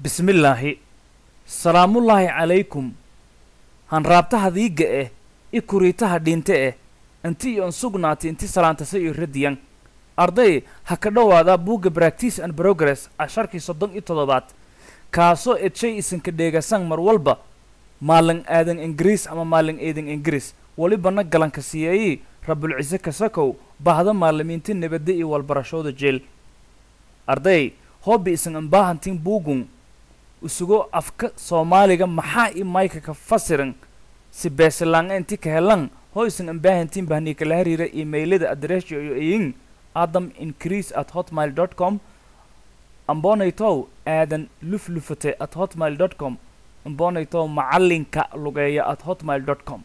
bismillaahi salaamullaahi calaykum hanraabtaha diigga eh i kuriitaha dhinte eh inti iyon sugnaati inti salaantasa iyo radiyan arday ha ka dhowaada buugga bractice and progress casharkii soddon iyo toddobaad kaasoo edshay isinka dheegasan mar walba maalin aadan ingiriis ama maalin eedan ingiriis welibana galanka siyeeyii rabulcise kasakow bahda maalimiinta nabadda iyo walbarashooda jeel arday hoobi isin ambaahantin buugun isugo afka soomaaliga maxaa i mayka ka fasiran si beesilaanga inti ka helan hoo isin ambaahantin bahanii kala hariira imailada adresha iyo iyin adam increase at hotmail dot com ambonaytow aadan luflufate at hotmail dot com ambonaytow macalinka lugeeya at hotmail dot com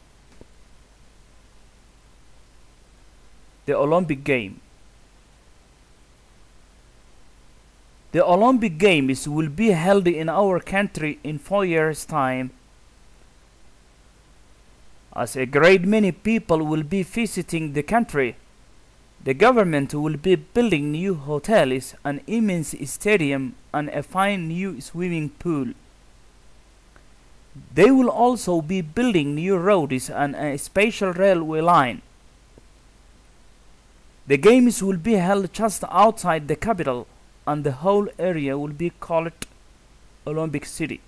the olympic game The Olympic Games will be held in our country in four years' time. As a great many people will be visiting the country, the government will be building new hotels, an immense stadium, and a fine new swimming pool. They will also be building new roads and a special railway line. The games will be held just outside the capital and the whole area will be called Olympic City.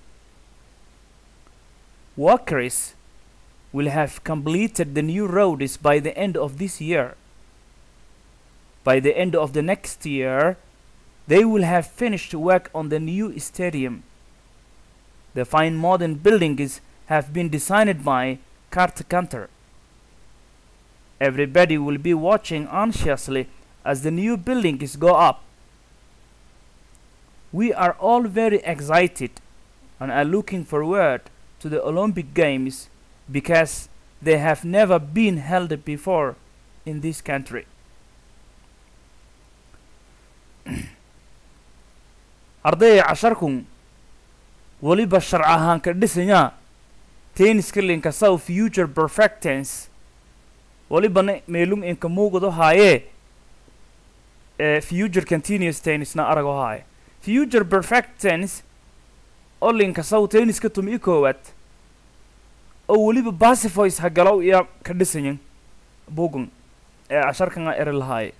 Workers will have completed the new roads by the end of this year. By the end of the next year, they will have finished work on the new stadium. The fine modern buildings have been designed by Kurt Kanter. Everybody will be watching anxiously as the new buildings go up. We are all very excited and are looking forward to the Olympic Games because they have never been held before in this country. ardayga casharkun weliba sharc ahaan ka dhisanyaa tenniska linka south future perfectance welibana meelung inka muugado haayee ee future continuous tennisna arago haaye future perfect tennis oo linka south tenniska tumi i koowaad oo weliba basifoys hagalow iya ka dhisanyan bugun ee casharkana eri lahaaye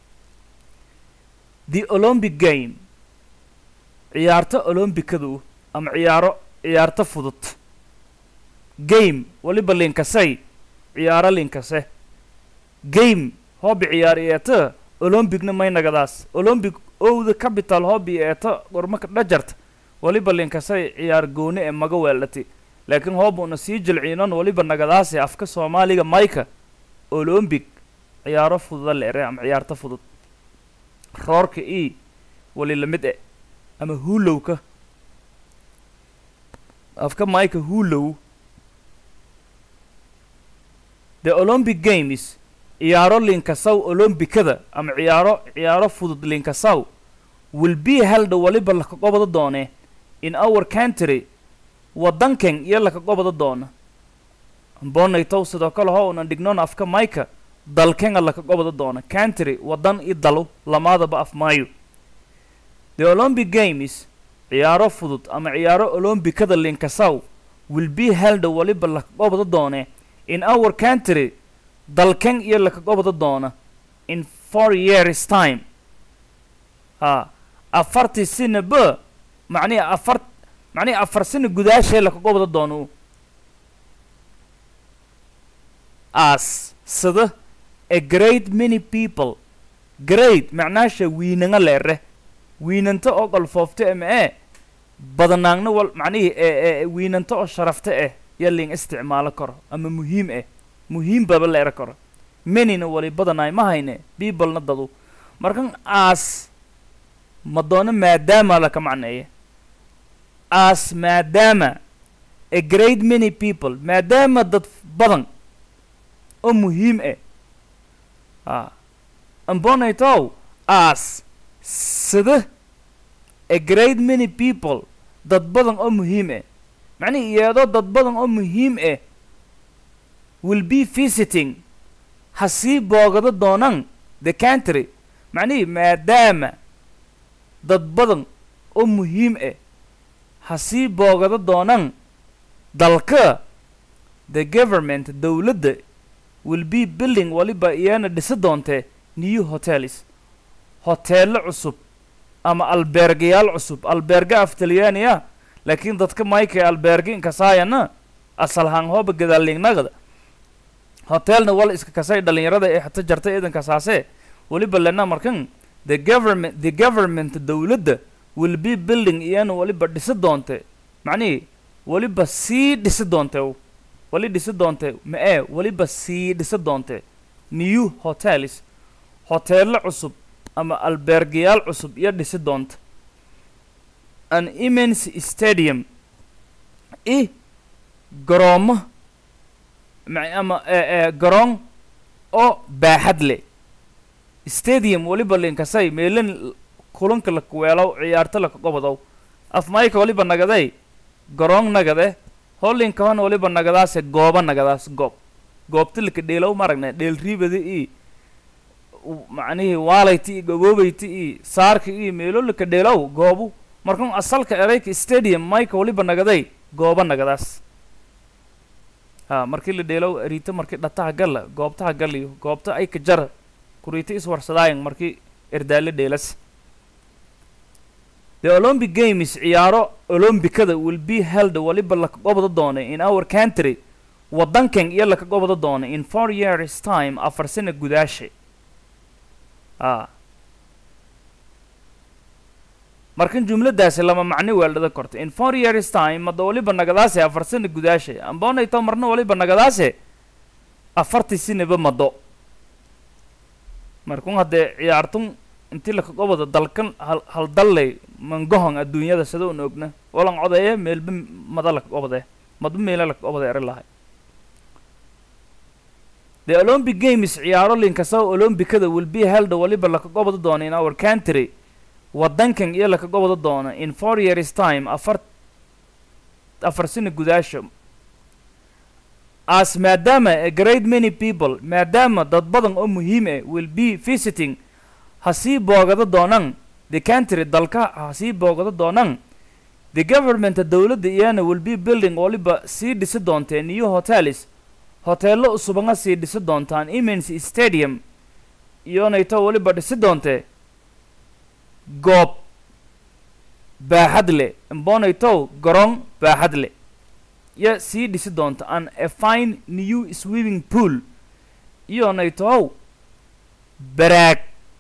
the olympic game ciyaarto olombikadu ama ciyaaro ciyaarto fudud game weliba linkasay ciyaaro linkase game hoobi ciyaar eeta olombicna maynagadaas olombic owda capital hobby eeta gormaka dhajarta weliba linkasay ciyaar gooni ee maga weeldhati laakiin hoobuna sii jilciinon weliba nagadaase afka soomaaliga mayka olombic ciyaaro fududa leere ama ciyaarto fudud roorka e wali lamid e ama hulowka afka mayka hulow the olympic games ciyaaro linkasaw olombikada ama ciyaaro ciyaaro fudud linkasaw will be held waliba laka qobada doone in our country waddankan iyo laka qobada doona bonaytow sidoo kale ho unan dhignoon afka mayka dalkenga laka qobada doona country waddan i dalu lamaadaba af maayo the olympic games ciyaaro fudud ama ciyaaro olombikada linkasaw will be held waliba laka qobada doone in our country dalkan iyo laka qobada doona in four years time ha afartii sina ba macnihi afar macnihi afar sina gudaashee laka qobada doono as sida a great many people great macnaasha wiinanga leere wiinanta oo qalfoofta ama ee badanaagna wal macnihii ee wiinanta oo sharafta eh iyo ling isticmaalo karo ama muhiim eh muhiim baba leera karo manina wali badanaay ma hayne biibalna dadu markan aas ma doono maadaama laka macneeye aas maadaama a great many people maadaama dad badan oo muhiim eh a ambonaytow aas sida a great many people dad badan oo muhiim eh macnihi iyadoo dad badan oo muhiim eh will be visiting ha sii boogado doonaan the country macnihii maadaama dad badan oo muhiim ah ha sii boogado doonaan dalka the government dowladda will be building waliba iyana dhisi doontee new hotels hoteello cusub ama albeergayaal cusub albeerga af talyaaniya laakiin dadka mayka albeerga inkasaayana asalhaan hooba gadaalingnagada hotelna wal iska kasay dhalinyarada ee xata jartay idankasaasee waliba lena markan the government the government dowladda will be building iyana waliba dhisi doonte macnihii waliba sii dhisi doonte wali dhisi doonte ma ee waliba sii dhisi doonte new hotels hoteello cusub ama albeergayaal cusub iyo dhisi doonta an immense stadium i garoomo ma- ama ee garoon oo baaxad leh stadium waliba linkasay meelin kulanka lakuweelow ciyaarto lakagobodow afmayka waliba nagaday garoon nagade holinkahan waliba nagadaase gooba nagadaas goob goobta laka dheelow maragne dheel riibada i u- macnihii waalayti i gaboobayti i saarka i meelo laka dheelow goobu markan asalka erayka stadium mayka waliba nagaday gooba nagadaas ha markii la dheelow ariito markii dhataha galla goobtaha galliyo goobta ay ka jara kuriito iswarsadaayan markii erdaale dheelas the olympic games ciyaaro olombikada will be held waliba laka gobda doona in our country wadankan iyo laka gobda doona in four years time afar sano gudaashe a markan jumladaasi lama macni weeldhada korta in four years time mada waliba nagadaase afar sano gudaashe amboonayto marna waliba nagadaase afartii sinaba mado markun haddee ciyaartun intii laka gobada dalkan hal hal dalley mangohon adduunyada sida un ogna walan codeeye meelba mada laka gobade madba meela laka gobade eri lahay the olympic games ciyaaro linkasao olombikada will be held waliba laka gobada doona in our country wadankan iyo laka gobada doona in four years time afar afar sano gudaasha as maadaama a great many people maadaama dad badan oo muhiim ah will be visiting ha sii boogado doonaan the country dalka ha sii boogado doonaan the government dowladda iyana will be building waliba sii dhisi doonteen new hotels hoteello usubanga sii dhisi doontaan immense stadium iyonayto waliba dhisi doontee goob baaxad leh imbonaytow garoon baaxad leh iyo sii dhisi doonta an a fine new swimming pool iyonaytow baraag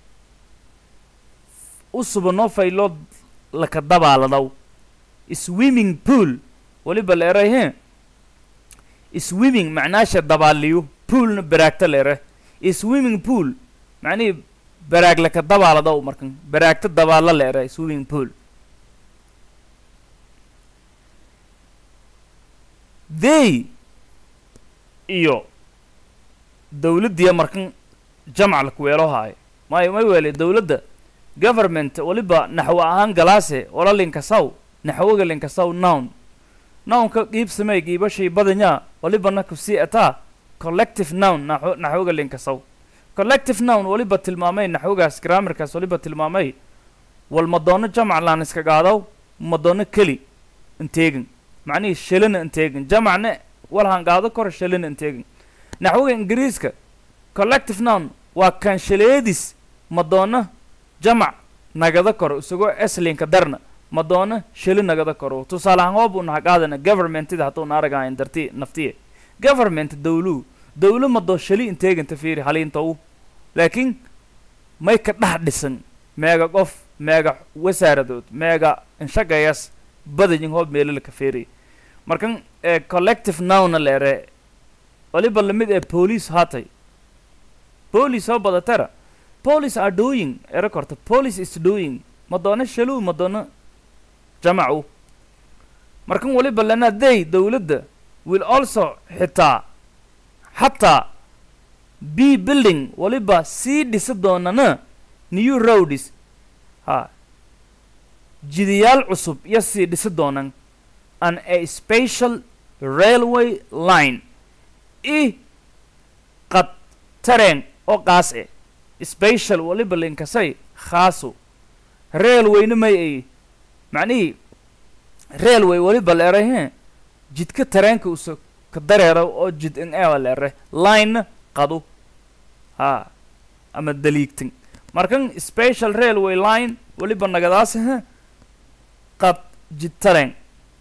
u subano faylood laka dabaaladaw swimming pool waliba la eray he swimming macnaasha dabaaliyo poolna baraagta la ere swimming pool macnihii baraag laka dabaaladaw markan baraagta dabaala la ere swimming pool they iyo dowladdiya markan jamc lakuweelo haayo may may weele dowladda government waliba naxwo ahaan galaase wala linkasaw naxwoga linkasaw nown nownka qiibsamey qiibashay badanya walibana kusii ataa collective nown naxwo naxwoga linkasaw collective nown waliba tilmaamay naxwogaas grammarkaas waliba tilmaamay wal madoono jamc laan iska qaadaw madoono keli inteegin macnihii shalina inteegin jamacna walhan qaado kor shalina inteegin naxwoga ingiriiska collective nown waa kanshaleedis madoono jamac nagada koro isagoo eslinka darna madoono sheli nagada koro tusaale ahaan hoob unaha qaadana governmentida hadduu naaragahayn darti naftiye government dawlu dawlo madoo sheli inteeganta fiiri haliintow laakiin may ka dhex dhisan meega qof meega wasaaradood meega inshagayas badayin hoob meelalaka feeriy markan ee collective nowna leere waliba lamid ee police haatay police oo badatara police are doing ero korta police is doing madoono shaluu madoono jamacu markan waliba lana they dowladda will also xitaa xataa b building waliba sii dhisi doonana new roads ha jidayaal cusub iyo sii dhisi doonan an a special railway line i qad tareen oo qaas eh special waliba linkasay khaaso railwayna may ay macnihii railway weliba la eray he jidka tareenka usa ka dareera oo jid in ewa la ere line qadu ha ama daliigtin markan special railway line weliba nagadaas he qad jid tareen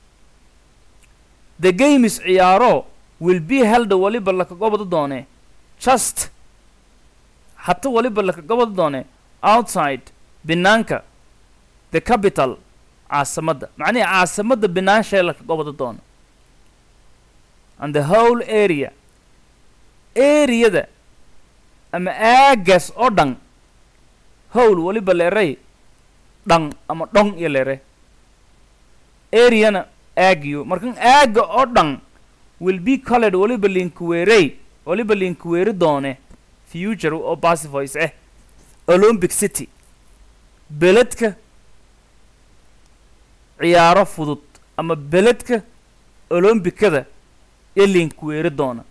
the games ciyaaro will be held weliba laka gobada doone just hata weliba laka gobada doone outside binaanka the capital caasimadda macnihi caasimadda binaanshae laka gobada doono and the whole area areada ama aagaas oo dhan howl weliba leeray dhan ama dhon iyo leere areana aagiyo markan aaga oo dhan will be colored weliba linkuweerey weliba linkuweeri doone future oo pacifice ah olympic city beledka ciyaaro fudud ama beledka olombikada ee linkuweeri doona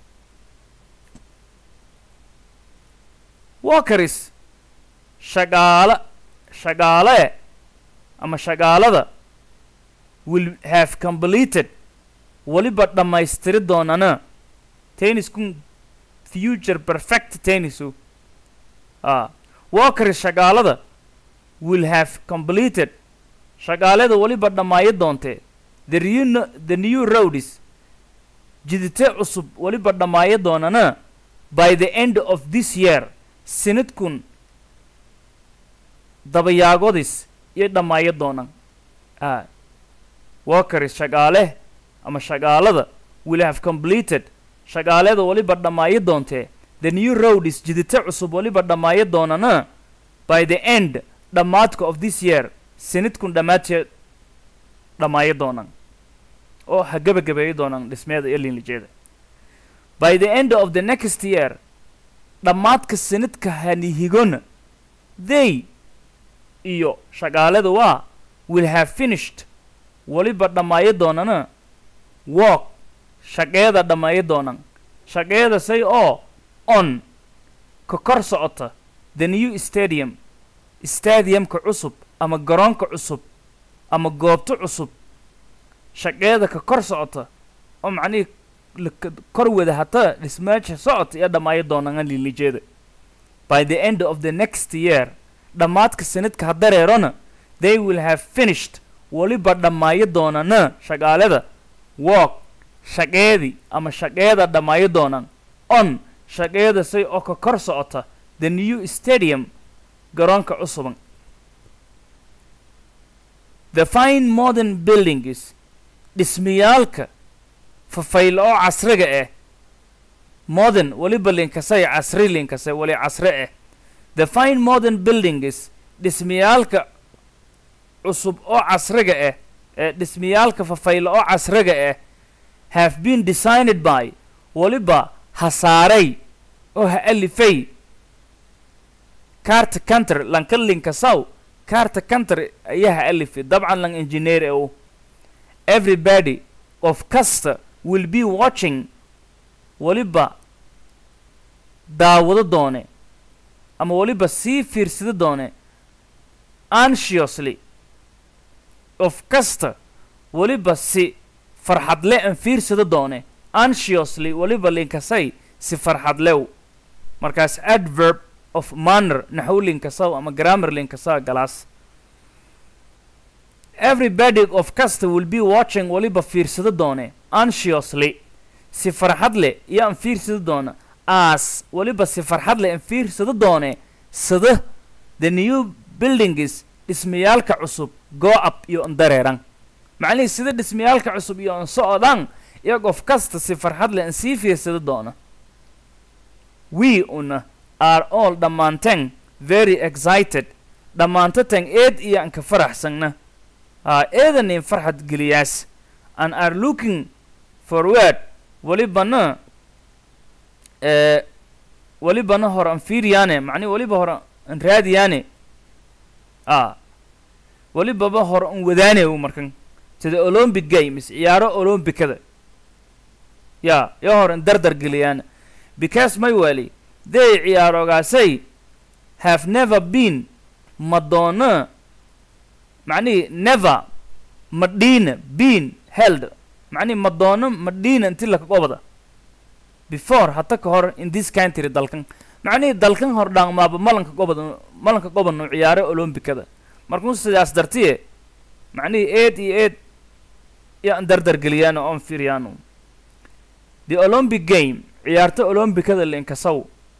walkeris shaqaala shaqaale ama shaqaalada will have completed weliba dhammaystiri doonana tenniskun future perfect tennisu ah walkeris shaqaalada will have completed shaqaalada weliba dhammaayo doontee the new the new roads jidite cusub weliba dhammaayo doonana by the end of this year sanadkun dabayaagodis iyo dhammaayo doonan ah walkeris shaqaale ama shaqaalada will have completed shaqaalada weliba dhammaayo doontee the new roads jidite cusub weliba dhammaayo doonana by the end dhammaadka of this year sanadkun dhammaadteed dhammaayo doonan oo ha gebagabeeyo doonan dhismeeda iyo liinlijeeda by the end of the next year dhammaadka sanadka hanihigona they iyo shaqaalada waa will have finished weliba dhammaayo doonana walk shaqeeda dhammaayo doonan shaqeeda say oo on ka kor socota the new stadium stadiumka cusub ama garoonka cusub ama goobto cusub shaqeeda ka kor socota oo macnihii laka kor wada hata dhismeesha socota iyo dhammaayo doonana liilijeeda by the end of the next year dhammaadka sanadka ha dareerona they will have finished weliba dhammaayo doonana shaqaalada walk shaqeedii ama shaqeeda dhammaayo doonan on shaqeeda say oo ka kor socota the new stadium garoonka cusuban the fine modern buildings dhismayaalka fafaylo oo casriga ah modern weliba linkasay casri linkasay weli casre ah the fine modern buildings dhismayaalka cusub oo casriga ah ee dhismayaalka fafaylo oo casriga ah have been designed by weliba hasaaray oo ha alifay carta country lanka linkasaw carta country ayaa ha alifay dabcan lang engineer e u everybody of kasta will be watching weliba daawado doone ama weliba sii fiirsado doone anxiously of kasta weliba si farxadle an fiirsado doone anxiously weliba linkasay si farxadlew markaas adverb of manner naxw linkasaw ama grammar linkasaw galaas everybody of kasta will be watching weliba fiirsado doone anxiously si farxad leh iyo an fiirsado doona as weliba si farxad leh an fiirsado doone sada the new buildings dhismayaalka cusub go up iyo an dareeran macnihii sida dhismayaalka cusub iyo an socodaan iyo qof kasta si farxad leh an sii fiirsado doona we una are all dhammaanteen very excited dhammaantateen eed iyo an ka faraxsanna aa eedanin farxad geliyaas and are looking forward welibana ee welibana hor an fiiriyaane macnihi weliba hor an raadiyaane a welibaba hor an wadaane u markan sida olympic games ciyaaro olympicada ya yo hor an dardar geliyaan because may weli they ciyaarogaasay have never been madonna macnihii never madhiina bean held macnihi madoono madhiina inti laka qobada before hata ka hor in this country dalkan macnihii dalkan hor dhaangmaaba malanka qobada malanka qobadnu ciyaare olombikada markuu sidaas dartiye macnihii eed iyo eed yaan dardargeliyaano oon fiiriyaano the olympic game ciyaarta olombikada linkasaw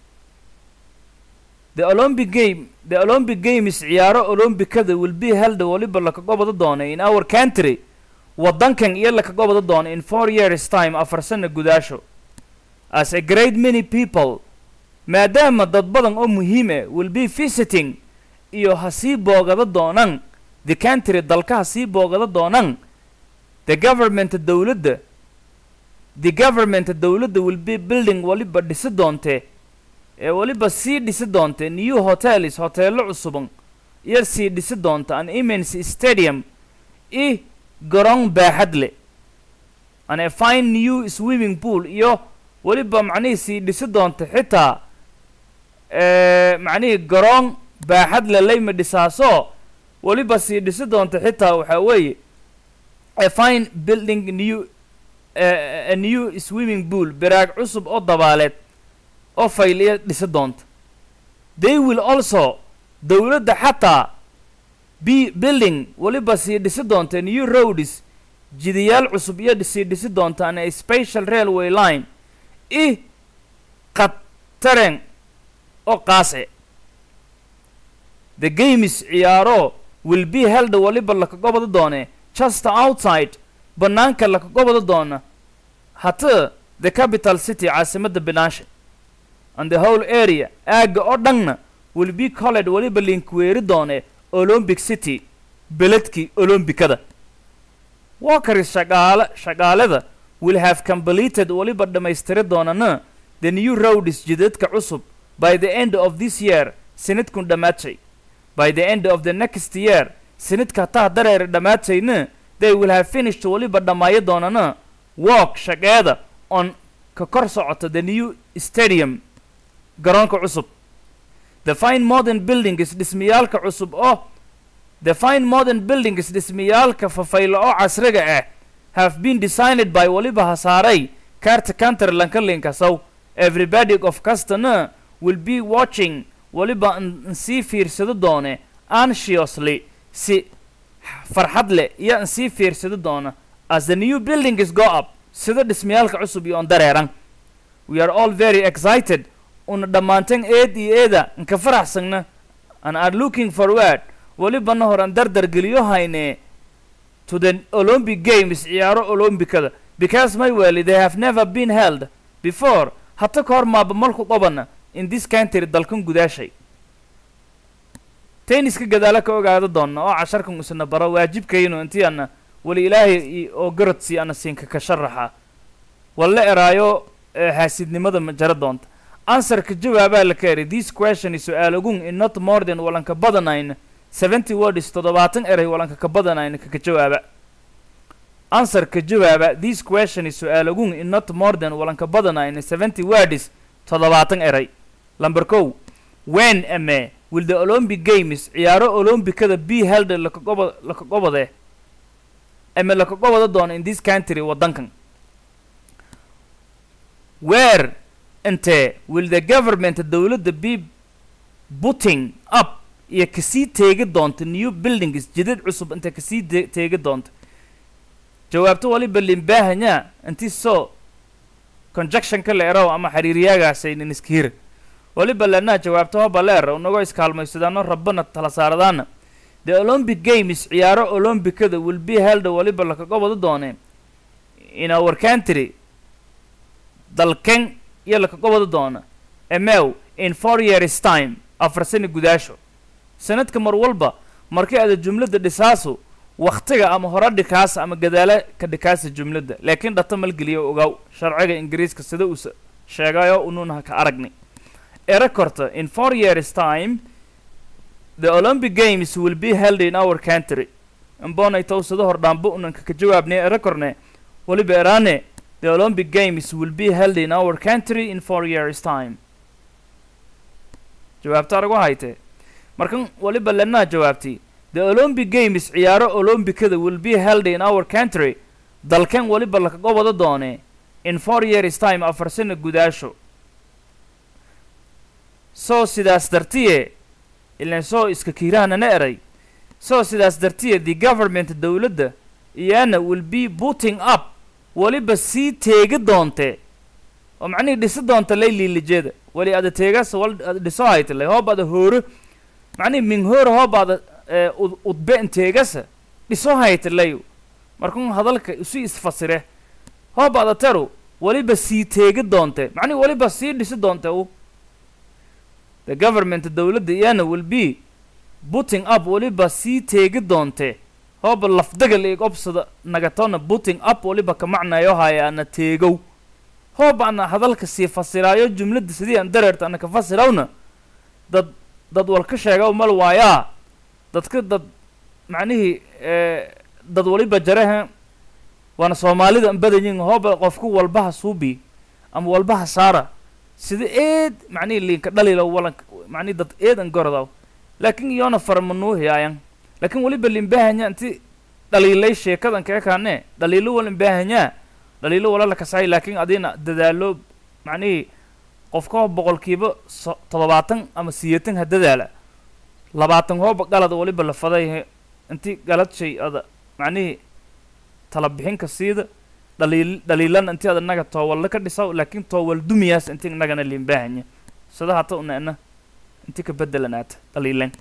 the olympic game the olympic games ciyaaro olombikada will be held waliba laka qobada doona in our country waddankan iyo laka qobada doona in four years time afar sana gudaasho as a great many people maadaama dad badan oo muhiim ah will be visiting iyo ha sii boogada doonaan the country dalka ha sii boogada doonaan the government dowladda the government dowladda will be building waliba dhisi doonte ee waliba sii dhisi doonte new hotels hoteelo cusuban iyo sii dhisi doonta an immense stadium i garoon baaxad leh an a fine new swimming pool iyo weliba macnihii sii dhisi doonta xitaa macnihii garoon baaxad le layma dhisaaso weliba sii dhisi doonta xitaa waxaa weeye a fine building new a new swimming pool baraag cusub oo dabaaleed oo fayliya dhisi doonta they will also dowladda xataa b building weliba sii dhisi doonta new roads jidayaal cusub iyo sii dhisi doonta an a special railway line i qataren oo qaase the games ciyaaro will be held waliba laka gobada doone just outside bannaanka laka gobada doona hata the capital city caasimadda binaashe and the whole area aagga oo dhanna will be colled waliba linkweeri doone olympic city beledkii olombikada walkeris shaqaale shaqaalada will have completed waliba dhammaystiri doonana the new roads jidadka cusub by the end of this year sanadkun dhammaatay by the end of the next year sanadka hataa dareer dhammaatayna they will have finished waliba dhammaayo doonana walk shaqeeda on ka kor socota the new stadium garoonka cusub the fine modern buildings dhismayaalka cusub oo the fine modern buildings dhismayaalka fafaylo oo casriga ah have been designed by waliba hasaaray carta counter lankalinkasow everybody of customer will be watching waliba n sii fiirsado doone anxiously si farxad leh iyo n sii fiirsado doona as the new buildings go up sida dhismayaalka cusub iyo on dareeran we are all very excited una dhammaantan eed iyo eeda nka faraxsagna and are looking forward welibana horan dardar geliyo hayne to the olympic games ciyaaro olombikada because my well they have never been held before hata ka hor maaba malku qabana in this country dalkan gudaashay tenniska gadaala ka ogaada doonna oo casharkan isna baro waajibkaynu intii ana wali ilaahay oo garodsi ana siinka ka sharaxa walla eraayo haasidnimada ma jara doonta answerka jawaabaa la ka eray this question is su-aalagun in not more than walanka badanayn seventy words toddobaatan eray walanka ka badanayn kaka jawaaba answerka jawaaba this question is su-aalagun in not more than walanka badanayn seventy words toddobaatan eray lamber kow when ame will the olympic games ciyaaro olombikada b held lakagoba laka gobade ame laka gobada doona in this country waddankan where inte will the government dowladda be putting up iyo kasii teegi doonta new buildings jidad cusub inta kasii de teegi doonta jawaabto waliba limbaahanyaa intii soo conjectionka la eraw ama xiriiryaagaasaynin iskahira waliba lanaa jawaabto hoba la era unagoo iskaalmaysadaano rabbana tala saaradaana the olympic games ciyaaro olombikada will be held waliba lakaga wada doone in our country dalken iyo lakaga wada doona emew in four years time afar sani gudaasho sanadka mar walba markii ada jumladda dhisaasu waktiga ama hore dhikaasa ama gadaala ka dhikaasa jumladda laakiin dhata malgeliyo ogaw sharciga ingiriiska sida uu sheegayo unuuna ka aragnay era korta in four years time the olympic games will be held in our country imbonay towsado hordhaanbo unanka ka jawaabnay era korne waliba eraane the olympic games will be held in our country in four years time jawaabta aragu hayte markan waliba lanaa jawaabtay the olympic games ciyaaro olombikada will be held in our country dalkan weliba lakaga wada doone in four years time afar sano gudaasho soo sidaas dartiye ilan soo iska kiirahanana eray soo sidaas dartiye the government dowladda iyana will be putting up weliba sii teegi doonte oo macnihii dhisi doonta lay liilijeeda weli ada teegas wal ada dhiso haytale hoob ada hooro macnihi min hooro hoob ada eh, ud- udbe teegasa dhiso haytalayo markun hadalka isu isfasire hoob ada taru weliba sii teegi doonte macnihi weliba sii dhisi doonte u the government dowladda iyana will be putting up weliba sii teegi doonte hooba lafdagal eeg obsada nagatona putting up weliba ka macnayo hayaana teegow hooba ana hadalka sii fasiraayo jumladda sidii aan dareerta ana ka fasirawna dad dad wal ka sheega mal waayaa dadka dad macnihii eh, dad waliba jaraha waana soomaalida an badanyin hooba qofku walbaha suubi ama walbaha saara sida eed macnihii liinka dhalila walan macnihi dad eed an gorodaw laakin iyona farmanuuhiyaayan laakin weliba limbahanya inti dhaliilay sheekadan keekaane dhaliilo wal imbahanyaa dhaliilo wala la kasay laakin adina dadaalo macnihii qofka boqolkiiba so toddobaatan ama siyeetan ha dadaala labaatan hooba galada weliba la faday inti galad shay ada macnihii tala bixinka siida dhaliil dhaliilana inti ada naga toowalla ka dhisaw laakin toowal dumiyaas inti nagana limbahanya sida hata unaena inti ka bedelanaata dhaliilan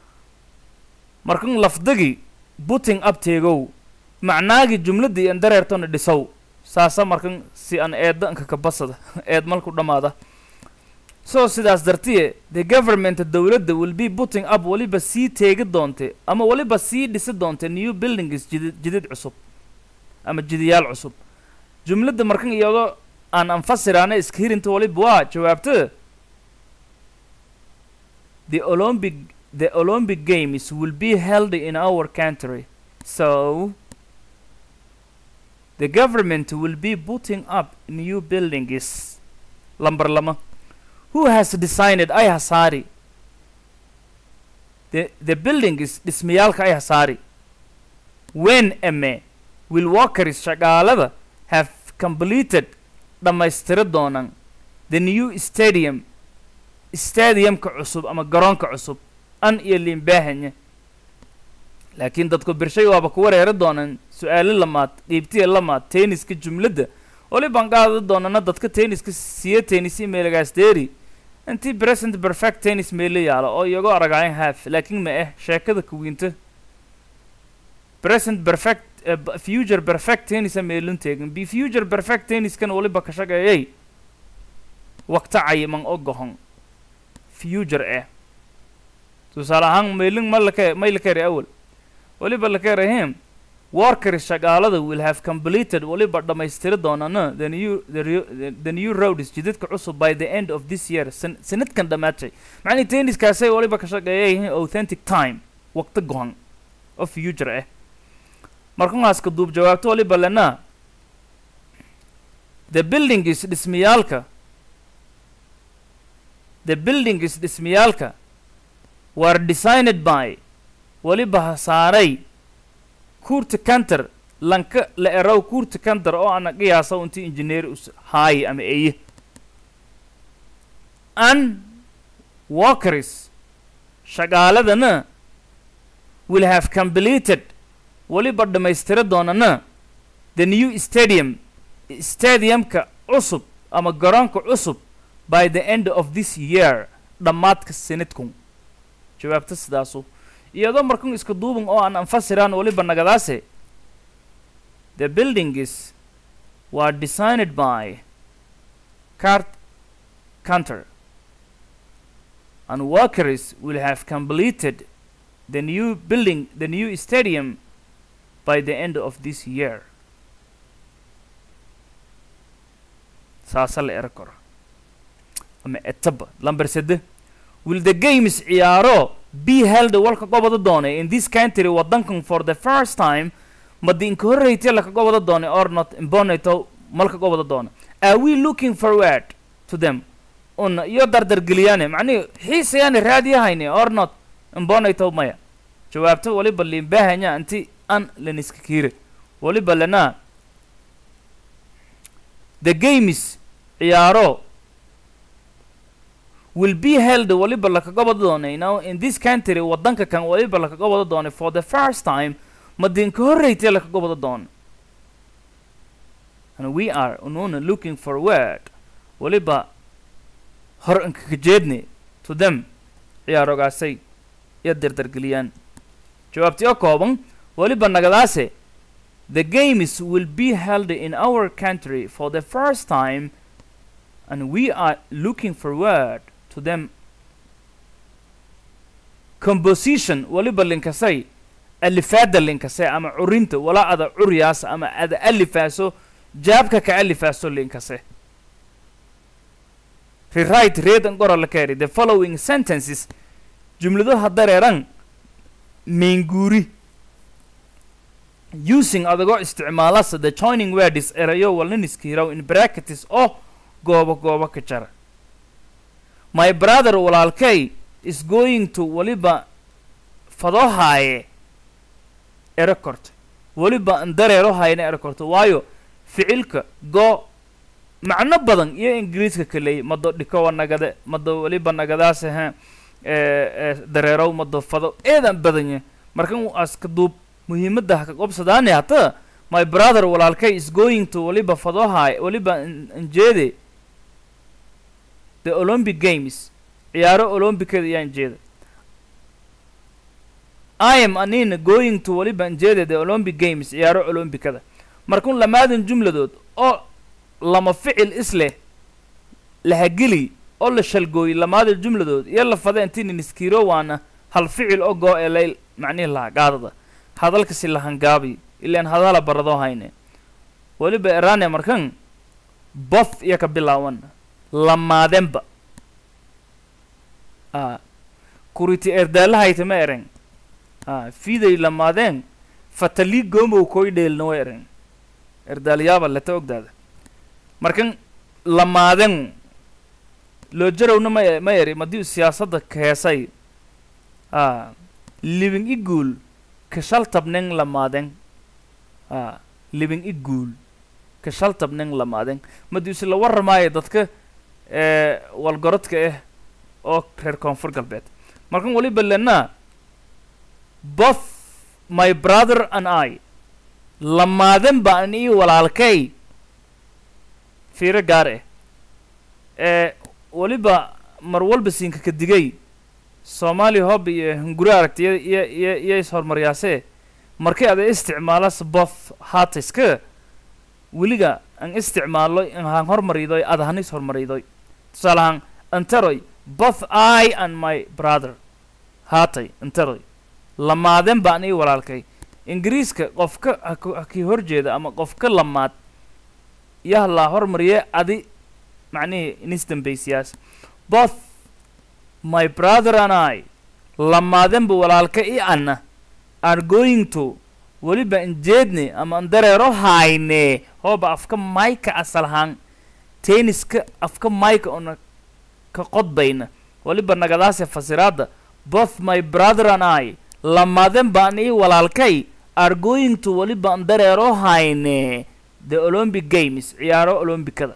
markan lafdagi putting up teegow macnaagi jumladii an dareertona dhisow saasa markan si an eedda anka ka basada eed malku dhammaada so sidaas dartiye the government dowladda will be putting up weliba sii teegi doonte ama weliba sii dhisi doonte new buildings jidid jidid cusub ama jidiyaal cusub jumladda markan iyadoo aan anfasiraana iska hirinta weliba waa jawaabta the olympic the olympic games will be held in our country so the government will be putting up new buildings lamber lama who has designed ay hasaari the the building is dhismayaalka ay hasaari when ame will workers shaqaalada have completed dhammaystira doonaan the new stadium stadiumka cusub ama garoonka cusub an iyo liimbaahanya laakiin dadku birshay waaba ku wareeri doonaan su-aalo lamaad dhiibtiya lamaad tenniska jumladda waliban qaadi doonana dadka tenniska siya tennisi meelagaas deeri intii present perfect tennis meela yaalo oo iyagoo aragaayan half laakiin ma ah sheekada kuwiinta present perfect eh, b- future perfect tennisa meelun teegin bi future perfect tenniskan waliba ka shaqeeyay waqta cayiman oo gohon future eh tusaale ahaan maylin ma laka may lakari awal waliba lakarahim workers shaqaalada will have completed waliba dhammaystiri doonana the new the, rio- the, the new road is jidadka cusub by the end of this year san sanadkan dhammaatay macnii tenniskaasay waliba ka shaqeeyayihiin authentic time waqti gohan oo future ah markuhaaska duub jawaabto waliba lena the building is dhismayaalka the building is dhismayaalka were designed by waliba hasaaray kuurta kanter lanka la erow kuurta kanter oo ana qiyaasa inti engineer us haayi ama eye an workers shaqaaladana will have completed waliba dhammaystira doonana the new stadium stadiumka cusub ama garoonka cusub by the end of this year dhammaadka sanadkun jawaabta sidaasu iyadoo markan iska duuban oo aan anfasiraan waliba nagadaase the buildings were designed by cart counter and workers will have completed the new building the new stadium by the end of this year saasa la eri karo ama etaba lamber sede will the games ciyaaro be held walka gobada doonay in this country wadankan for the first time madi inka horreytay laka gobada doonay or not imbonato malka gobada doona are we looking forward to them una iyo dardargeliyane macnihi xiisayaane raadiyahayne or not imbonato maya jawaabta waliba liinbaahanya inti an laniska kiire waliba lanaa the games ciyaaro will be held waliba lakaga wada doonay now in this country wadanka kan waliba lakaga wada doonay for the first time madinka horreytee lakaga wada doona and we are ununa looking forward waliba hor inkaga jeedne to them ciyaarogaasay iyo dardargeliyaan jawaabtii oo kooban waliba nagadaase the games will be held in our country for the first time and we are looking forward to them composition waliba linkasay alifaada linkasay ama curinta walaa ada curyaas ama ada alifaaso jaabka ka alifaaso linkase rewrite read and gora la carry the following sentences jumladaha dareeran meenguuri using adagoo isticmaalasa the joining words erayo walniniskiiraw in brackets oo goobo goobo ka jara my brother walaalkay is going to waliba fadoohaaye ero korto weliba an dareero hayna ero korto waayo ficilka go macno badan iyo ingiriiska kaleey mado dhikowa nagade mado weliba nagadaase ha dareerow mado fado eedan badanya markan aska duub muhiimadda haka qobsadaani hata my brother walaalkay is going to waliba fadoohaay waliba anjeede the olympic games ciyaaro olombicada ayaan jeeda i am anina going to waliba anjeede the olympic games ciyaaro olombicada markun lamaadan jumladood oo lama ficil isleh lahageli oo la shalgooyey lamaada jumladood iyo la fada intinin iskiiro waana hal ficil oo goo ee layl macnihi lahaa gaadada hadalkasi lahangaabi ilaan hadala baradoo hayne weliba erane markan both iyo ka bilaawan lamaadenba a kuriti erdaalahayta ma eren a fiday lamaadeen fatalii goomow koy dheelna wa eren erdaalyaaba leta ogdaada markan lamaaden loo jarowna ma ma eri madii siyaasadda keesay a living iguul kashaltabnen lamaaden a living iguul kashaltabnen lamaaden madiuse la warramaayo dadka ee walgorodka ah oo reer koonfur galbeed markan waliba lenaa both my brother and i lamaaden baan ii walaalkay fiiro gaar ah ee weliba mar walba siinka ka digay soomaaliya hoob iyo hunguri aragti iyo iyo iyo iyo is-hormaryaasee markay ada isticmaalas both haataiska weliga an isticmaalo han hormaridoy ada han is-hormaridoy tusaalahaan antaroy both i and my brother haatay antaroy lamaaden baan ii walaalkay ingiriiska qofka hak hakii horjeeda ama qofka lamaad yah laa hormariye adi macnihii inisdambaysiyaas both my brother and i lamaadenba walaalka i anna are going to weliba injeedne ama andareero hayne hooba afka mayka asalahaan tenniska afka mayka ona ka qodbayna weliba nagadaase fasiraadda both my brother and i lamaaden baan ii walaalkay are going to weliba andareero hayne the olympic games ciyaaro olombicada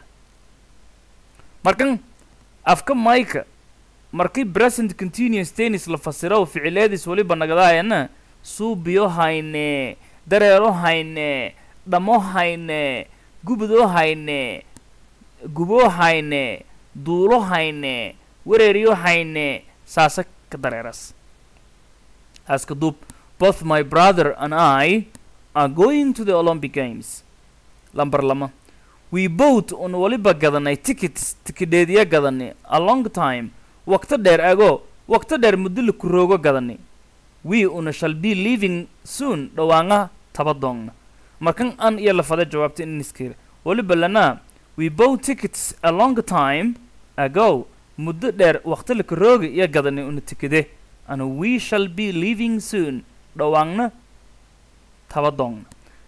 markan afka mayka markii present continuous tennis la fasiro ficileedis weliba nagadaayana suubiyo hayne dareero hayne dhamo hayne gubudoo hayne guboo hayne duulo hayne wereeriyo hayne saasa ka dareeras aska duub both my brother and i are going to the olympic games lamber lama we both un waliba gadanay tickets tikidheediya gadanay a long time waqto dheer ago waqto dheer muddo la kuroogo gadanay we una shall be leaving soon dhawaanga tabadoonna markan an iyo lafada jawaabta iniskir waliba lanaa we both tickets a long time ago muddo dheer waqto la kurooga iyo gadanay una tikide and we shall be leaving soon dhawaangna tabadoonna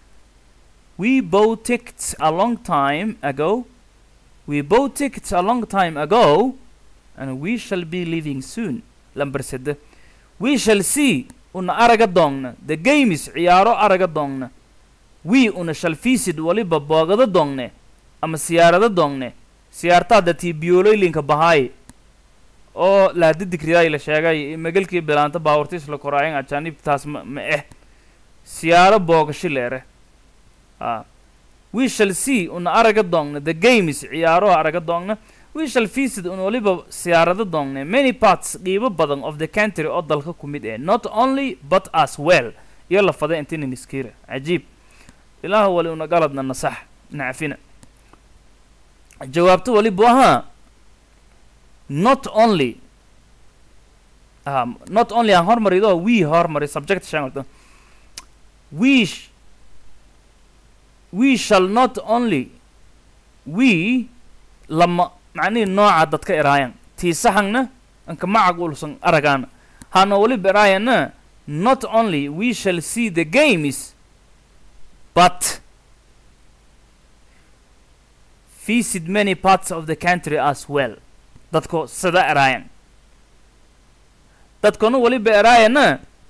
We bought tickets a long time ago. We bought tickets a long time ago, and we shall be leaving soon. Lamber said, We shall see. una araga doongna the games ciyaaro araga doongna we una shall visit waliba boogado doongne ama siyaarado doongne siyaartaada tii biyooloylinka bahaay oo laadidigridaay la sheegay magalkii bilaanta baawartiis la koraayan ajaanibtaas ma ma eh siyaaro boogashi leere a we shall see una araga doongna the games ciyaaro araga doongna we shall visit un waliba siyaarado doongne many parts qiibo badan of the country oo dalka ku mid eh not only but as well iyo la fada intinin iskiira cajiib ilaah wali una galadna nasax nacfina jawaabto walibu ahaa not only um, not only aan hormarido we hormari subject shangalto we sh we shall not only we lama macnihii nooca dadka eraayan tii saxangna anka macag ulsan aragaana hana waliba eraayana not only we shall see the games but visit many parts of the country as well dadko sida eraayan dadkona waliba eraayana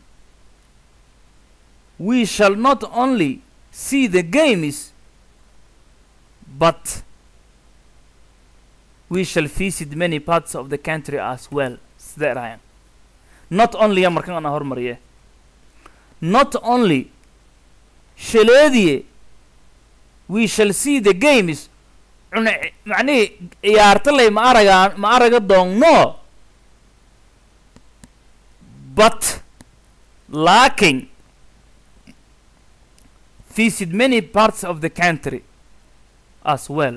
we shall not only see the games but we shall visit many parts of the country as well sida eraayan not only ya markan ana hormariye not only shaleediye we shall see the games cune macnihii ciyaartaley ma aragaan ma araga doonno but laaking visit many parts of the country as well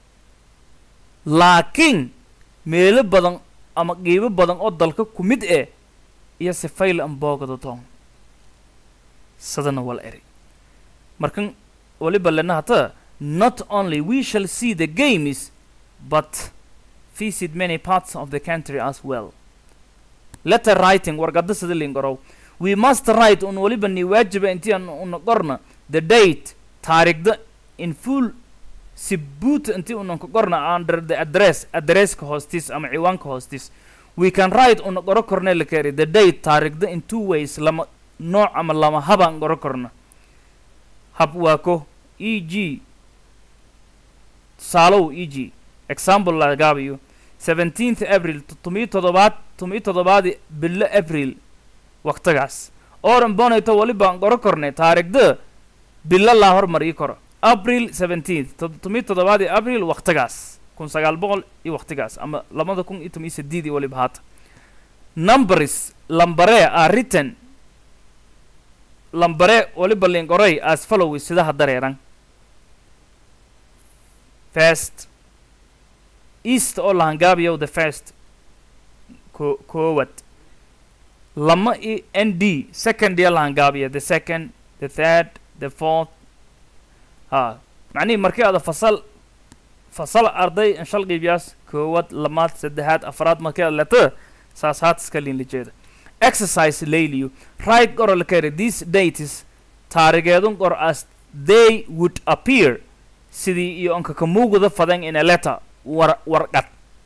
laakiin meelo badan ama qiibo badan oo dalka ku mid eh iyo sifayl an boogada doon sadana wal eri markan waliba lena hata not only we shall see the games but visit many parts of the country as well letter writing wargada sida lingorow we must write un waliba ni waajiba intii aan una qorna the date taarikhda in full si buut intii unan ka qorna under the address addresska hoostiis ama ciwaanka hoostiis we can write una qoro korne la keri the date taarikhda in two ways lama nooc ama lama habaan qoro korna hab waa ko e g tusaalow e g example lagaabayo seventeenth april todomiyo toddobaad todomiyo toddobaadi bilo april waqtigaas oran bonayto walibaan qoro kornay taarikhda bilo laa hormariyi karo april seventeenth todomiyo toddobaadi april waqtigaas kun sagaal boqol iyo waqtigaas ama labada kun iyo tomiyo sideed iyo waliba haata numbers lambare are written lambare waliba linqoray as follows sidaha dareeran first east oo lahangaabiyow the first ko koowad lama i n d second iyo lahangaabiya the second the third the fourth ha macnihii markii aada fasal fasal arday inshal qiibyaas koowad lamaad saddexaad afraad markii aad leto saas haat iska liinla jeeda exercise layliyo right qoro la keri these dates taarigeedun qor as they would appear sidii iyo onka ka muuguda fadan in a letter war warqad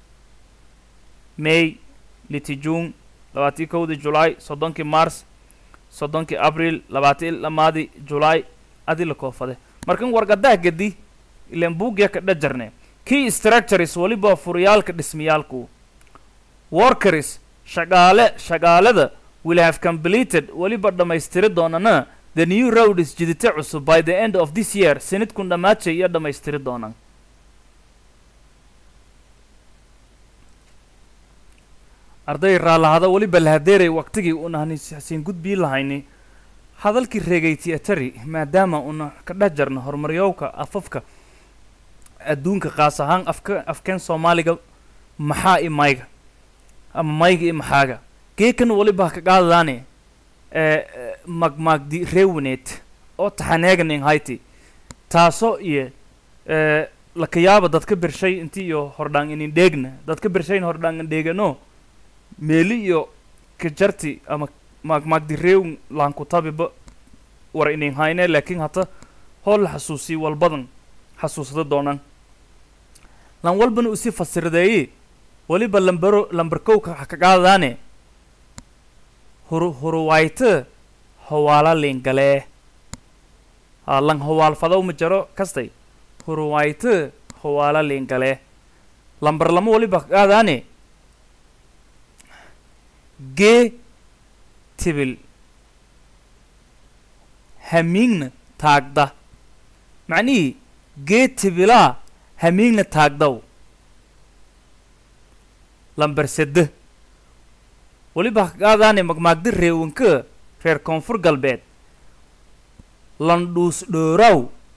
may liti june labaatii kowdii julaay soddonkii mars soddonkii abril labaatii lamaadii julaay adi la koofade markan warqadaha gedi ilan buugya ka dhajarne key structures waliba furiyaalka dhismayaalku workers shaqaale shaqaalada will have completed weliba dhammaystiri doonana the new road is jidite cusub by the end of this year sanidkun dhammaajay iyo dhammaystiri doonaan arday raallahada weliba lahadeeray waqtigii una hasiin gudbii lahayni hadalkii reegayti atari maadaama una ka dhex jarno horumaryowka afafka adduunka qaas ahaan afka afkeen soomaaliga maxaa i mayga ama mayga i maxaaga geekan waliba ka qaadadaane magmaagdi reewaneed oo taxaneeganin hayti taasoo iyo lakayaaba dadka bershay inti iyo hordhaan inin dheegna dadka bershayn hordhaan in dheegano meeli iyo kajarti ama maagmaagdi reewn laankutabiba war inin hayne laakiin hata hool la xasuusiy walbadan xasuusada doonaan lan walbana usi fasiradeeye waliba lambaro lambarkowka ha ka qaadadaane huru huruwayte hawaala liingalee aa lan hawaal fadow ma jaro kastay hurwayte hawaala liingalee lambar lama waliba qaadaane gee tibil hamiigna taagda macnihii gee tibilaa hamiigna taagdaw lambar sedde weliba qaadaane magmaagdi reewanka reer koonfur galbeed landhuus dhooraaw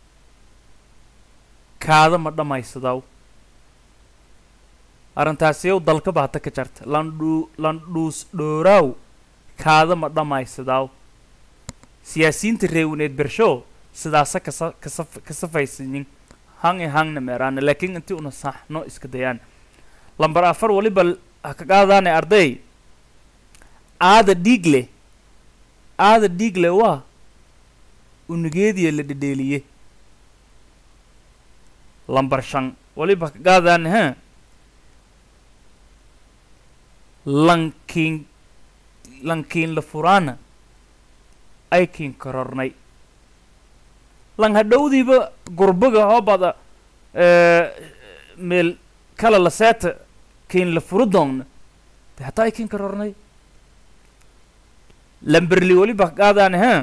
kaada ma dhammaysadaw arrintaasiyow dalka baata ka jarta landhuu landhuus dhooraaw kaada ma dhammaysadaw siyaasiyiinta reewaneed bershow sidaasa kasa kasa kasafaysanin hang i hangna meeraana laakiin intii una saxno iska dayaan lambar afar waliba ha ka qaadaane arday aada dhiigle aada dhiigle waa unugeediya la dhedheeliye lambar shan waliba ka qaadaane ha lankiin lankiin la furaana aykiin korornay lan hadhowdiiba gurbaga hoobada meel kala la seeta kiin la furu doonna de hataa aykiin korornay lamberli weliba qaadaane ha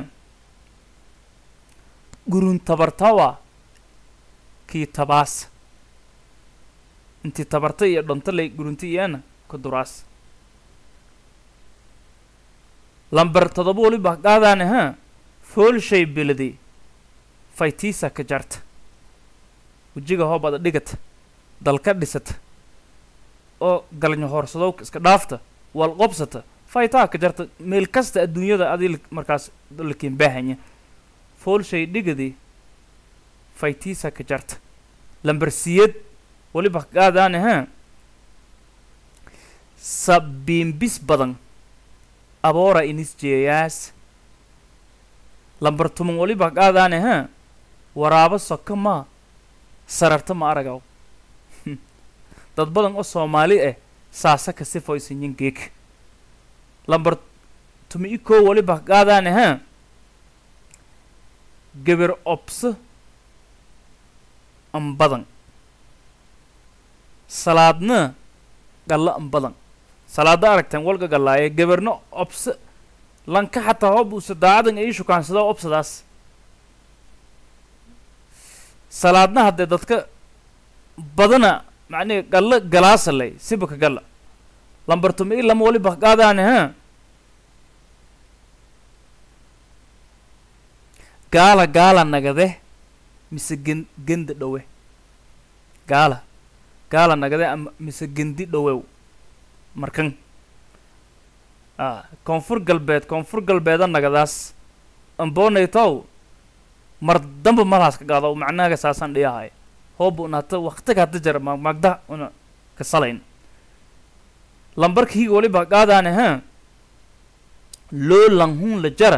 gurun tabartawa kii tabaas intii tabarta iyo dhonto lay gurunti iyana ku duraas lambar todoba waliba qaadaane ha foolshay beledi faytiisa ka jarta wejiga hoobada dhigata dalka dhisata oo galnyo hoorsadowka iska dhaafta wal qobsata faytaa ka jarta meel kasta adduunyada adii markaas lakiin baahanya foolshay dhigadi faytiisa ka jarta lambar siyad waliba qaadaane ha sabiimbis badan aboora inis jeeyaas lambar tuman waliba qaadaane ha waraabo soka maa sararta ma aragaw dad badan oo soomaali ah saasa ka sifoysanyin geeg lambar tumi i koo waliba qaadaane ha geber obso an badan salaadna galla an badan salaada aragteen walga gallaaye geberno obso lanka xataa hoob usa daacadan ii shukaansado obsadaas salaadna haddee dadka badana macnihi gallo galaasaley sibaka galla lambar tumi i lama waliba qaadaane ha gaala gaala nagade mise gen genda dhowe gaala gaala nagade ama mise gendi dhowew markan a koonfur galbeed koonfur galbeeda nagadaas amboonaytow mar damba malaas ka qaado macnaaga saasaan dhiyahay hooba una hata waktiga hada jara maagmaagda una kasalayn lambarka higa waliba qaadaane ha loo langhun la jara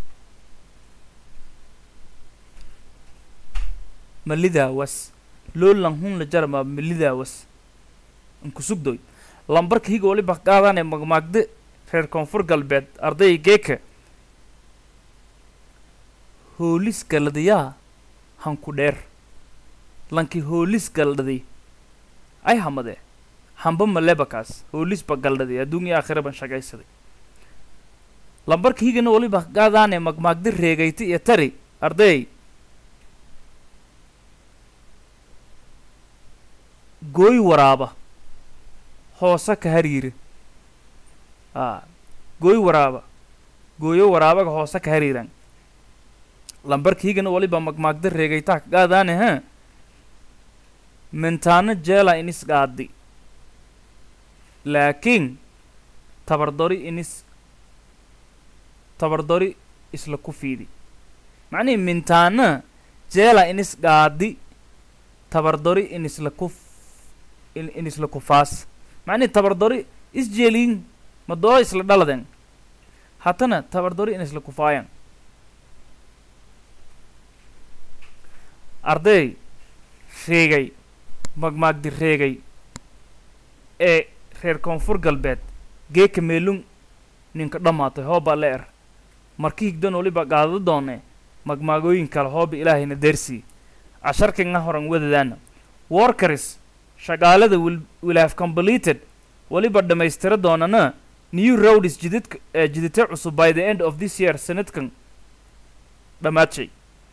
malidaawas loo langhun la jara ma malidaawas ankusugdoy lambarka higa waliba qaadaane magmaagde reer koonfur galbeed arday geeka hoolis galadiyaa hanku dheer lanki hoolis galdhadi ay hamade hamba malebakaas hoolisba galdhadi adduunya aakhira ban shaqaysaday lambarka higana waliba qaadaane magmaagdi reegayti iyo tari arday gooy waraaba hoose ka hariira a gooy waraaba gooyo waraabaga hoose ka hariiran lambarkiigana waliba magmaagda reegaytaa ka qaadaane ha mintaano jeela inis qaadi laakiin tabardori inis tabardori isla ku fiidi macnihi mintaana jeela inis qaadi tabardori inisla ku in inisla kufaas macnihi tabardori isjeeliin madoo isla dhaladen hatana tabardori inisla kufaayan arday reegay magmaagdi reegay ee reer koonfur galbeed geeka meelung ninka dhammaatay hoobaa la er marka higdan waliba qaado doone magmaagooyin kale hooba ilaahayna deersii casharkanga horan wadadaana workers shaqaalada will, will have completed waliba dhammaystira doonana new roads jididka eh, jidite cusub by the end of this year sanadkan dhamaadshay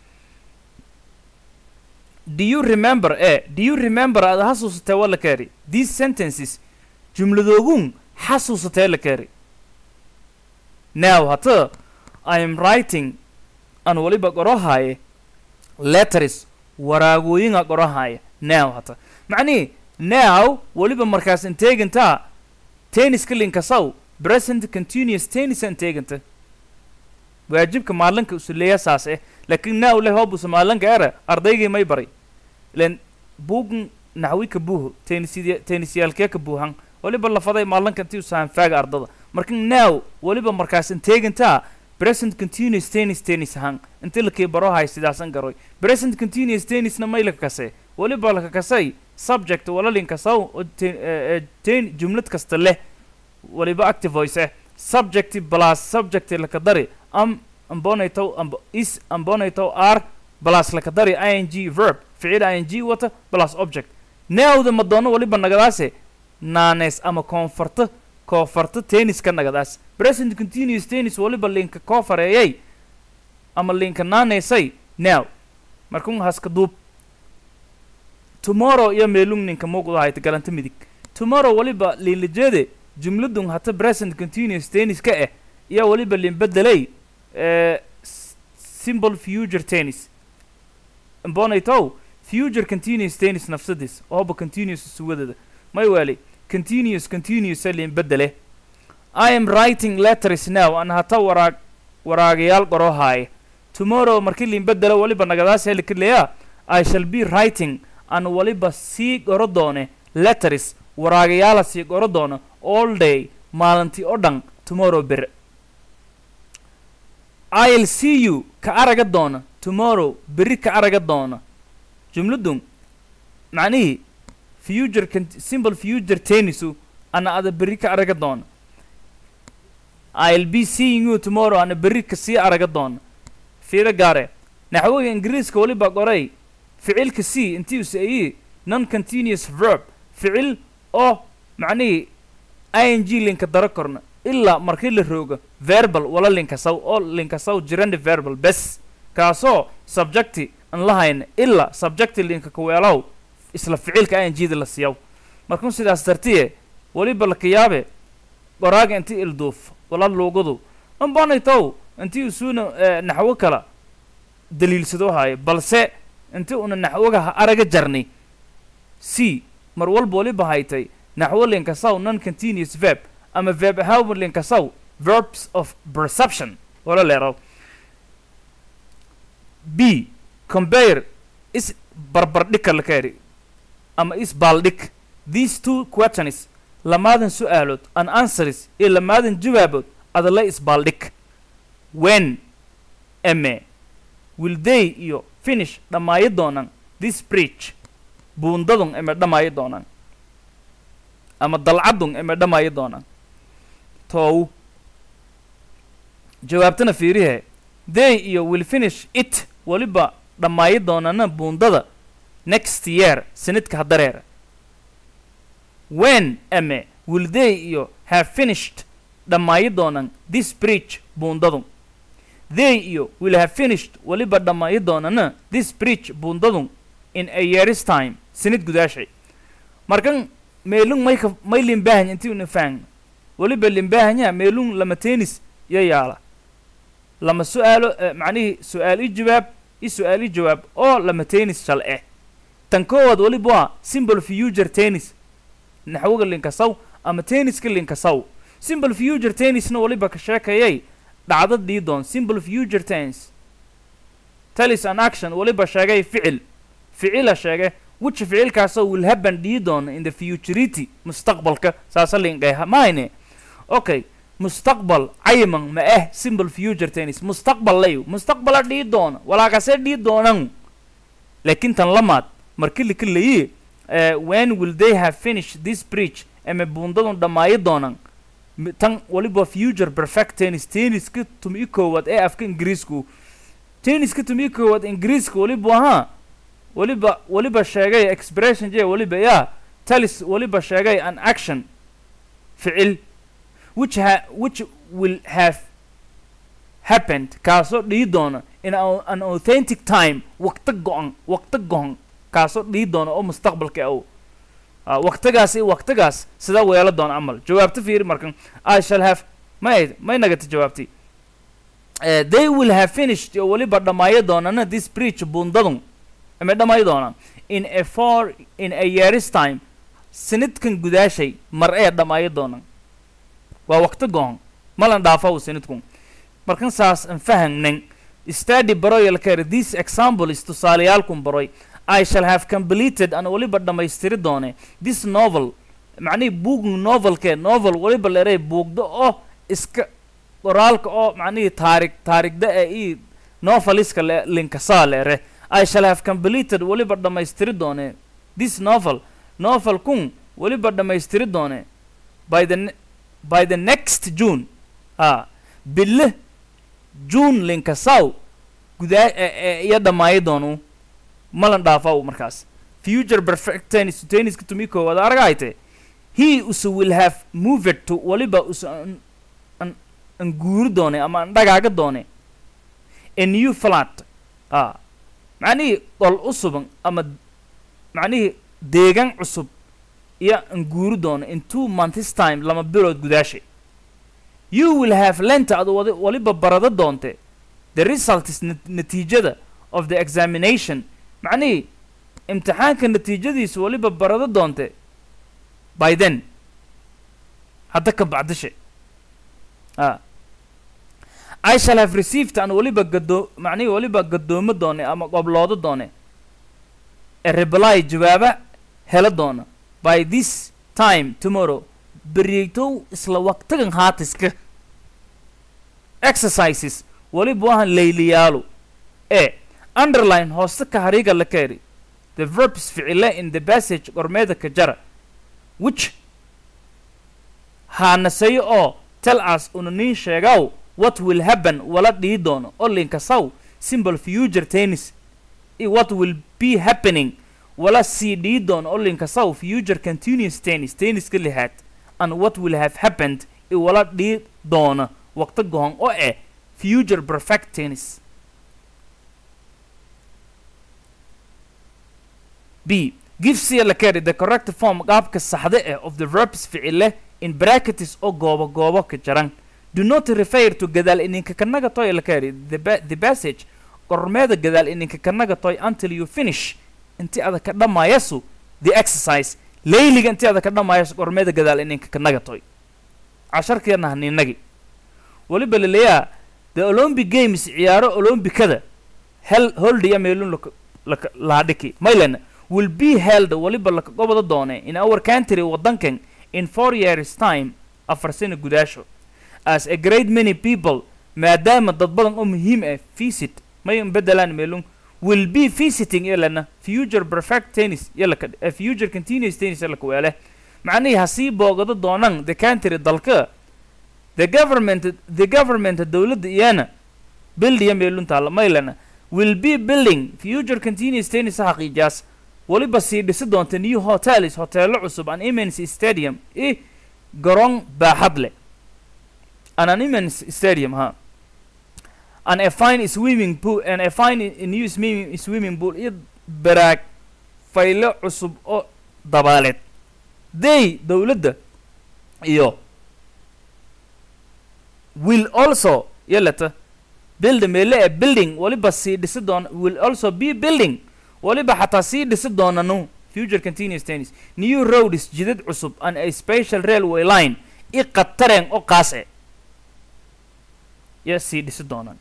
do you remember eh do you remember aad xasuusatee wala keeri these sentences jumladoogun xasuusatee la keeri now hata i am writing aan waliba qorohaaye letters waraagooyinga qorohaaye now hata macnihi now waliba markaas inteegantaa tenniska linkasaw present continuous tennis inteeganta waajibka maalinka usuleeya saas eh laakiin now leh hoobusa maalinka era ardaygii may baray ilen buugan naxwi ka buuho tennisya tennisyaalkee ka buuhan waliba lafaday maalinka intii usahan faaga ardada marka now waliba markaas inteegantaa present continuous tennis tennis ahaan inti lakii barohay sidaasan garoy present continuous tennisna may laka kasee waliba laka kasay subject walalinkasaw oo te- eh, eh, ten jumlad kasta leh waliba active voice eh subject plus subject laka dari am ambonaytow amb is ambonaytow r plus laka dari ing verb ficil ing wata plus object newda madoono waliba nagadaase naanees ama koonfarta koofarta tenniska nagadaas present continuous tennis waliba linka koofareeyay ama linka naaneysay now markun haska duub tomorrow iyo meelung ninka muuqda hayta galanta midig tomorrow waliba liinlijeede jumladun hata present continuous tennis ka eh iyo waliba liinbedelay eh, s- simple future tennis mbonaytow future continuous tennis nafsadis ooba continuous suwadada may wali continuous continuous liinbedele i am writing letters now an hata waraag waraagayaal qorohaaye tomorrow markii liinbedelo waliba nagadaas helikaleya i shall be writing an waliba sii qoro doone letters waraagayaala sii qoro doona all day maalintii oo dhan tomorrow ber i'll see you ka araga doona tomorrow berri ka araga doona jumladun macnihii future cont- simple future tennisu ana ada berri ka araga doona i'll be seeing you tomorrow ana berri ka sii araga doona fiiro gaare naxwiga ingiriiska waliba qoray ficilka c intii use ayi non continuous verb ficil oo macnihii ing linka daro korna ilaa markii la rooga verbal wala linkasaw oo linkasaw jirandi verbal bes kaasoo subjecti aan lahayna ilaa subjecti linka kaweelaw isla ficilka ing-da la siiyaw markun sidaas dartiye waliba lakayaabe qoraaga inti ilduuf wala luugadu anbanaytow intii usuuna eh, naxwo kala daliilsado haayo balse inti una naxwoga ha araga jarni c mar walba waliba haytay naxwo linkasaw non continuous verb ama verb ahaan linkasaw verbs of perception wala leeraw b compare is barbardhig kala kaeri ama is baaldhig these two questions lamaadan su-aalood an answers iyo lamaadan jawaabood adala isbaaldhig when eme will they iyo finish dhammaayo doonaan this bridge buundadun eme dhammaayo doonaan ama dalcadun eme dhammaayo doonaan toow jawaabtana fiirihe they iyo will finish it waliba dhammaayo doonana buundada next year sanadka hadareera when ame will they iyo have finished dhammaayo doonaan this bridge buundadun they iyo will have finished waliba dhammaayo doonana this bridge buundadun in a year's time sanad gudaashay markan meelung mayka may limbahanya intii una fahn waliba limbahanya meelung lama tennis iyo yaala lama su-aalo eh, macnihii su-aal i jawaab i su-aal i jawaab oo lama tennis shal eh tan koowaad waliba waa simple future tennis naxwoga linkasaw ama tenniska linkasaw simple future tennisna waliba ka sheekayay dhacdo dhiidoon simple future tense talis an action waliba sheegay ficil ficila sheege which ficilkaasoo will happen dhiidoon in the futurity mustaqbalka saasa linkay mahayne okay mustaqbal cayman ma ah simple future tennis mustaqbal layu mustaqbala dhii doona walaakase dhii doonan laakiin tan lamaad marki lika layi when will they have finished this bridge ama buundadun dhammaayo doonan Mi- tan waliba future perfect tennis tenniska tumi koowaad ee afka ingiriisku tenniska tumi koowaad ingiriiska waliba ahaa waliba waliba sheegay expression j waliba yaa talis waliba sheegay an action ficil which ha which will have happened kaasoo dhihi doona in a- an authentic time waqti go-an waqti go-an kaasoo dhihi doona oo mustaqbalka aw Ah, waqtigaas iyo waqtigaas sida weelo doona camal jawaabta fiiri markan i shall have may may nagata jawaabti Eh, they will have finished oo weliba dhamaayo doonana this breach bundadun ama dhamaayo doonaan in a four in a year's time sanadkan gudaashay mar ee dhamaayo doonaan waa waqti go-an malan dhaafa u sanadkun markan saas aan fahmnan study baroyal care this example is tusaaleyaalkun baroy I shall have completed an waliba dhammaystiri doone this novel macnihii buug novelke novel waliba leeray buugda oo iska qoraalka oo macnihii taarig taarigda ee ii noveliska le linkasaa leere I shall have completed waliba dhammaystiri doone this novel novel kun waliba dhammaystiri doone by the ne- by the next June ah bille June linkasaw gudaa ee- ee iyo dhammaayo doonu malan dhaafaw markaas future perfect tennis tenniska tumi koowaad aragayte he usa will have moved to waliba usa an, an, an guuri doone ama an dhagaaga doone a new flat ah macnihii qol usuban ama macnihii deegan cusub iyo an guuri doone in two months time lama bilood gudaashay you will have lent ad wadi- waliba barada doonte the result is nat- natiijada of the examination macnihii imtixaanka natiijadiisu waliba barado doonte by then hadda ka bacdishe ah I shall have received an waliba gado macnihii waliba gadoomo doone ama qobloodo doone a reply jawaaba hela doona by this time tomorrow beriytow isla waqtigan haatiska exercises waliba wahan layliyaalu e underline hooste ka hariiga la keeri the verbs ficile in the passage qormeeda ka jara which haanaseyo oo tell us una niin sheegaw what will happen wala dhihi doono oo linkasaw simple future tennis i what will be happening wala sii dhihi doono oo linkasaw future continuous tennis tenniska lixaad and what will have happened i wala dhihi doona waqti gohon oo eh future perfect tennis B. Give C la carry the correct form qaabka saxda eh of the verbs ficile in brackets oo goobo goobo ka jaran. Do not refer to gadaal ininka kanaga toy la carry the, ba the passage qormeeda gadaal ininka kanaga toy until you finish inti ada ka dhamayasu the exercise layliga inti ada ka dhamayasu qormeeda gadaal ininka kanaga toy. casharkeena haninagi waliba laleeyaa the olympic games ciyaaro olombikada hel holdiya meelun laka- laka- laadhiki maylan will be held waliba laka gobada doone in our country wadankan in four years time afar sano gudaasho as a great many people maadaama dad badan oo muhiim ah visit may bedelaan meelun will be visiting yalana future perfect tennis yalaka uh, future continuous tennis yalaka weele macnihii hasii boogado doonaan the country dalka the government the government dowladda iyana bildiya meelun taala maylana will be building future continuous tennis xaqiijaas waliba sii dhisi doonta new hotels hoteelo cusub an immense stadium i garoon baaxad leh an an immense stadium ha and a fine swimming pool and a fine i- new swimming, swimming pool iyo baraag faylo cusub oo dabaaleed they dowladda iyo will also yalata build meele ee building waliba sii dhisi doona will also be building waliba xataa sii dhisi doonanu future continuous tennis new roads jidad cusub and a special railway line i qatareen oo qaas e ya sii dhisi doonaan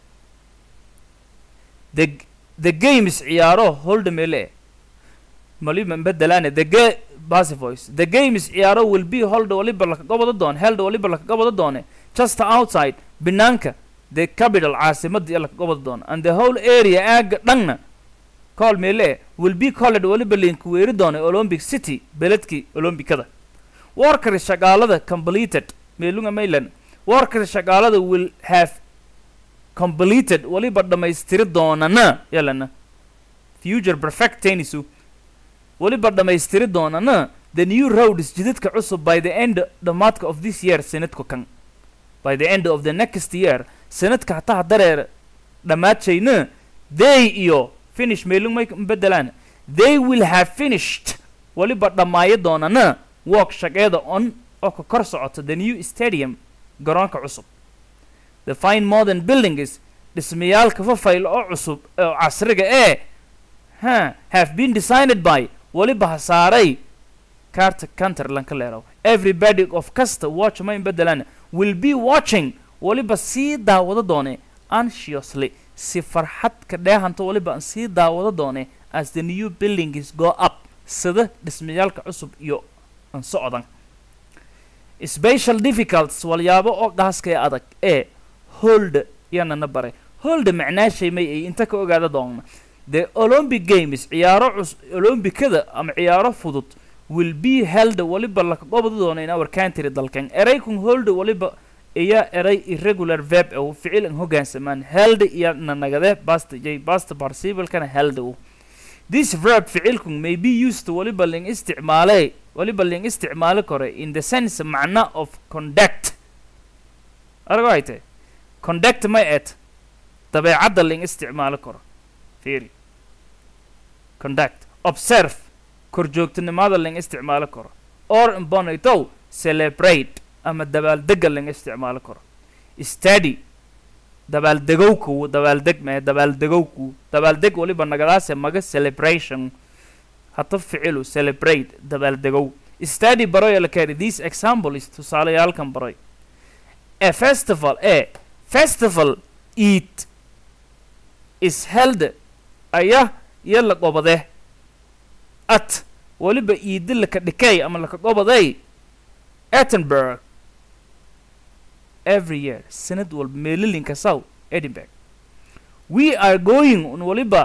the the games ciyaaro holda meele e maliba bedelaane the ga basi voice the games ciyaaro will be holda waliba lakaga wada doon held waliba lakaga wada doone just outside banaanka the capital caasimada iyo lakaga wada doona and the whole area aaga dhanna call meele will be called waliba link weeri doona olympic city beledkii olombikada workers shaqaalada completed meelunga maylan workers shaqaalada will have completed waliba dhammaystiri doonana yalana future perfect tennisu waliba dhammaystiri doonana the new roads jidadka cusub by the end dhammaadka of this year sanadku kan by the end of the next year sanadka hataa dareer dhammaadshayna they iyo finish meelung may bedelaan they will have finished waliba dhammaayo doonana work shaqeeda on oo ka kor socota the new stadium garoonka cusub the fine modern buildings dhismayaalka fafayl oo cusub oo casriga ee ha have been designed by waliba ha saaray carter canterland ka leerow everybody of kasta watch ma in bedelaan will be watching waliba sii daawado doone anxiously si farxad ka dheehanta waliba aan sii daawado doone as the new buildings go up sida dhismayaalka cusub iyo aan socdan special difficulties walyaabo oo gaaska ee adag ee hold yanana baray hold macnaashay may ay inta ka ogaada doonna the olympic games ciyaaro cus olombikada ama ciyaaro fudud will be held waliba laka gobodi doona in our country dalkan eraykun hold waliba iya eray irregular verb u ficil an hogaansamaan held iyo nanagade basta j basta participle-kana held u this verb ficilkun may be used waliba ling isticmaale waliba ling isticmaali kore in the sense macna of conduct arago ay tahay conduct may et dabeecadda ling isticmaali karo fiiri conduct observe korjoogtinimada ling isticmaali karo or imbonitow celebrate ama dabaaldega ling isticmaali karo study dabaaldegowku dabaaldeg mee dabaaldegowku dabaaldeg waliba nagadaase maga celebration hata ficilu celebrate dabaaldegow study baroy alakari this example is tusaalayaalkan baroy a festival e festival eat is held aya iyo la gobade at waliba iidi laka dhikay ama laka gobaday edinburgh every year sanad walba meelilinka saw edinburgh we are going un waliba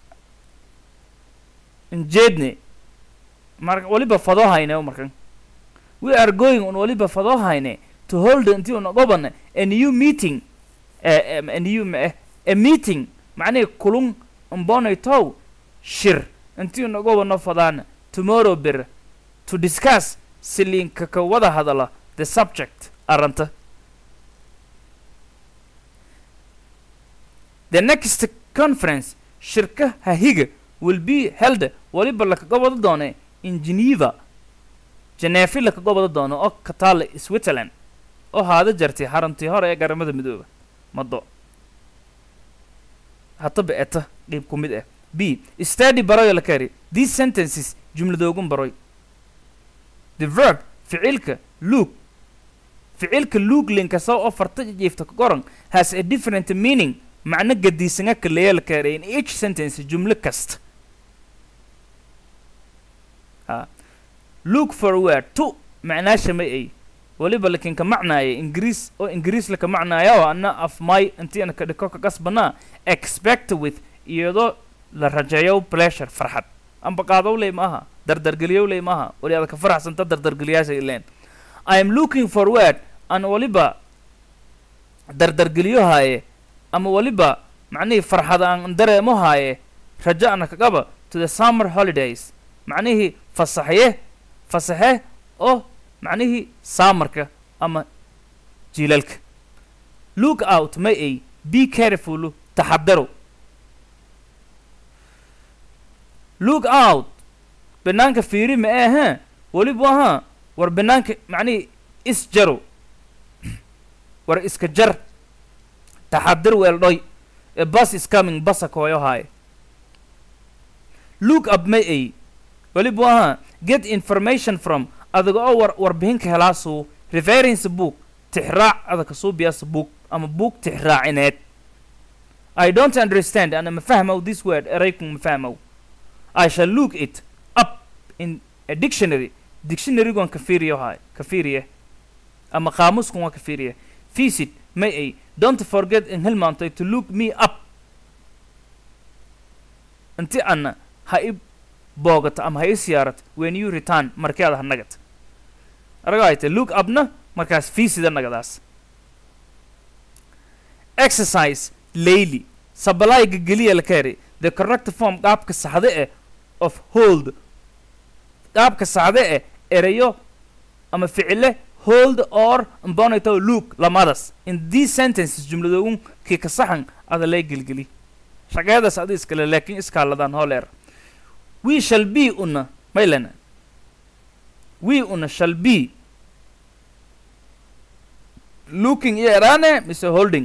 njeedne mar waliba fadohayne markan we are going un waliba fadohayne to hold intii una gobane a new meeting a, a new ma a meeting macnihi kulun umbonaytow shir intii una gobano fadaana tomorrow bir to discuss silinka ka wada hadala the subject aranta the next conference shirka hahiga will be held waliba laka gobado doone in geneva geneefi laka gobado doono oo ka taala switzerland oo haada jartay xaruntii hore ee garamada midooba mado hataba eta qeyb ku mid ah b study baroy la kari these sentences jumladoogun baroy the verb ficilka look ficilka look linkasa oo farta jiifta ka qoran has a different meaning macno gadiisanga kaleeya la kari in each sentence jumlo kasta ha look forward to macnaasha may ay waliba lakin ka macnaaya ingiriis oo ingiriis laka macnaaya oo ana af my intii ana ka dhiko ka kasbanaa expect with iyadoo la rajeeyo pleasure farxad amba qaadow ley maaha dardargeliyow ley maaha wali aad ka faraxsanta dardargeliyaasha ileen i am looking forward an waliba dardargeliyo haaye ama waliba macnihii farxad aan dareemo haaye rajo ana kagaba to the summer holidays macnihii fasaxye fasaxe oo macnihii saamarka ama jiilalka look out ma ay be careful taxadaro look out banaanka fiiri ma ahe weliba ahaa war banaanka macnihii isjaro war iska jar taxadir weeldhoy a bus is coming basa kooyo haaye look up ma ay weliba ahaa get information from adaga oo war warbixinka helaasuu reference book tixraac adaka suubiyaasa book ama book tixraacineed i don't understand ana ma fahmow this word eraykun ma fahmow i shall look it up in a dictionary dictionarygon ka fiiriyo haay ka fiiriye ama qaamuskun waa ka fiiriye visit may ay don't forget in hilmaantay to look me up inti ana ha i boogato ama ha i siyaarato when you return markii aad hanagata araga ay tay look upna markaas fiisida nagadaas exercise layly sabalayga geliya la kari the correct form qaabka saxde eh of hold qaabka saxde eh erayo ama ficile hold or mbonito look lamadas in these sentences jumladoogun kii ka saxan ada lay gelgeli shaqeedaas adi iskale laakiin iskaaladaan hooleer we shall be una maylana we una shall be looking iyo eraane mise holding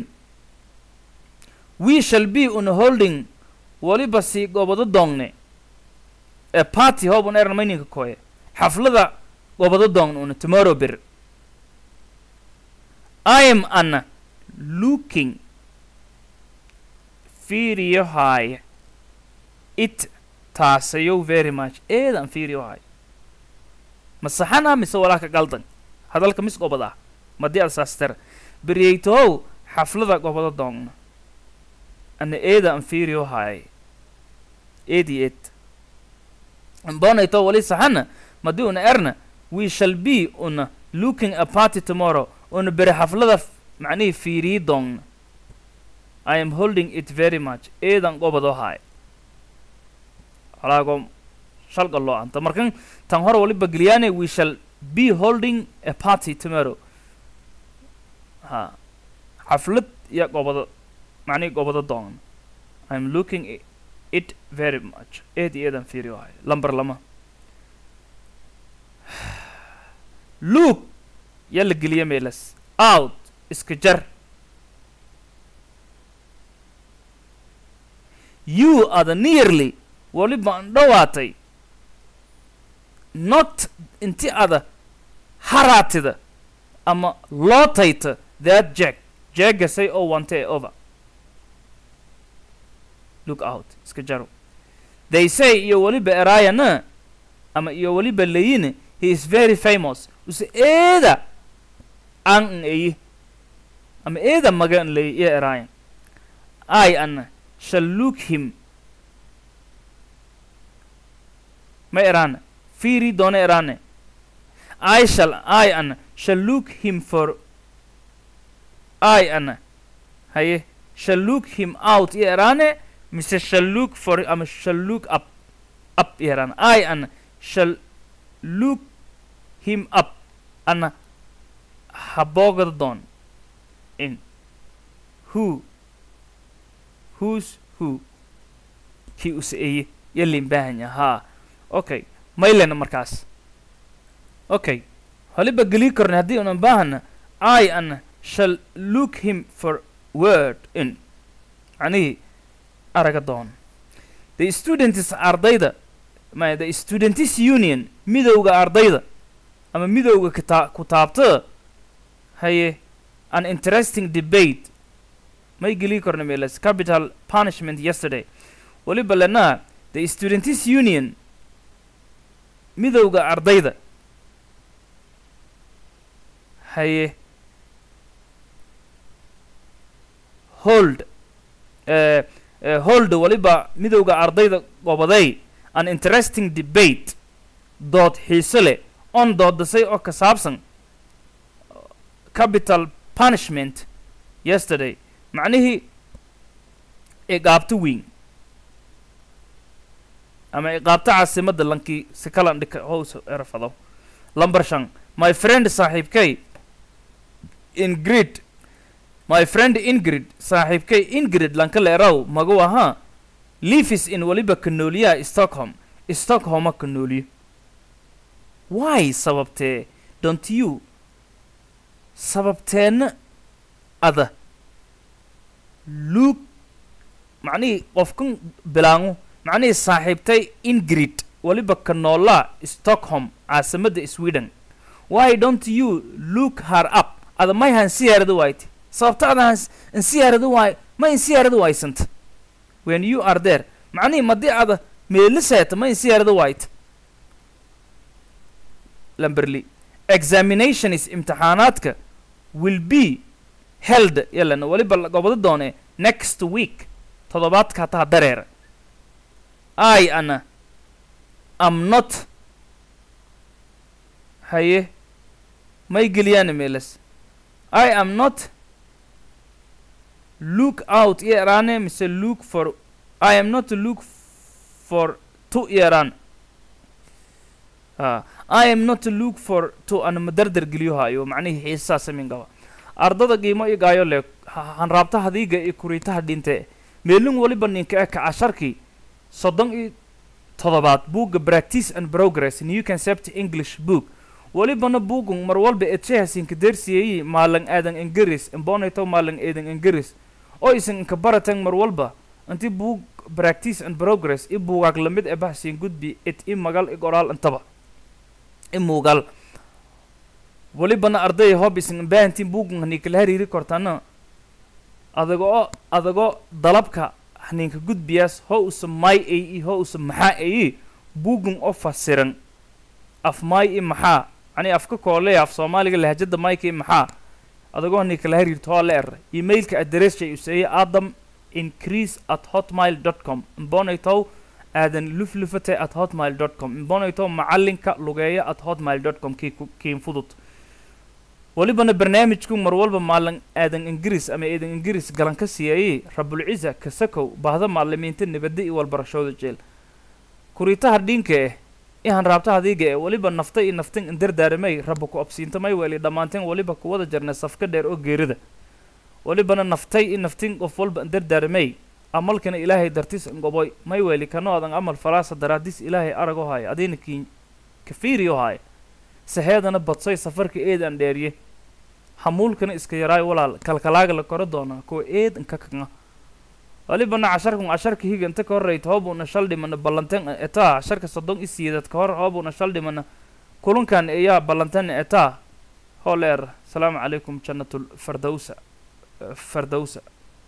we shall be una holding waliba sii gobado doongne ee party hoobun eran mayninka koye xaflada gobado doongne una tomorrow bir I am an looking fiiriyo haaya it taasayow very much eedan fiiriyo haaya ma saxana mise walaaka qaldan hadalka mis gobada madii asaastera beryeytohow xaflada gobado doongna ana eeda an fiiriyo haaya eedi eed bonayto wali saxana madii una erna we shall be una looking a party tomorrow una bere xaflada macnihii fiiriyi doongna I am holding it very much eedan gobado haay walaago shalga loo anta markan tan hore waliba geliyaane we shall be holding a party tomorrow ha xaflad iyo gobado macnihii gobado doongna I am looking i- it very much eed iyo eedan fiiriyo haay lambar lama look yaa la geliya meelas out iska jar you are the nearly waliba an dhowaatay not inti ada haraatida ama lootayta that jack jaggasay oo wantee over look out iska jaro they say iyo waliba erayana ama iyo waliba layine he is very famous use eeda an n eyi ama eeda maga n lay iyo erayan i ana shall look him ma erana fiiri doona erane i shall i ana shall look him for i ana haye shall look him out iyo erane mise shall look for ama shall look up up iyo erane i ana shall look him up ana haboogada doon in who who's who kii use eye iyo limbahanya haa okay maylena markaas okay holiba gelii karna haddii unan baahana i ana shall look him for word in macnihii araga doon the students ardayda ma the students union midowga ardayda ama midowga kita kutaabta haye an interesting debate may gelii karna meelas capital punishment yesterday waliba lena the students union midowga ardayda haye hold uh, uh, hold waliba midowga ardayda gobaday an interesting debate dood xiise leh on doodasay oo ka saabsan capital punishment yesterday macnihii iqaabto weyn ama iqaabto caasimadda lankii si kalan dhika hows erfado lamber shan my friend saaxiibkay ingrid my friend ingrid saaxiibkay ingrid lanka leeraw magu ahaa livis in waliba kanooliyaha stockholm stockholma kanooliyo why sababtee don't you sababteenna ada luuk macnihii qofkan bilaangu macnihii saaxiibtay ingrid waliba kanoolaa stockholm caasimadda sweden why don't you look her up ada may hansiyaarada waayte sababta ada hans insiyaarada waay ma insiyaarada waaysanta when you are there macnihii madii ada meeliseeta ma insiyaarada waayte lamberly examination is imtixaanaadka will be held yalana waliba la gobado doone next week toddobaadka hataa dareera i ana am not haye may geliyaan meelas i am not look out i eraane mise look for i am not look for to i eraan Ah, i am not look for to ana madardar geliyo hayo macnihii xiisasaasa min gaba ardada qiimo i gaayo le ha- hanraabta hadiiga iyo kuriitaha dhinte meelin waliba ninka eka casharkii soddon iyo todobaad buugga practice and progress new concept english book walibana buugun mar walba ejehasinka dersiyeyi maalan aadan engeris imbonayto maalan eedan engeris oo isan inka baratan mar walba inti buug practice and progress i buugaag lamid e bahsin gudbi it i magal i qoraal intaba i muugal walibana arday hob isan imbahantin buugun hanikala hariiri kortana adagoo adagoo dalabka haninka gudbiyaas ho usa may ay ho usa maxaa ayi buugun oo fasiran af may i maxaa ani afka koole af soomaaliga lahjada mayka i maxaa adagoo hanikala hariirto waa la eray emailka addresshay useeye adam increase at hotmail dot com imbonaytow aadan luflufate at hotmail dot com imbonaytow macalinka lugeeya at hotmail dot com kii ku- kiin fudud walibana barnaamijku mar walba maalin aadan ingiriis ama eedan ingiriis galan ka siiyayey rabulciza kasakow baahda maalimiinta nabadda iyo walbarashooda jeel kuriitaha dhinka eh ihan raabta hadiiga eh waliba nafta iyo naftin indardaaramay rabba ku absiintamay weli dhammaanteen waliba kuwada jarnay safka dheer oo geerida walibana naftay i naftin qof walba indardaaramay amalkana ilaahay dartis ngoboy may weli kano adan amal falaasa daraadis ilaahay arag oo haya adina kiin kafiiri oo haya saheedana badsoy safarka eedan dheeriye hamuulkana iska yaraay walaal kalkalaaga la koro doonaa kuwa eed inka kanga walibana casharkan casharka higa inta ka horreyta hoobuna shal dhimana ballantan etaa casharka soddon i siidad ka hor hoobuna shal dhimana kulankan ayaa ballantan etaa hooleer asalaamu calaykum jannatul fardowsa fardowsa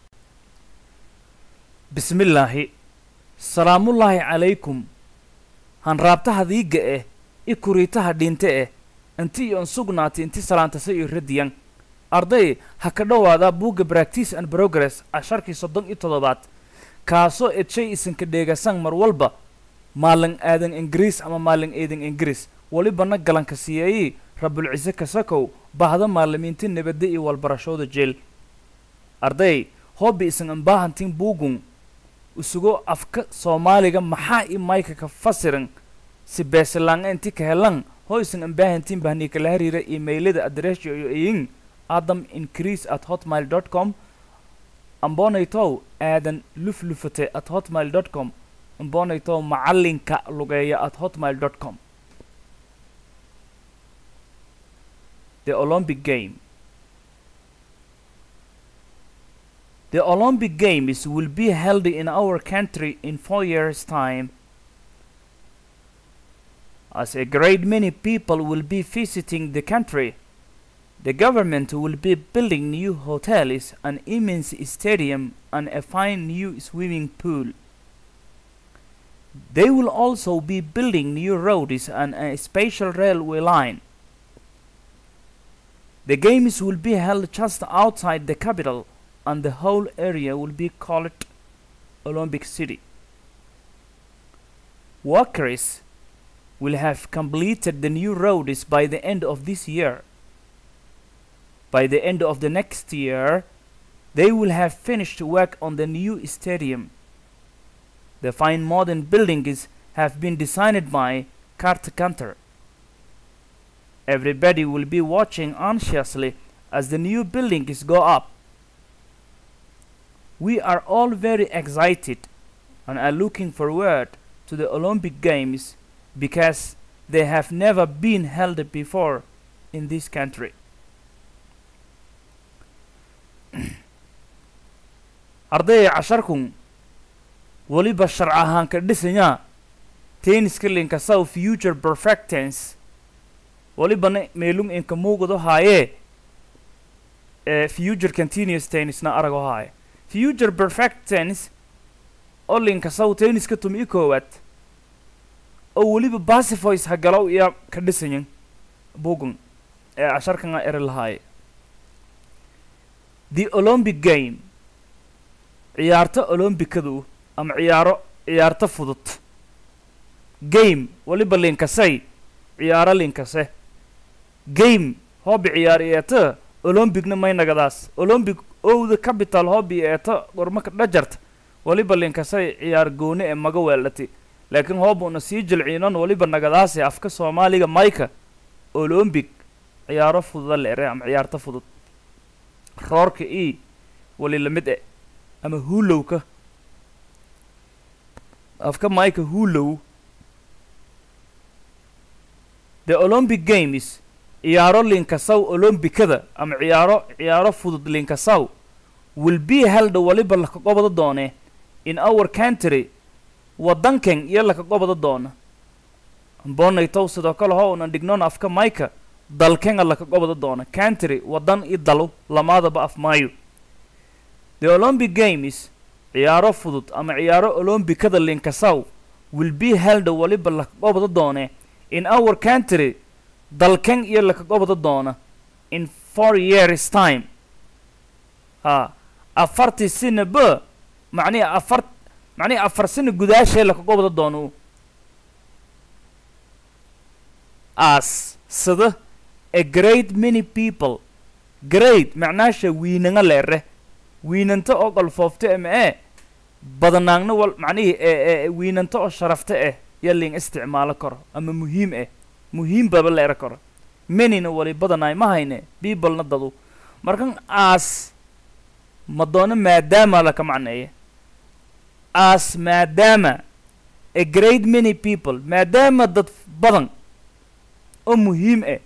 bismillaahi salaamullaahi calaykum hanraabtaha diiga eh i kuriitaha dhinte eh inti iyo insugnaati inti salaantasa iyo radiyan arday ha ka dhowaada buugga practice and progress casharkii soddon iyo toddobaad kaasoo edshay isinka dheegasan mar walba maalin aadan ingiriis ama maalin eedan ingiriis walibana galanka siiyayey rabulcise kasakow bahda maalimiinta nabadda iyo walbarashooda jeel arday hoobi isan imbaahantin buugun isugo afka soomaaliga maxaa i mayka ka fasiran si beesilaanga inti ka helan hoo isan imbaahantin bahni kala hariira emailada adressyo iyo iyin adam increase at hotmail dot com ambonaytow aadan luflufate at hotmail dot com ambonaytow macalinka lugeeya at hotmail dot com the olympic game The Olympic Games will be held in our country in four years' time. As a great many people will be visiting the country, the government will be building new hotels, an immense stadium, and a fine new swimming pool. They will also be building new roads and a special railway line. The games will be held just outside the capital and the whole area will be called Olympic City. Workers will have completed the new roads by the end of this year. By the end of the next year, they will have finished work on the new stadium. The fine modern buildings have been designed by Kurt Kanter. Everybody will be watching anxiously as the new buildings go up. We are all very excited and are looking forward to the Olympic Games because they have never been held before in this country. ardayga casharkun weliba sharc ahaan ka dhisanyaa tenniska linka south future perfect tense welibana meelung inka muuqdo haayee ee future continuous tennisna arago haaye future perfect tense oo linka south tenniska tumi i koowaad oo weliba basifoys hagalow iya ka dhisanyin bugun ee casharkana eri lahaaye the olympic game ciyaarto olombikadu ama ciyaaro ciyaarto fudud game weliba linkasay ciyaaro linkase game hobby ciyaar eeta olombicna may nagadaas olombic owda capital hobby eeta gormaka dhajarta waliba linkasay ciyaar gooni ee maga weeldhati laakiin hoobuna sii jilciinon waliba nagadaase afka soomaaliga mayka olombic ciyaaro fududa leere ama ciyaarta fudud roorka e wali lamid e ama hulowka afka mayka hulow the olympic games ciyaaro linkasaw olombikada ama ciyaaro ciyaaro fudud linkasaw will be held waliba laka qobada doone in our country waddankan iyo laka qobada doona bonaytow sidoo kale ho unan dhignoon afka mayka dalkenga laka qobada doona country waddan i dalu lamaadaba af maayo the olympic games ciyaaro fudud ama ciyaaro olombikada linkasaw will be held waliba laka qobada doone in our country dalkan iyo laka qobada doona in four years time ha afartii sina ba macnihi afar macnihi afar sina gudaashee laka qobada doono as sida a great many people great macnaasha wiinanga leere wiinanta oo qalfoofta ama ee badanaagna wal macnihii ee wiinanta oo sharafta ah ya ling isticmaalo karo ama muhiim ah muhiim baba leera karo manina wali badanaay ma hayne peoplena dadu markan as ma doono maadaama laka macneeye as maadaama a great many people maadaama dad badan oo muhiim ah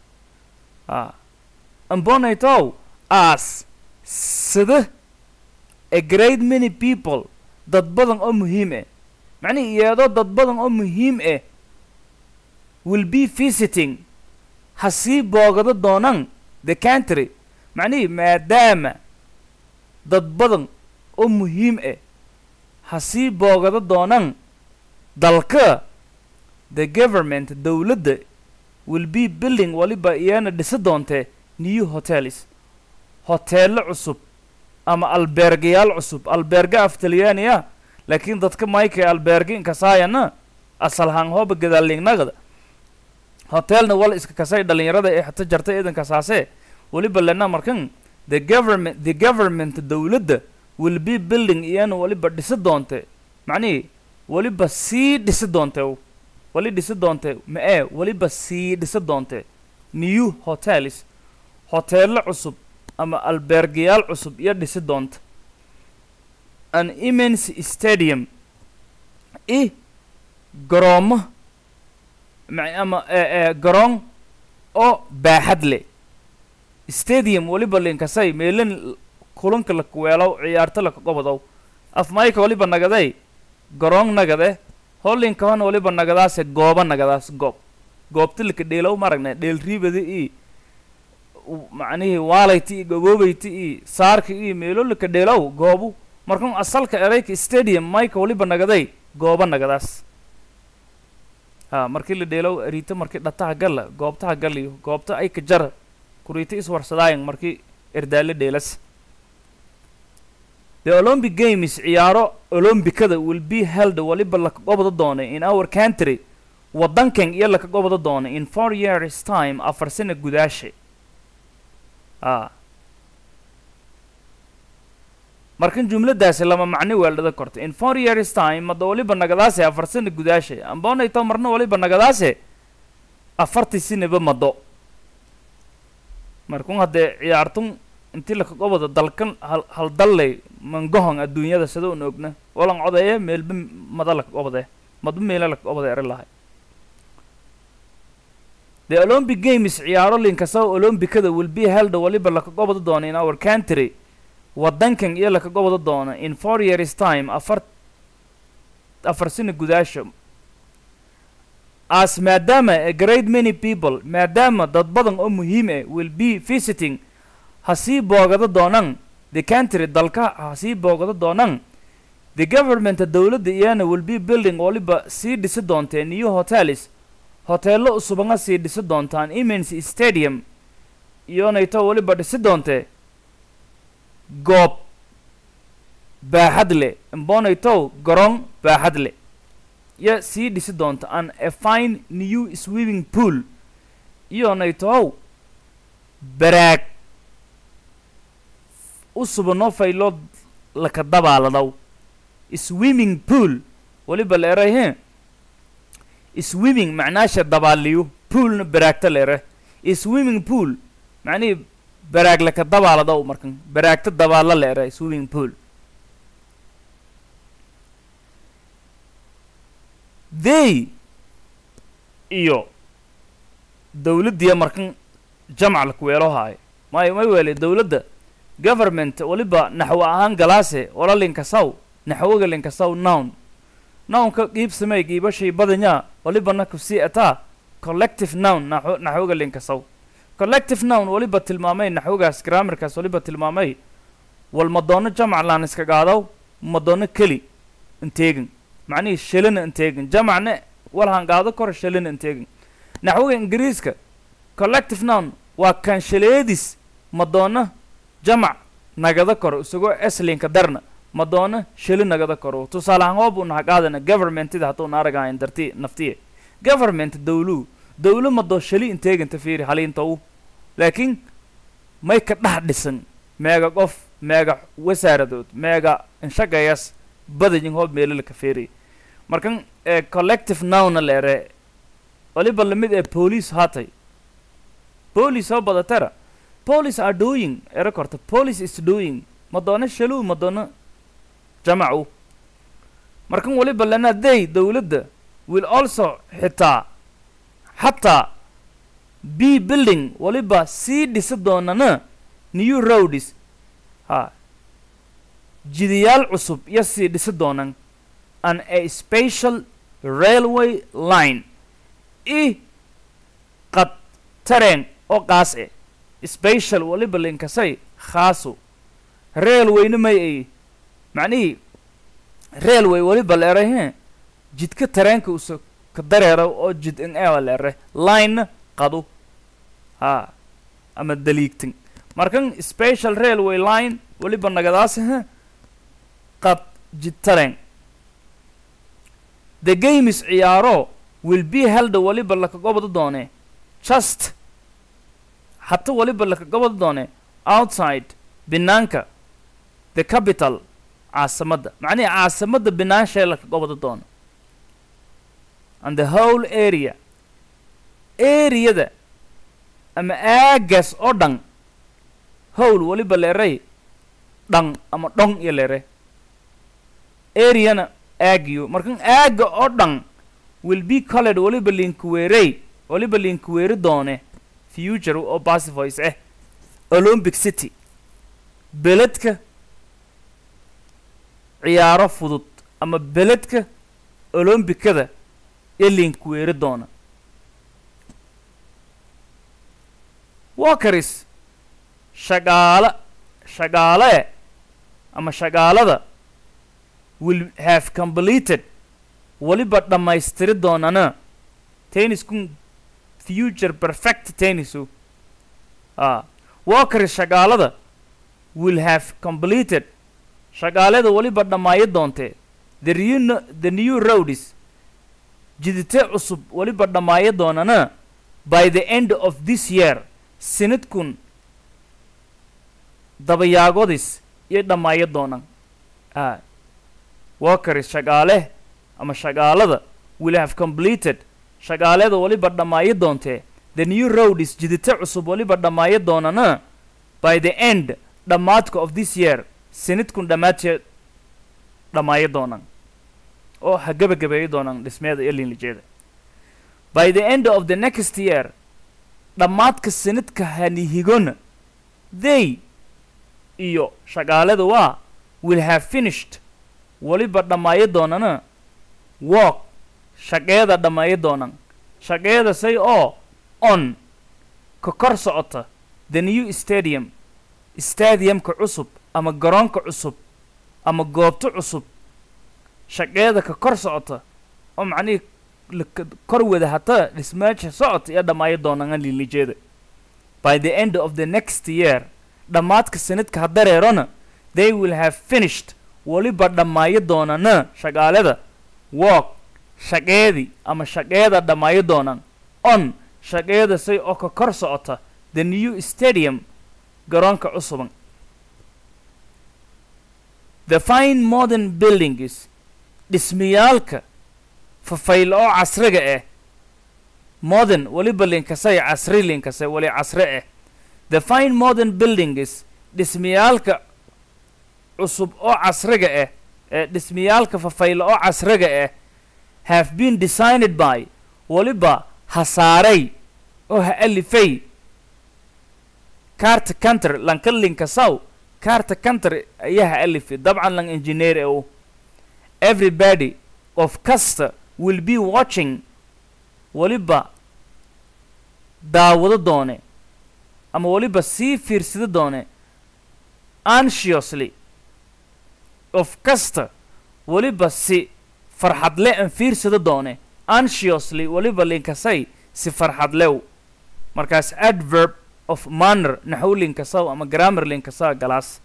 a ambonaytow as sida a great many people dad badan oo muhiim ah macnihi iyadoo dad badan oo muhiim ah will be visiting ha sii boogado doonaan the country macnihii maadaama dad badan oo muhiim ah ha sii boogado doonaan dalka the government dowladda will be building waliba iyana dhisi doontee new hotels hoteello cusub ama albeergayaal cusub albeerga af talyaaniya laakiin dadka mayka albeerga inkasaayana asalhaan hooba gadaallingnagada hotelna wal iska kasay dhalinyarada ee xata jartay idankasaase waliba lena markan the government the government dowladda will be building iyana waliba dhisi doonte macnihii waliba sii dhisi doonte wali dhisi doonte ma ee waliba sii dhisi doonte new hotels hoteello cusub ama albeergayaal cusub iyo dhisi doonta an immense stadium i garoomo ama garoon oo baaxad leh stadium waliba linkasay meelin kulanka lakuweelow ciyaarto laka qobodow afmayka waliba nagaday garoon nagade holinkahan waliba nagadaase gooba nagadaas goob goobta laka dheelow maragne dheel riibada i macnihii waalayta i gagoobayta i saarka i meelo laka dheelow goobu markan asalka erayka stadium mayka waliba nagaday gooba nagadaas ha markii la dheelow ariita markii dhataha galla goobtaha galliyo goobta ay ka jara kuriita iswarsadaayan markii erdaale dheelas the olympic games ciyaaro olombikada will be held waliba laka qobda doonay in our country waddankan iyo laka qobda doonay in four years time afar sana gudaashe a markan jumladaasi lama macni weeldhada korta in four years time mada waliba nagadaase afar sana gudaashe amboonayto marna waliba nagadaase afartii sinaba mado markun haddee ciyaartun intii laka qobada dalkan hal hal dalley mangohon adduunyada sida un ogna walan codeeye meelba mada laka qobade madba meela laka qobada eri lahay the olympic games ciyaaro linkasao olombikada will be held waliba laka qobada doona in our country waddankan iyo laka qobada doona in four years time afar afar sina gudaasha as maadaama a great many people maadaama dad badan oo muhiim ah will be visiting ha sii boogado doonaan the country dalka ha sii boogado doonaan the government dowladda iyana will be building waliba sii dhisi doontee new hotels hoteello usubanga sii dhisi doontaan immense stadium iyonayto waliba dhisi doontee goob baaxad leh imbonaytow garoon baaxad leh iyo sii dhisi doonta an a fine new swimming pool iyonaytow baraag u subanoo fayloo laka dabaaladaw swimming pool waliba la eray he swimming macnaasha dabaaliyo poolna baraagta la ere swimming pool macnihii baraag laka dabaaladaw markan baraagta dabaala la ere swimming pool they iyo dawladdiya markan jamc laku weelo haayo may may weele dawladda government waliba naxwo ahaan galaase wala linkasaw naxwoga linkasaw nown nownka qiibsamay qiibashay badanya walibana kusii ataa collective nown naxwo naxwoga linkasaw collective nown waliba tilmaamay naxwogaas grammarkaas waliba tilmaamay wal madoono jamc laan iska qaadaw madoono keli inteegin macnihii shalina inteegin jamacna walhan qaado kor shalina inteegin naxwoga ingiriiska collective nown waa kan shaleedis madoono jamac nagada koro isagoo eslinka darna madoono shali nagada koro tusaale ahaan hoob unaha qaadana governmentida hadduuna aragahayn darti naftiye government dawlu dawlo madoo shali inteeginta fiiri haliintow laakiin may ka dhex dhisan meega qof meega wasaaradood meega inshagayas badayin hoob meelala ka feeriy markan ee collective nowna leere waliba lamid ee police haatay police oo badatara police are doing era korta police is doing madoono shalu madoono jamacu markan waliba lana they dawladda will also xitaa xataa b building waliba sii dhisi doonana new roads ha jidayaal cusub iyo sii dhisi doonan an a special railway line i qad tareen oo qaas e special waliba linkasay khaasu railwayna may ay macnihii railway waliba la eray he jidka tareenka usa ka dareera oo jid in ewa la ere linena qadu ha ama daliigtin markan special railway line waliba nagadaas he qad jid tareen the games ciyaaro will be held waliba laka gobada doone just hata waliba laka gobada doone outside binaanka the capital caasimadda macnihi caasimadda binaanshae laka gobada doono and the whole area areada ama aagaas oo dhan howl waliba leeray dhan ama dhon iyo leere areana aagiyo markan aaga oo dhan will be colored waliba linkuweerey waliba linkuweeri doone future oo pacivoice ah olympic city beledka ciyaaro fudud ama beledka olombikada ee linkuweeri doona walkeris shaqaala shaqaalee ama shaqaalada will have completed waliba dhammaystiri doonana tenniskun future perfect tennisu a walkeris shaqaalada will have completed shaqaalada waliba dhammaayo doontee the new the new roads jidite cusub waliba dhammaayo doonana by the end of this year sinadkun dabayaagodis iyo dhammaayo doonan a walkeris shaqaale ama shaqaalada will have completed shaqaalada waliba dhammaayo doontee the new roads jidite cusub waliba dhammaayo doonana by the end dhammaadka of this year sinidkun dhammaadteed dhammaayo doonan oo ha gebagabeeyo doonan dhismeeda iyo linlijeeda by the end of the next year dhammaadka sinidka hanihigona they iyo shaqaalada waa will have finished waliba dhammaayo doonana walk shaqeeda dhammaayo doonan shaqeeda say oo on ka kor socota the new stadium stadiumka cusub ama garoonka cusub ama goobto cusub shaqeeda ka kor socota oo macnihii laka kor wada hata dhismeesha socota iyo dhammaayo doonana linlijeeda by the end of the next year dhammaadka sanadka ha dareerona they will have finished waliba dhammaayo doonana shaqaalada walk shaqeedii ama shaqeeda dhammaayo doonan on shaqeeda say oo ka kor socota the new stadium garoonka cusuban the fine modern buildings dhismayaalka fafaylo oo casriga ah modern weliba linkasay casri linkasay wali casri ah the fine modern buildings dhismayaalka cusub oo casriga ah ee dhismayaalka fafaylo oo casriga ah have been designed by weliba hasaaray oo ha alifay carta country lanka linkasaw carta country ayaa ha alifay dabcan lang engineer ee u everybody of kasta will be watching weliba daawado doone ama weliba sii fiirsado doone anxiously of kasta weliba si farxadle an fiirsado doone anxiously weliba linkasay si farxadlew markaas adverb of manner naxw linkasaw ama grammar linkasaw galaas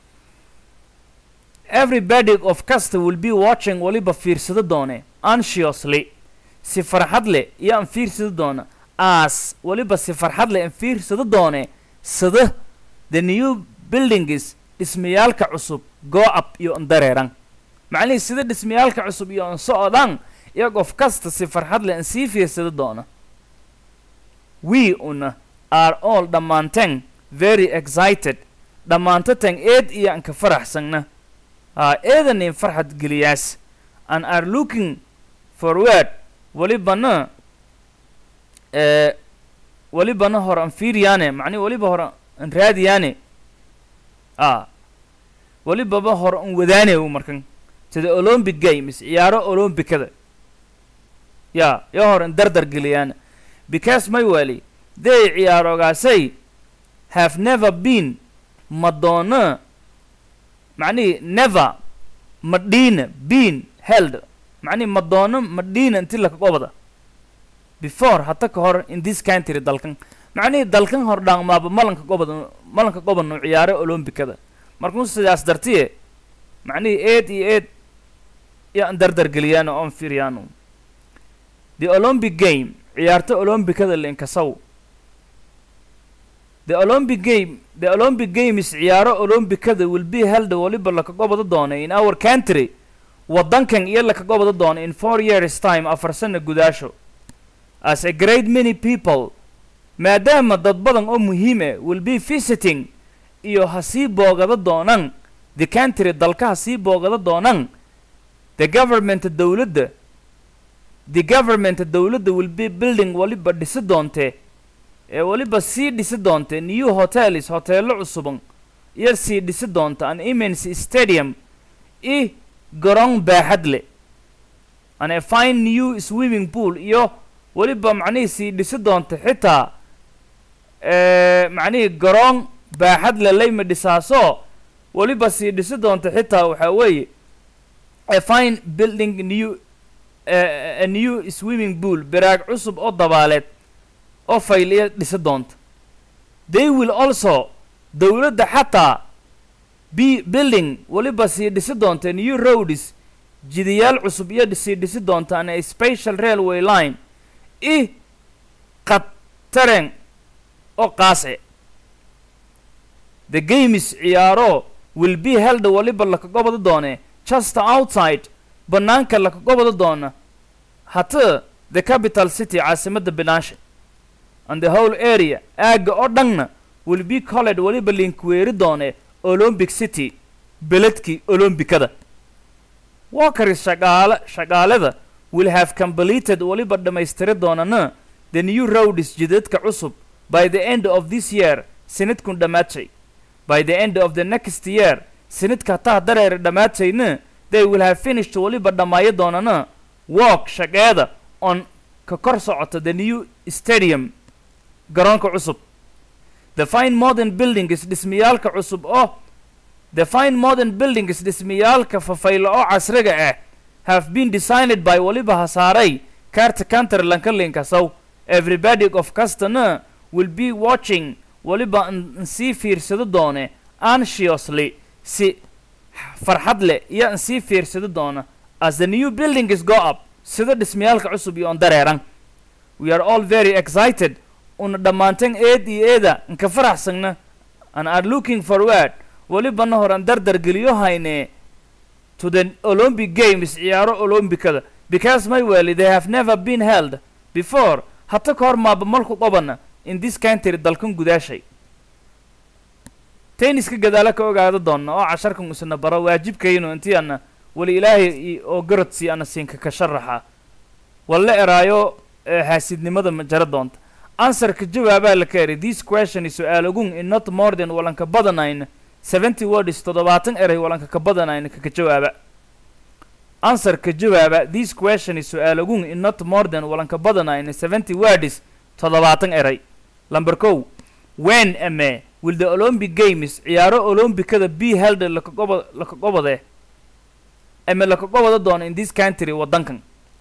everybody of kasta will be watching weliba fiirsado doone anxiously si farxad leh iyo an fiirsado doona as weliba si farxad leh an fiirsado doone sada the new buildings dhismayaalka cusub go up iyo an dareeran macnihii sida dhismayaalka cusub iyo an socodaan iyag of kasta si farxad leh an sii fiirsado doona we una are all dhammaanteen very excited dhammaantateen eed iyo an ka faraxsanna aa eedanin farxad geliyaas and are looking forward welibana ee welibana hor an fiiriyaane macnihi weliba hor an raadiyaane a welibaba hor an wadaane u markan sida olympic games ciyaaro olympicada ya yo hor an dardar geliyaan because my weli they ciyaarogaasay have never been madonna macnihi never madina been held macnihi madoono madina inti lakagobada before hata ka hor in this country dalkan macnihii dalkan hor dhaangmaaba malanka gobada malanka gobadnu ciyaare olombikada markuu sidaas dartiye macnihii eed iyo eed iyo an dardargeliyaan oon fiiryaanu the olympic game ciyaarta olombikada linkasaw the olympic game the olympic games ciyaaro olombikada will be held waliba lakagobada doona in our country waddankan iyo lakagobada doona in four years time afar sana gudaasho as a great many people maadaama dad badan oo muhiime will be visiting iyo ha sii boogada doonaan the country dalka ha sii boogada doonaan the government dowladda the government dowladda will be building waliba dhisi doontee ee weliba sii dhisi doonta new hotels hoteelo cusuban iyo sii dhisi doonta an immense stadium i garoon baaxad leh an a fine new swimming pool iyo weliba macnihii sii dhisi doonta xitaa macnihii garoon baaxad le layma dhisaaso weliba sii dhisi doonta xitaa waxaa weeye a fine building new a new swimming pool baraag cusub oo dabaaleed oo fayliya dhisi doonta they will also dowladda xataa b building weliba sii dhisi doonta new roads jidayaal cusub iyo sii dhisi doonta an a special railway line i qataren oo qaase the games ciyaaro will be held waliba lakagobada doone just outside bannaanka lakagobada doona hata the capital city caasimadda binaasha and the whole area aagga oo dhanna will be colled waliba linkweeri doone olympic city beledkii olombikada walkeris shaqaale shaqaalada will have completed waliba dhammaystiri doonana the new roads jidadka cusub by the end of this year sanadkun dhammaatay by the end of the next year sanadka hataa dareer dhammaatayna they will have finished waliba dhammaayo doonana walk shaqeeda on ka kor socota the new stadium garoonka cusub the fine modern buildings dhismayaalka cusub oo the fine modern buildings dhismayaalka fafaylo oo casriga ah have been designed by waliba hasaaray carta counter lankalinkasaw everybody of custana will be watching waliba n sii fiirsado doone anxiously si farxad leh iyo an sii fiirsado doona as the new buildings go up sida dhismayaalka cusub iyo on dareeran we are all very excited una dhammaanteen eed iyo eeda nka faraxsagna and are looking forward welibana horan dardar geliyo hayne to the olympic games ciyaaro olombikada because my weli they have never been held before hata ka hor maaba malku qabana in this country dalkan gudaashay tenniska gadaala ka ogaada doonna oo casharkan isna baro waajibkaynu intii ana weli ilaahay i- oo garadsi ana siinka ka sharaxa walla eraayo ee xaasidnimada ma jara doonta answerka jawaabaa la ka eray this question is su-aal ogun in not more than walanka badanayn seventy words toddobaatan eray walanka ka badanayn kaka jawaaba answerka jawaaba this question is su-aal ogun in not more than walanka badanayn seventy words toddobaatan eray lamber kow when ame will the olympic games ciyaaro olombikada be held lakagobo lakagobode ame lakagobada doono in this country wadankan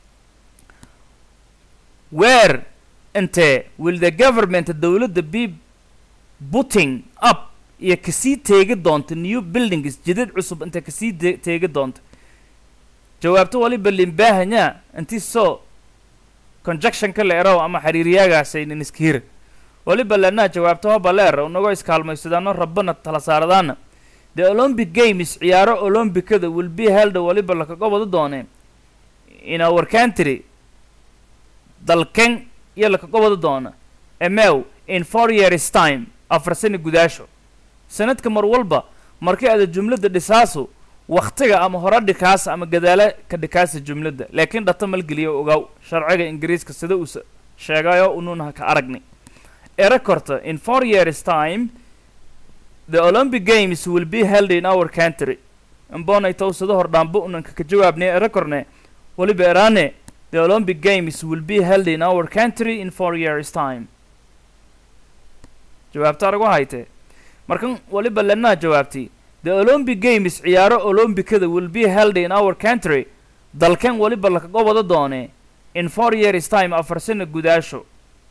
where inte will the government dowladda be putting up iyo kasii teegi doonta new buildings jidad cusub inta kasii de- teegi doonta jawaabto waliba limbaahanyaa intii soo conjectionka la eraw ama xiriiryaagaasaynin iska hira waliba lanaa jawaabto hoba leer unagoo iskaalmaysadaano rabbana tala saaradaana the olympic games ciyaaro olombikada will be held waliba lakaga wada doone in our country dalken iyo lakaga wada doona emew in four years time afar sano gudaasho sanadka mar walba markii aada jumladda dhisaasu waktiga ama hore dhikaasa ama gadaale ka dhikaasa jumladda laakiin dhata malgeliyo ogaw sharciga ingiriiska sida uu s- sheegayo unuuna ka aragni era korta in four years time the olympic games will be held in our country mbonay towsado hordhaanbo unanka ka jawaabnay era korne waliba eraane the olympic games will be held in our country in four years time jawaabta aragu hayte markan waliba lanaa jawaabtay the olympic games ciyaaro olombikada will be held in our country dalkan waliba lakaga wada doone in four years time afar sano gudaasho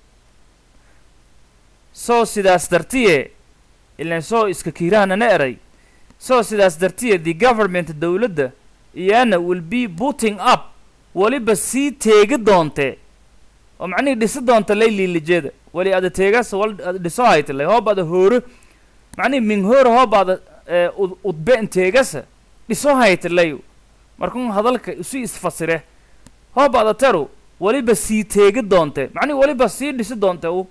soo sidaas dartiye ilan soo iska kiirahanana eray soo sidaas dartiye the government dowladda iyana will be putting up waliba sii teegi doonte oo macnihii dhisi doonta lay liilijeeda wali ada teegaas wal ada dhiso haytale hoob ada hooro macnihi min hoora hoob ada ee, ud- udbe inteegasa dhiso haytalayo markun hadalka isu isfasire hoob ada teru waliba sii teegi doonte macnihi waliba sii dhisi doonte u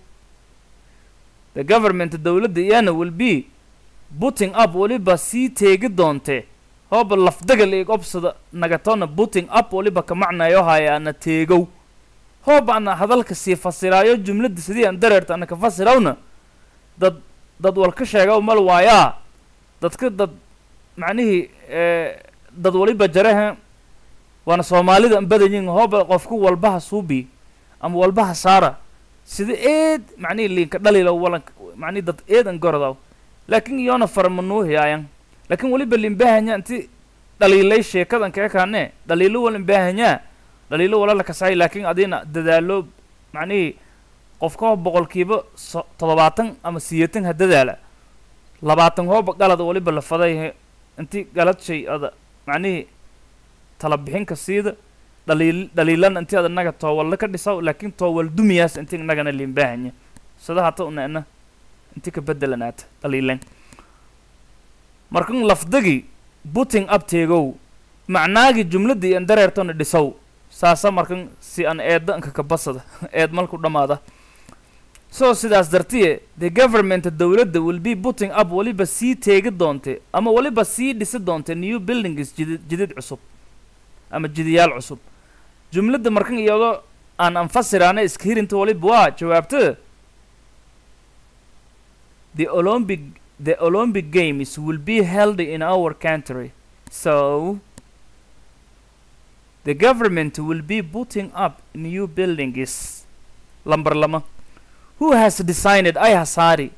the government dowladda iyana will be putting up waliba sii teegi doonte hooba lafdagal ig obsada nagatona putting up waliba ka macnayo haya ana teegow hooba ana hadalka sii fasiraayo jumladda sidii aan dareerta ana ka fasirawna dad dad wal ka sheegaw mal waayaa dadka dad macnihii ee, dad waliba jaraha waana soomaalida an badanyin hooba qofku walbaha suubi ama walbaha saara sida eed macnihii liinka dhalila walan macnihi dad eed an gorodaw laakin iyona farmanuuhiyaayan laakin waliba limbahanya inti dhaliilay sheekadan kee kaane dhaliilo wal imbahanyaa dhaliilo wala la kasay laakin adina dadaalo macnihii qofka boqolkiiba so toddobaatan ama siyeetan ha dadaala labaatan hooba galad waliba la faday inti galad shay ada macnihii tala bixinka siida dhaliil dhaliilan inti ada naga toowalla ka dhisaw laakin toowal dumiyaas inti nagana limbahanya sida hata unaana inti ka bedelanaata dhaliilan markan lafdagi putting up teegow macnaagi jumladii an dareertona dhisow saasa markan si an eedda anka ka basada eed malku dhammaada so sidaas dartiye the government dowladda will be putting up waliba sii teegi doonte ama waliba sii dhisi doonte new buildings jidid jidid cusub ama jidiyaal cusub jumladda markan iyadoo aan anfasiraana iska hirinta waliba waa jawaabta the olympic the olympic games will be held in our country so the government will be putting up new buildings lamber lama who has designed ay hasaari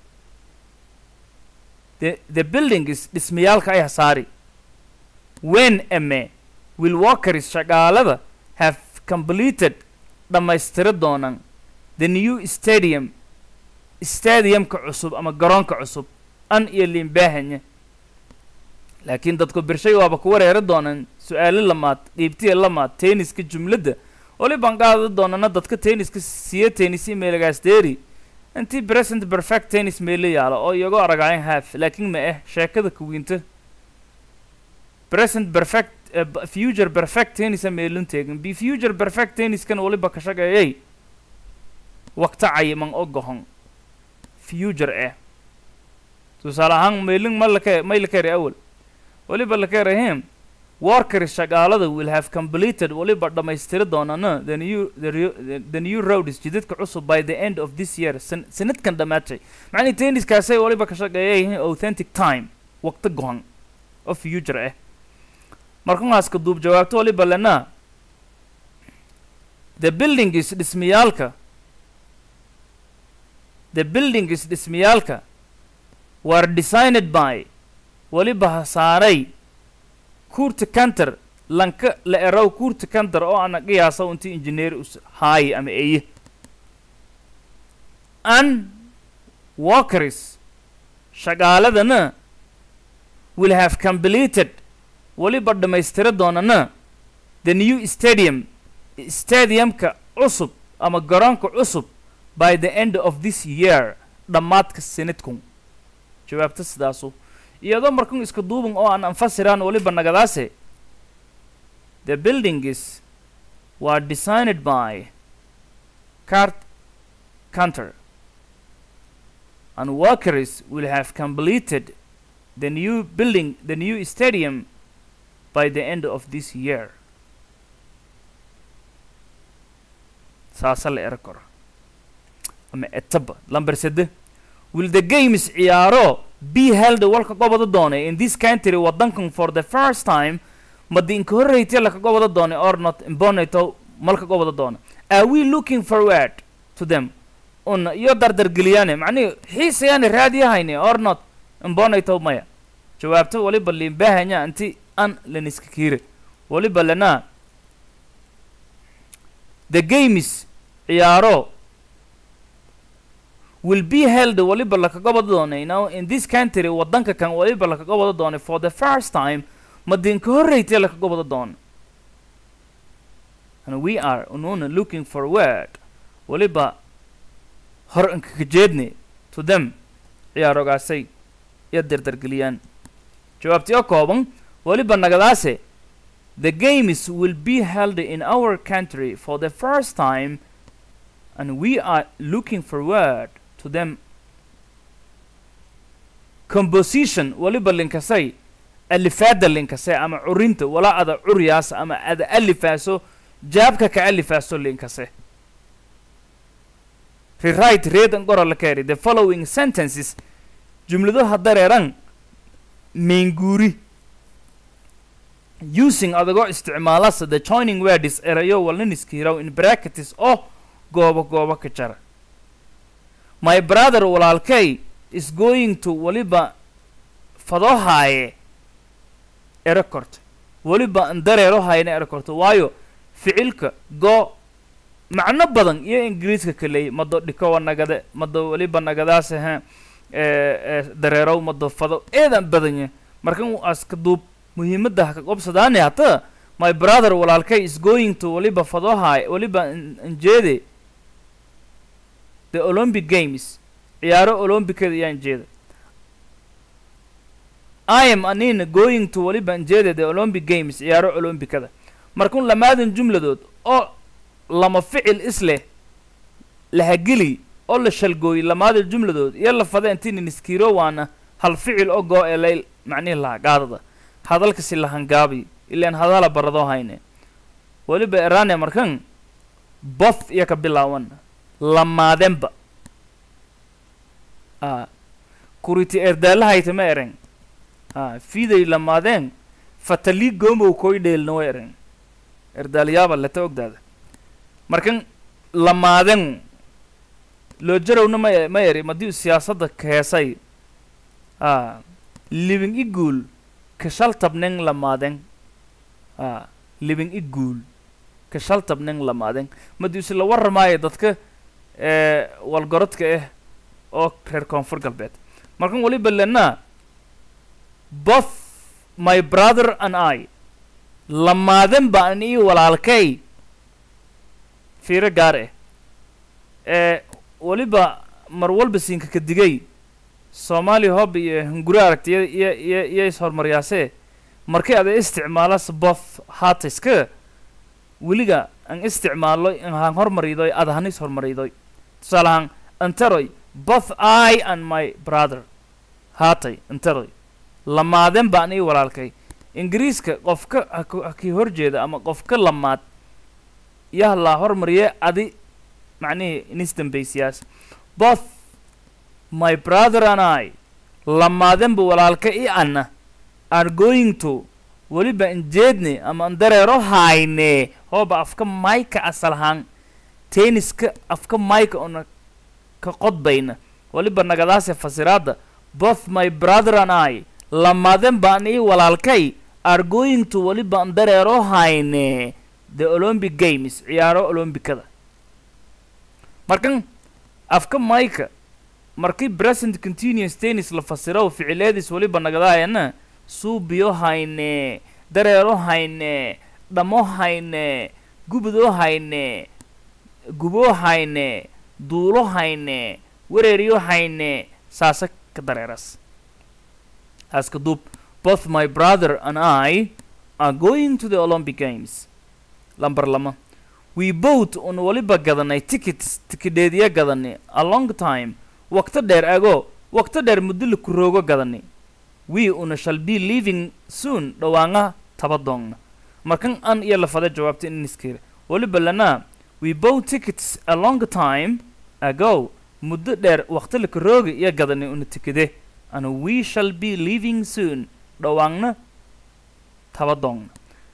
the the building is dhismayaalka ay hasaari when ame will workers shaqaalada have completed dhammaystira doonaan the new stadium stadiumka cusub ama garoonka cusub an iyo liimbaahanya laakiin dadku birshay waaba ku wareeri doonaan su-aalo lamaad qiibtiya lamaad tenniska jumladda wali baan qaadi doonana dadka tenniska siya tennis imailagaas deeri intii present perfect tennis meelo yaalo oo iyagoo aragayan half laakiin ma eh sheekada kuwiinta present perfect eh, b- future perfect tennis meelun teegin bi future perfect tenniskan waliba ka shaqeeyay waqti cayiman oo gohon future eh tusaale ahaan meelin ma laka may la kari awal waliba la karahem workers shaqaalada will have completed waliba dhammaystiri doonana the new the, re- the, the new road is jidadka cusub by the end of this year san sanadkan dhammaatay macnii tenniskaasay waliba ka shaqeeyayihiin authentic time waqti gohan oo future ah markuhaaska duub jawaabto waliba lena the building is dhismayaalka the building is dhismayaalka were designed by waliba ha saaray kurta kanter lanka la erow kurta kanter oo ana qiyaasa inti engineer us haayi ama eye an workers shaqaaladana will have completed waliba dhammaystira doonana the new stadium stadiumka cusub ama garoonka cusub by the end of this year dhammaadka sanadkun jawaabta sidaasu iyadoo markun iska duuban oo aan anfasiraan waliba nagadaase the buildings were designed by cart counter and workers will have completed the new building the new stadium by the end of this year saasa la ero karo ama etaba lamber sede will the games ciyaaro be held walka gobada doonay in this country wadankan for the first time madi inka horreytay laka gobada doonay or not imbonato malka gobada doona are we looking forward to them un iyo dardargeliyaane macnihi xiisayaani raadiyahayne or not imbonato maya jawaabta waliba liimbahanya inti an laniska kiire waliba lana the games ciyaaro will be held waliba lakaga wada doonay now in this country wadanka kan waliba lakaga wada doonay for the first time madinka horreytay lakaga wada doona and we are ununa looking forward waliba hor inkaka jeedne to them ciyaarogaasay iyo dardargeliyaan jawaabtii oo kooban waliba nagadaase the games will be held in our country for the first time and we are looking forward to them composition waliba linkasay alifaada linkasay ama curinta walaa ada curyaas ama ada alifaaso jaabka ka alifaaso linkase rewrite read and gora la keri the following sentences jumladaha dareeran meenguuri using adagoo isticmaalasa the joining words erayo walniniskiiraw in brackets oo goobo goobo ka jara my brother walaalkay is going to waliba fadoo haaye ero korta weliba an dareero hayna ero korta waayo ficilka go macno badan iyo ingiriiska kaleey mado dhikowa nagade mado weliba nagadaase ha dareerow mado fado eedan badanya markan aska duub muhiimadda ha ka qobsadaani hata my brother walaalkay is going to waliba fadoo haaye waliba anjeede the olympic games ciyaaro olombicada ayaan jeeda i am anina going to waliba anjeeda the olympic games ciyaaro olombicada markun lamaadan jumladood oo lama ficil isleh lahageli oo la shalgooyey lamaada jumladood iyo la fada intinin iskiiro waana hal ficil oo goo ee layl macnihi laha gaadada hadalkasi lahangaabi ilaan hadala baradoo hayne weliba erane markan both iyo ka bilaawan lamaadenba a kuriti erdaalahayta ma eren a fiday lamaadeen fatali gomow koy dheelna wa eren erdaalyaaba leta ogdaada markan lamaaden loo jarowna ma ma eri madiu siyaasadda keesay a living iguul kashaltabnen lamaaden a living iguul kashaltabnen lamaaden madiuse la warramaayo dadka ee walgorodka ah oo reer koonfur galbeed markan waliba lena both my brother and i lamaaden ba an ii walaalkay fiiro gaar ah ee waliba mar walba siinka ka digay soomaali hob iyo hunguri aragti iyo iyo iyo iyo is-hormaryaasee markii ada isticmaalas both haatiska weliga an isticmaalo in han hormaridoy ada han is hormaridoy tusaale ahaan antaroy both i and my brother haatay antaroy lamaadeen baan ii walaalkay ingiriiska qofka haku- hakii horjeeda ama qofka lamaad yah la hormariye adi macnihii inisdambaysiyaas both my brother and i lamaadenba walaalka i anna are going to weliba injeedne ama andareero hayne hooba afka mayka asal ahaan tenniska afka mayka ona ka qodbayna weliba nagadaase fasiraada both my brother and i lamaden baan ii walaalkay are going to weliba andareero hayne the olympic games ciyaaro olombikada markan afka mayka markii present continuous tennis la fasiro ficileediis weliba nagadaayana suubiyo hayne dareero hayne dhamo hayne gubudoo hayne guboo hayne duulo hayne wereeriyo hayne saasa ka dareeras aska duub both my brother and i are going to the olympic games lambar lama we both un waliba gadanay tickets tikidheediya gadanay a long time waqto dheer ago waqto dheer muddo la kuroogo gadanay we una shall be leaving soon dhawaanga tabadoongna markan an iyo lafada jawaabta in iskira waliba lana we bought tickets a long time ago muddo dheer waqto la kurooga iyo gadanay una tikide and we shall be leaving soon dhawaangna tabadoongna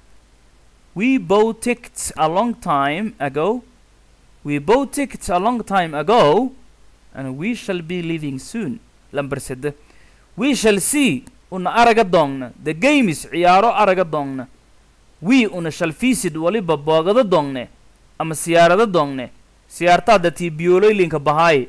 we bought tickets a long time ago we bought tickets a long time ago and we shall be leaving soon lambar sede we shall see una araga doongna the games ciyaaro araga doongna we una shall visit waliba boogado doongne ama siyaarado doongne siyaartaada tii biyoloylinka bahaay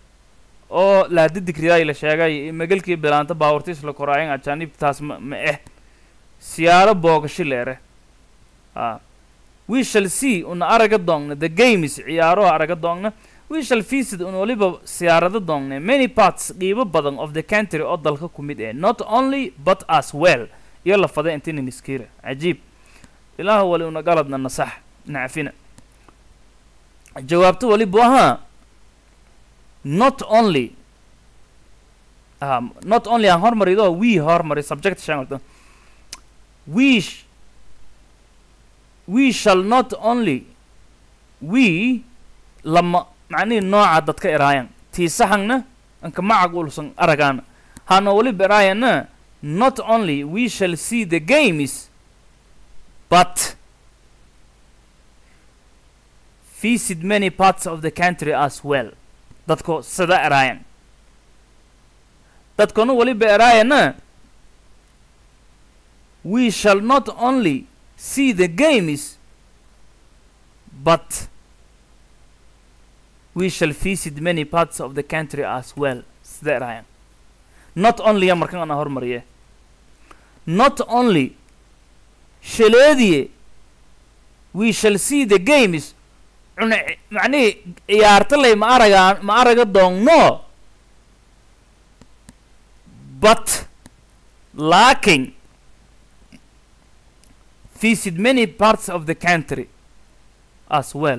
oo laadidigridaay la sheegay magalkii bilaanta baawurtiis la koraayan ajaanibtaas ma ma eh siyaaro boogashi leere a we shall see una araga doongna the games ciyaaro araga doongna we shall visit un waliba siyaarado doongne many parts qiibo badan of the country oo dalka ku mid eh not only but as well iyo la fada intinin iskiira cajiib ilaah wali una galadna nasax nacfina jawaabto walibu ahaa not only um, not only aan hormarido we hormari subject shangalto we sh we shall not only we lama macnihii nooca dadka eraayan tii saxangna anka macag ulsan aragaana hana waliba eraayana not only we shall see the games but visit many parts of the country as well dadko sida eraayan dadkona waliba eraayana we shall not only see the games but we shall visit many parts of the country as well sida eraayan not only ya markan ana hormariye not only shaleediye we shall see the games cuna macnihii ciyaartaley ma aragaan ma araga doonno but laaking visit many parts of the country as well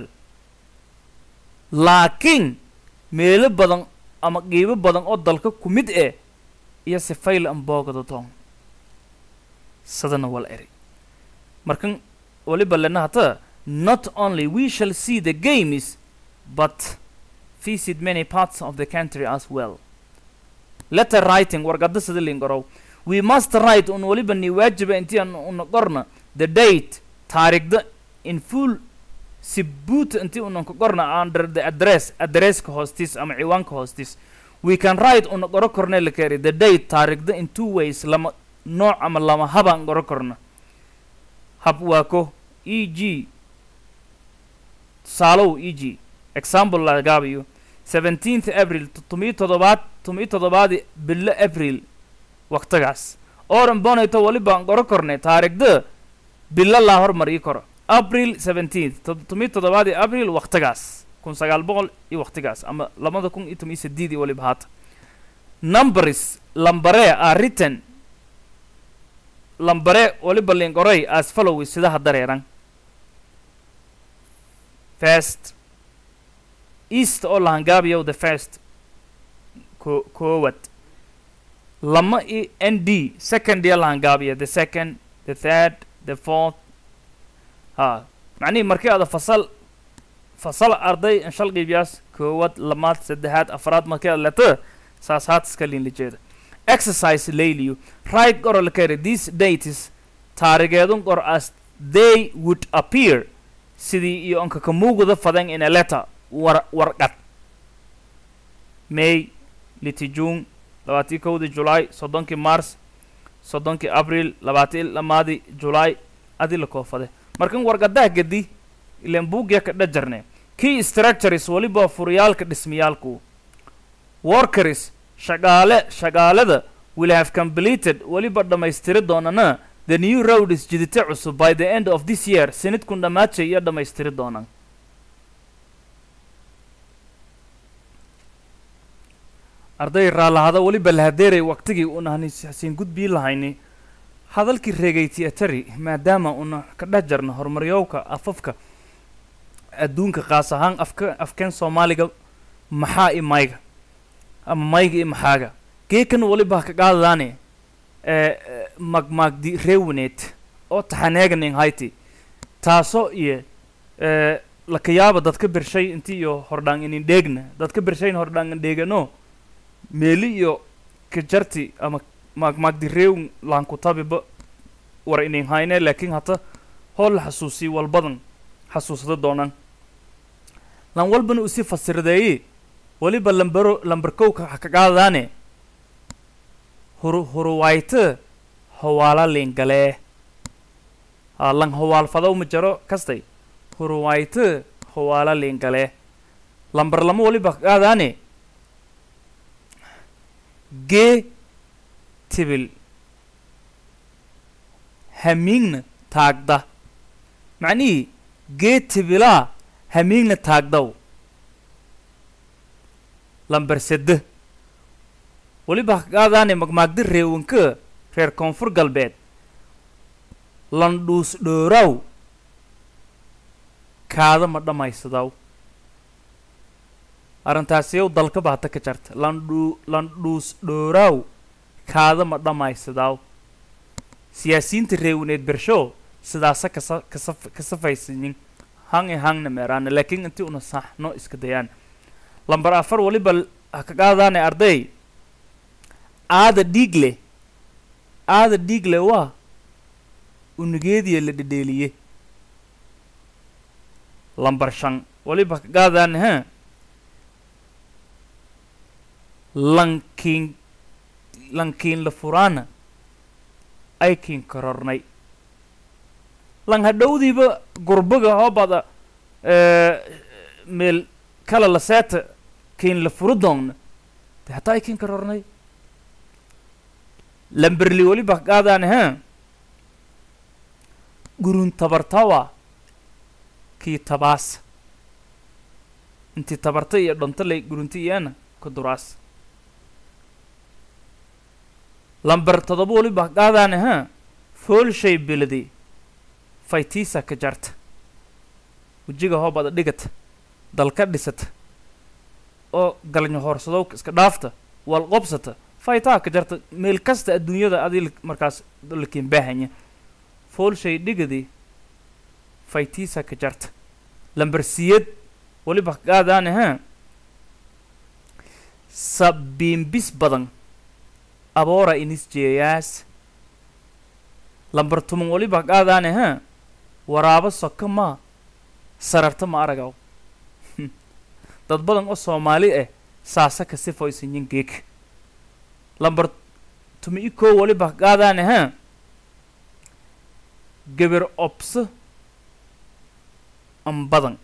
laakiin meelo badan ama qiibo badan oo dalka ku mid eh iyo sifayl an boogada doon sadana wal eri markan waliba lena hata not only we shall see the games but visit many parts of the country as well letter writing wargada sida lingorow we must write un waliba ni waajiba intii aan una qorna the date taarikhda in full si buut intii unan ka qorna under the address addresska hoostiis ama ciwaanka hoostiis we can write una qoro korne la keri the date taarikhda in two ways lama nooc ama lama habaan qoro korna hab waa ko e g tusaalow e g example lagaabayo seventeenth april todomiyo toddobaad todomiyo toddobaadi bilo april waqtigaas oran bonayto waliba aan qoro kornay taarikhda bilo laa hormar ii koro april seventeenth todomiyo toddobaadi april waqtigaas kun sagaal boqol iyo waqtigaas ama labada kun iyo toban iyo sideed iyo waliba haata numbers lambare are written lambare waliba lingoray as follows sidaha dareeran first east oo lahangaabiyow the first ko koowad lama i n d second iyo lahangaabiya the second the third the fourth ha macnihii markii aada fasal fasal arday inshal qiibyaas koowad lamaad saddexaad afraad markii aad leto saas haat iska liinlijeeda exercise layliyo right goro kare these dates taarigeedun qor as they would appear sidii iyo onka ka muuguda fadan in a letter war warqad may liti june labaatii kowdii julaay soddonkii mars soddonkii abril labaatii lamaadii julaay adi la koofade markan warqadaha gedi ilan buugya ka dhajarne key structures waliba furiyaalka dhismayaalku workers shaqaale shaqaalada will have completed weliba dhammaystiri doonana the new road is jidite cusub by the end of this year sanadkun dhammaajay iyo dhammaystiri doonaan arday raallahada weliba lahadeeray waqtigii una hasiin gudbii lahayni hadalkii reegayti atari maadaama una ka dhex jarno horumaryowka afafka adduunka qaas ahaan afka afkeen soomaaliga maxaa i mayga ama mayga i maxaaga geekan waliba ka qaadadaane magmaagdi reewaneed oo taxaneeganin hayti taasoo iyo lakayaaba dadka bershay inti iyo hordhaan inin dheegna dadka bershayn hordhaan dheegano meeli iyo kajarti ama maagmaagdi reewn laankutabiba war inin hayne laakiin hata hool la xasuusiy walbadan xasuusada doonaan lan walbana usi fasirdeeye weliba lambaro lambarkowka ha ka qaadadaane huru huruwayte hawaala liingalee haa lan hawaalfadaw ma jaro kastay huruwayte hawaala liingalee lambar lama waliba ka qaadaane gee tibil hamiigna taagda macnihii gee tibilaa hamiigna taagdaw lambar sedde weliba ka qaadaane magmaagdi reewanka reer koonfur galbeed landhuus dhooraaw kaada ma dhammaysadaw arrintaasiyow dalkaba hata ka jarta landhu landhuus dhooraaw kaada ma dhammaysadaw siyaasiyiinta reewaneed bershow sidaasa kasa kasa kasafaysayin hang i hangna meeraana laakiin intii una saxno iska dayaan lambar afar waliba ha ka qaadaane arday aada dhiigle aada dhiigle waa unugeediya la dhedheeliye lambar shan waliba ka qaadaane ha lankiin lankiin la furaana aykiin korornay lan hadhowdiiba gurbaga hoobada meel kala la seeta kiin la furu doonna de hataa aykiin korornay lamberli weliba qaadaane ha gurun tabartawa kii tabaas intii tabarta iyo dhontalay gurunti iyana ka duraas lamber todoba waliba qaadaane ha foolshay beladi faytiisa ka jarta wejiga hoobada dhigata dalka dhisata oo galnyo hoorsadowka iska dhaafta wal qobsata faytaa ka jarta meel kasta adduunyada adii markaas lakiin baahanya foolshay dhigadi faytiisa ka jarta lamber siyad waliba qaadaane ha sabiimbis badan aboora inis jeeyaas lambar tuman waliba qaadaane ha waraabo soka maa sararta ma aragaw dad badan oo soomaali ah saasa ka sifoysanyin geeg lambar tuma i koo waliba qaadaane ha geber obso an badan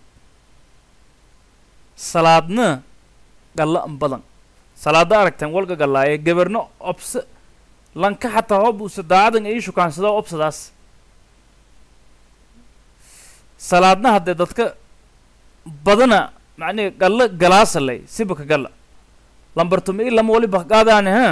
salaadna gallo an badan salaada aragteen walga gallaaye geberno obso lanka xataa hoob uusa daacadan ii shukaansado obsadaas salaadna haddee dadka badana macnihi gallo galaasaley sibaka galla lambar tumi i lama waliba qaadaane ha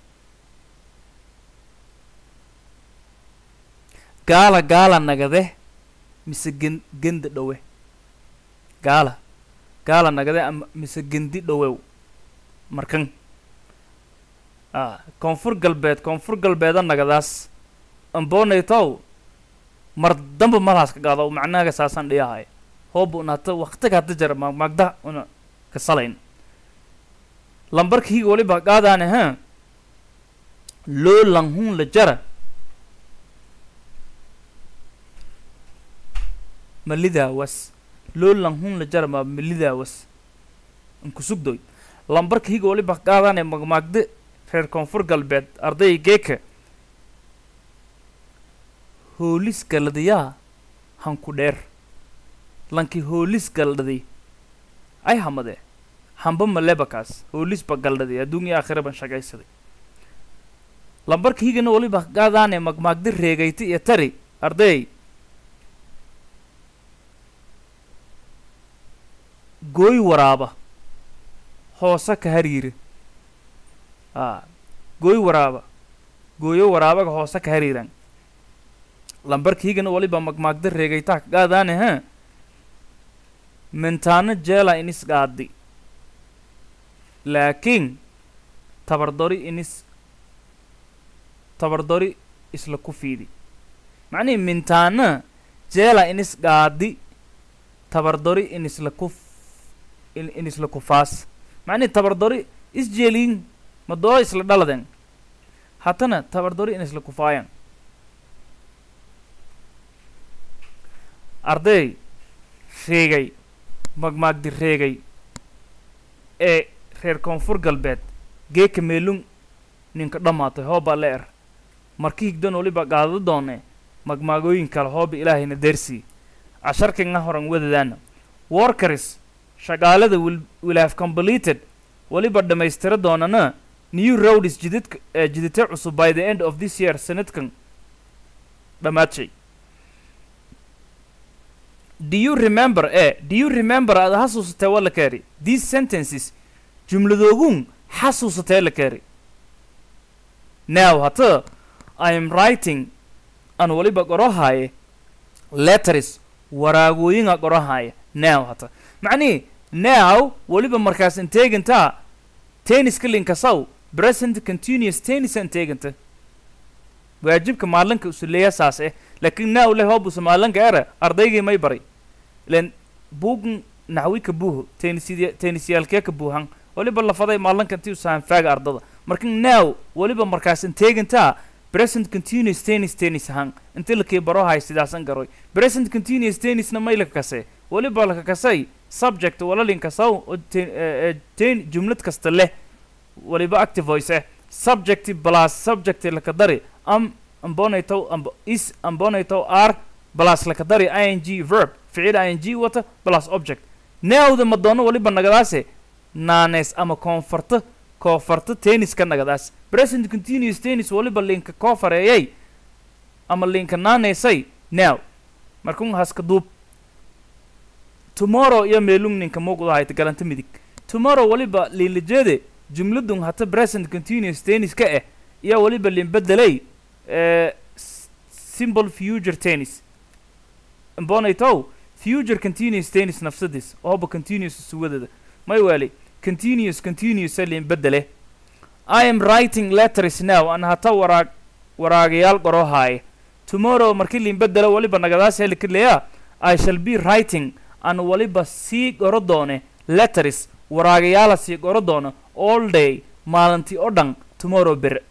gaala gaala nagade mise gen genda dhowe gaala gaala nagade ama mise gendi dhowew markan a koonfur galbeed koonfur galbeeda nagadaas ambonaytow mar damba malaas ka qaado macnaaga saasaan dhiyahay hooba un hata waktiga hada jara maagmaagda una kasalayn lambarka higa waliba qaadaane ha loo langhun la jara malidaawas loo langhun la jara ma malidaawas ankusugdoy lambarka higa waliba qaadaane magmaagde reer koonfur galbeed arday geeka hoolis galadayaa hanku dheer lanki hoolis galdhadi ay hamade hamba malebakaas hoolisba galdhadi adduunya aakhira ban shaqaysaday lambarka higana waliba qaadaane magmaagdi reegayti iyo tari arday gooy waraaba hoose ka hariiri a gooy waraaba gooyo waraabaga hoose ka hariiran lambarka higana waliba magmaagda reegaytaa ka qaadaane ha mintaano jeela inis qaadi laakiin tabardori inis tabardori isla ku fiidi macnihi mintaana jeela inis qaadi tabardori inisla ku inisla kufaas macnihi tabardori isjeeliin madoo isla dhaladen hatana tabardori inisla kufaayan arday reegay magmaagdi reegay ee reer koonfur galbeed geeka meelung ninka dhammaatay hooba le er marki higdan waliba qaadado doone magmaagooyin kale hooba ilaahayna deersii casharkanga horan wadadaana workers shaqaalada will, will have completed waliba dhammaystira doonana new roads jidadka ee jidate cusub by the end of this year sanadkan dhamaadshay do you remember eh do you remember aad xasuusatee waa la kaari these sentences jumladoogun xasuusatee la kaari now hata i am writing aan waliba qorahaaye letters waraagooyinga qorahaaye now hata macnihi now waliba markaas inteegantaa tenniska linkasaw present continuous tennis inteeganta waajibka maalinka usuleeya saas eh laakiin now leh hoobusa maalinka era ardaygii may baray len buugan naxwi ka buuho tennisya tennisyaalkee ka buuhan waliba lafaday maalinka intii usahan faaga ardada marka now waliba markaas inteegantaa present continuous tennis tennis ahaan inti lakii barohay sidaasan garoy present continuous tennisna may laka kasee waliba laka kasay subject walalinkasaw oo ten- eh, eh, ten jumlad kasta leh waliba active voice eh subject plus subject laka dari am ambonaytow amb is ambonaytow r plus laka dari ing verb ficil ing wata plus object newda madoono waliba nagadaase naanes ama koonfarta koofarta tenniska nagadaas present continuous tennis waliba linka koofareeyay ama linka naaneysay now markun haska duub tomorrow iyo meelung ninka muuqda hayta galanta midig tomorrow waliba liinlajeede jumladun hata present continuous tennis ka eh iyo waliba liinbedelay eh, s- simple future tennis mbonaytow future continuous tennis nafsadiis ooba continuous suwadada may wali continuous continuous liinbedele I am writing letters now an hata waraag waraagayaal qoroohaaye tomorrow markii liinbedelo waliba nagadaas helikaleya I shall be writing an waliba sii qoro doone letters waraagayaala sii qoro doona all day maalintii oo dhan tomorrow bere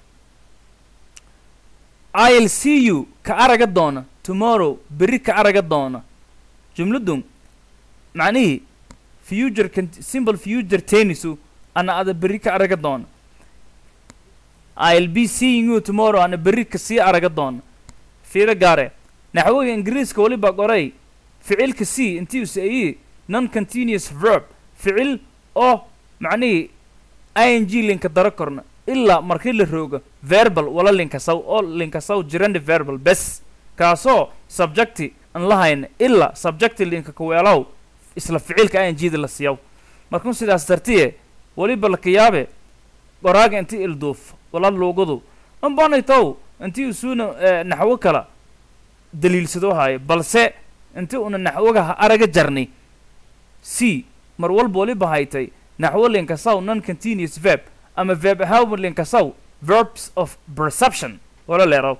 I'll see you ka araga doona tomorrow beri ka araga doona jumladun macnihii future cont- simple future tennisu ana ada beri ka araga doona I'll be seeing you tomorrow ana beri ka sii araga doona fiiro gaare naxwiga ingiriiska waliba qoray ficilka c intii usayi non continuous verb ficil oo macnihii ing linka daro korna ilaa markii la roogo verbal wala linkasaw oo linkasaw jirandi verbal bes kaasoo subjecti an lahayna ilaa subjecti linka kuweelaw isla ficilka i n g da la siiyaw markun sidaas dartiye weliba laka yaabe qoraaga inti ilduuf wala luugadu ambanaytow intii usuuna eh, naxwo kala daliilsado haayo balse inti una naxwoga araga jarni c mar walba waliba haytay naxwo linkasaw non continuous verb ama verb ahaanba linkasaw verbs of perception wala leeraw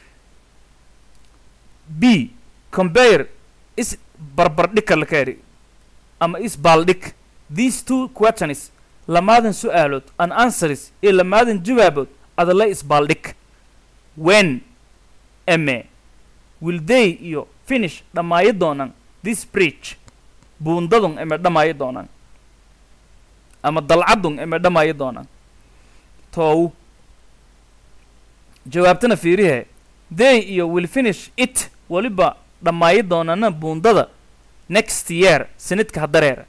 b compare is barbardhig kala kaeri ama is baaldhig these two questions lamaadan su-aalood an answers iyo lamaadan jawaabood adala isbaaldhig when eme will they iyo finish dhammaayo doonaan this bridge buundadun eme dhammaayo doonaan ama dalcadun eme dhammaayo doonaan toow jawaabtana fiirihe they iyo will finish it weliba dhammaayo doonana buundada next year sanadka hadareera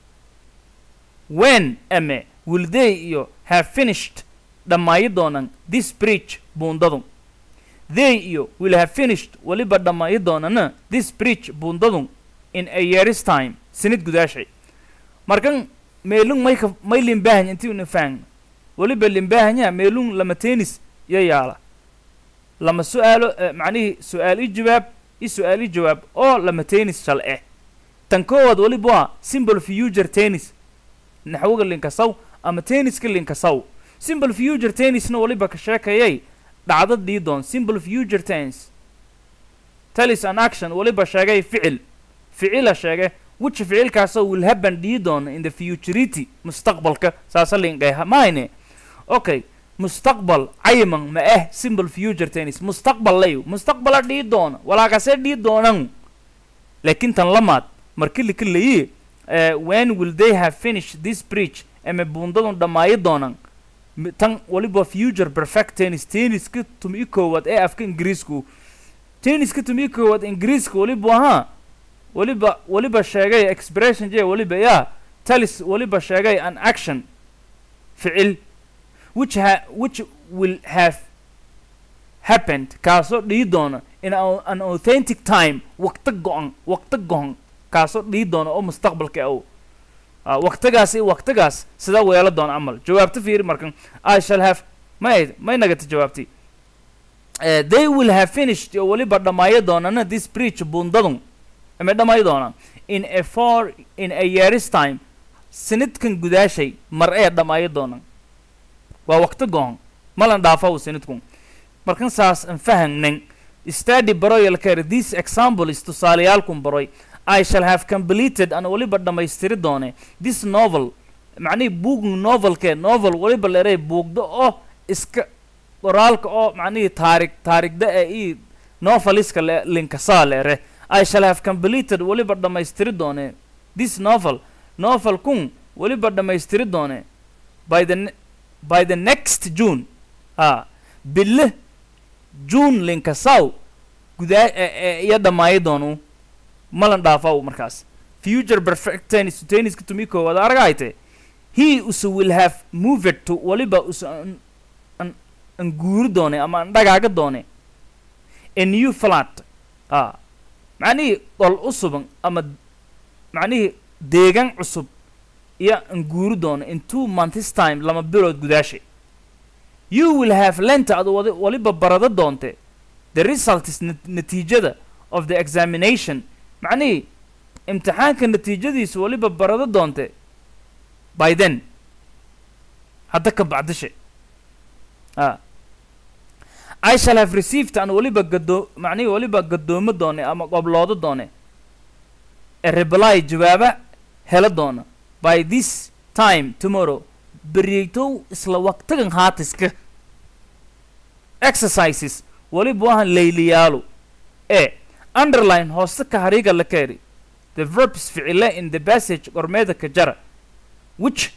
when ame will they iyo have finished dhammaayo doonaan this bridge buundadun they iyo will have finished weliba dhammaayo doonana this bridge buundadun in a year's time sanad gudaashay markan meelung mayka may limbaahan intii una fahan weliba limbaahanya meelung lama tennis iyo yaala lama su-aalo eh, macnihii su-aal i jawaab i su-aal i jawaab oo lama tennis shal eh tan koowaad weliba waa simple future tennis naxwoga linkasaw ama tenniska linkasaw simple future tennisna weliba ka sheekayay dhacdad dhii doon simple future tense talis an action weliba sheegay ficil ficila sheege which ficilkaasoo will happen dhii doona in the futurity mustaqbalka saasa linqeeha mayne okay mustaqbal cayiman ma ah simple future tennis mustaqbal layu mustaqbala dhii doona walaakase dhii doonan laakiin tan lamaad markili kalayi when will they have finished this bridge ama buundadun dhammaayo doonan Mi- tan waliba future perfect tennis tenniska tumi koowaad ee afka ingiriisku tenniska tumi koowaad ingiriiska waliba ahaa waliba waliba sheegay expression j waliba ya talis waliba sheegay an action ficil which ha which will have happened kaasoo dhii doona in a- an authentic time waqti go-an waqti go-an kaasoo dhii doona oo mustaqbalka aw Ah, waqtigaas iyo waqtigaas sida weelo doona camal jawaabta fiiri markan i shall have may may nagata jawaabti Eh, they will have finished oo weliba dhammaayo doonana this bridge buundadun ama dhammaayo doonaan in a four in a year's time sanadkan gudaashay mar ee dhammaayo doonaan waa waqti goon malan dhaafa uu sanadkun markan saas aan fahagnan study baroyal care this example is tusaaleyaalkun baroy I shall have completed an waliba dhammaystiri doone this novel macnihii buugn novelke novel waliba leeray buugda oo iska qoraalka oo macnihii taarig taarigda ee ii noveliska le linkasaa leere I shall have completed waliba dhammaystiri doone this novel novel kun waliba dhammaystiri doone by the ne- by the next June ah bille June linkasaw gudaa e- e- iyo dhammaayo doonu malan dhaafaw markaas future perfect tennis tenniska tumi koowaad aragayte he usu will have moved to waliba usu an, an, an guuri doone ama an dhagaaga doone a new flat ah macnihii qol usuban ama macnihii deegaan cusub iyo an guuri doono in two months time lama bilood gudaashay you will have lenta ad wadi- waliba barado doonte the results nat- natiijada of the examination macnihii imtixaanka natiijadiisu waliba barado doonte by then hadda ka bacdishe ah I shall have received an waliba gado macnihii waliba gadoomo doone ama qobloodo doone a reply jawaaba helo doona by this time tomorrow beriytow isla waqtigan haatiska exercises waliba wahan layliyaalu e underline hooste ka hariiga la keeri the verbs ficile in the passage qormeeda ka jara which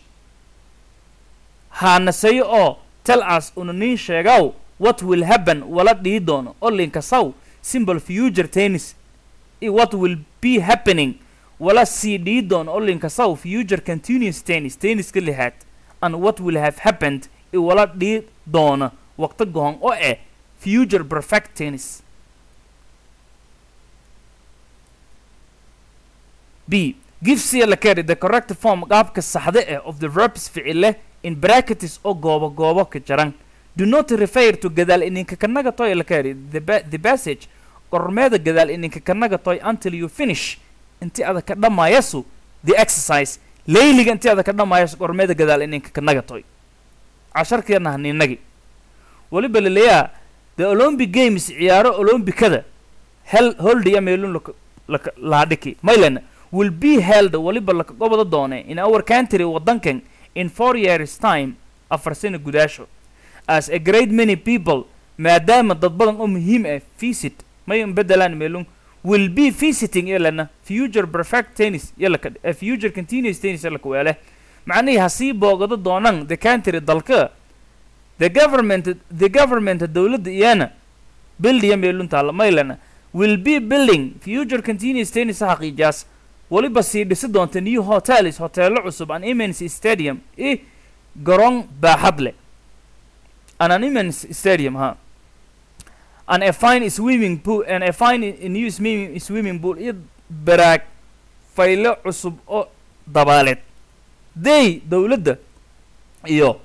haanaseyo oo tell us una niin sheegaw what will happen wala dhii doono oo linkasaw simple future tennis i what will be happening wala sii dhii doono oo linkasaw future continuous tennis tenniska lixaad and what will have happened i wala dhii doona waqti gohon oo eh future perfect tennis b gives la carry the correct form qaabka saxda eh of the verbs ficile in brackets oo goobo goobo ka jaran do not refer to gadaal ininka kanaga toy la carry the, ba- the passage qormeeda gadaal ininka kanaga toy until you finish inti ada ka dhamaayasu the exercise layliga inti ada ka dhamaayasu qormeeda gadaal ininka kanaga toy casharkeena haninagi weliba laleeyaa the olympic games ciyaaro olombikada hel holdiya meelun laka laka laadhiki maylen will be held waliba laka gobada doone in our country wadankan in four years time afar sano gudaasho as a great many people maadaama dad badan oo muhiim ah visit may bedelaan meelun will be visiting yalana future perfect tennis yalaka uh, future continuous tennis yalaka weele macnihii hasii boogado doonaan the country dalka the government the government dowladda iyana buildiya meelun taalla maylana will be building future continuous tennis xaqiijaas waliba sii dhisi doonta new hotels hoteelo cusub an immense stadium i garoon baaxad leh an an immense stadium ha and a fine swimming pool and a fine new swimming, swimming pool iyo baraag faylo cusub oo dabaaleed they dowladda iyo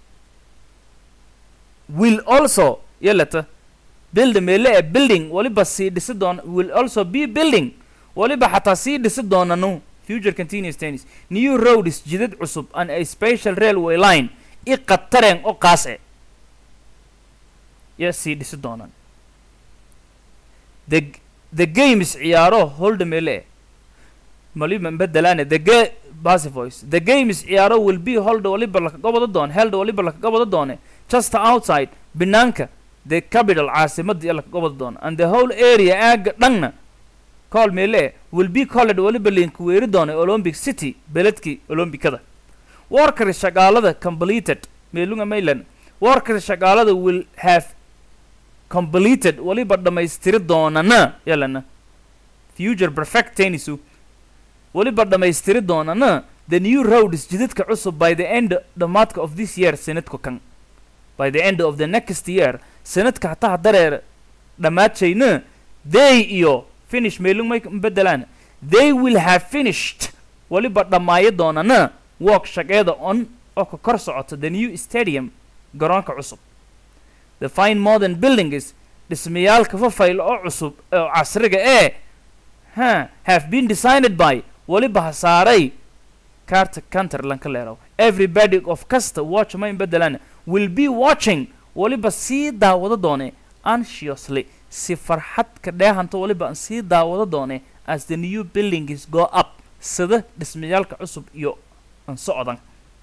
will also yalata build meele ee building waliba sii dhisi doona will also be building waliba xataa sii dhisi doonanu future continuous tennis new roads jidad cusub and a special railway line i qatareen oo qaas e ya sii dhisi doonaan the the games ciyaaro holda meele e maliba bedelaane the ga basivoice the games ciyaaro will be holda waliba laka gobada doon held waliba laka gobada doone just outside banaanka the capital caasimadda iyo laka gobada doon and the whole area aaga dhanna call meele will be called waliba linku weeri doonay olympic city beledkii olombikada workers shaqaalada completed meelunga maylan workers shaqaalada will have completed waliba dhammaystiri doonana yalana future perfect tennisu waliba dhammaystiri doonana the new roads jidadka cusub by the end dhammaadka of this year sanadka kan by the end of the next year sanadka hataa dareer dhammaadshayna they iyo finish meelung may bedelaan they will have finished waliba dhammaayo doonana work shaqeeda on oo ka kor socota the new stadium garoonka cusub the fine modern buildings dhismayaalka fafayl oo cusub oo casriga ee ha have been designed by waliba ha saaray carta canterland ka leerow everybody of kasta watch may bedelaan will be watching waliba sii daawado doone anxiously si farxad ka dheehanta waliba aan sii daawado doone as the new buildings go up sida dhismayaalka cusub iyo aan socdan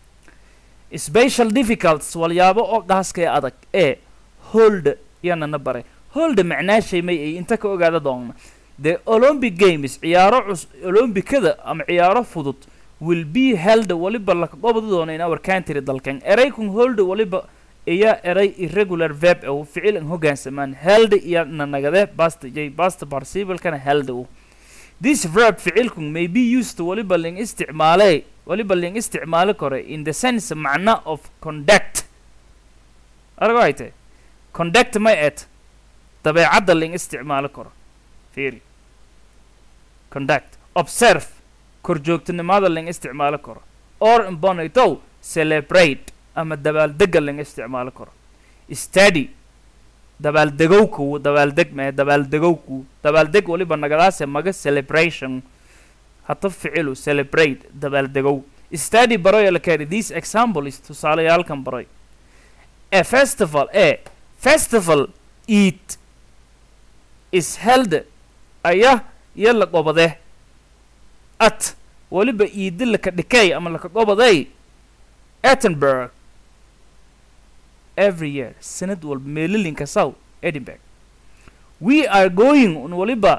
special difficulties walyaabo oo gaaska ee adag ee hold yanana baray hold macnaashay may ay inta ka ogaada doonna the olympic games ciyaaro cus olombikada ama ciyaaro fudud will be held waliba laka gobada doona in our country dalkan eraykun hold waliba iya eray irregular verb u ficil an hoggaansamaan held iyo nanagade basta j basta participle-kana held u this verb ficilkun may be used waliba ling isticmaale waliba ling isticmaali karo in the sense macna of conduct arago ay tahay conduct may et dabeecadda ling isticmaali karo fiiri conduct observe korjoogtinimada ling isticmaali karo or imbonitow celebrate ama dabaaldega ling isticmaali karo study dabaaldegowku dabaaldeg mee dabaaldegowku dabaaldeg waliba nagadaase maga celebration hata ficilu celebrate dabaaldegow study baroy la kari this example is tusaalayaalkan baroy a festival e festival eat is held aya iyo la qobade at waliba iidi laka dhikay ama laka qobaday edinburgh every year sanad walba meelilinka south edinburgh we are going un waliba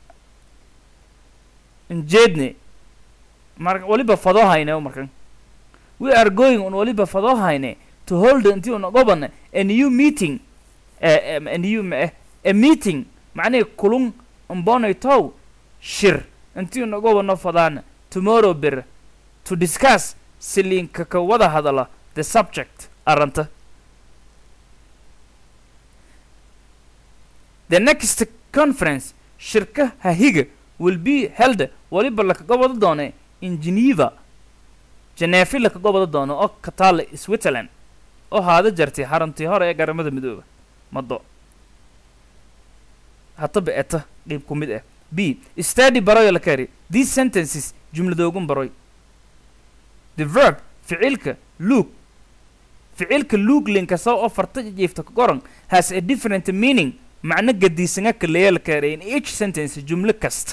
njeedne mar waliba fadohayne markan we are going un waliba fadohayne to hold intii una gobana a new meeting uh, a new uh, a meeting macnihi kulun mbonaytow shir intii una gobano fadaana tomorrow bir to discuss silinka ka wada hadala the subject aranta the next conference shirka hahiga will be held waliba lakaga wada doone in geneva jeneefi laka gobada doono oo ka taalla switzerland oo haada jartay xaruntii hore ee garamada midooba mado hataba eta qeyb ku mid ah b study baroy la kari these sentences jumladoogun baroy the verb ficilka look ficilka look linkasa oo farta jiifta ka qoran has a different meaning macno gadiisanga kaleeya la kari in each sentence jumlo kasta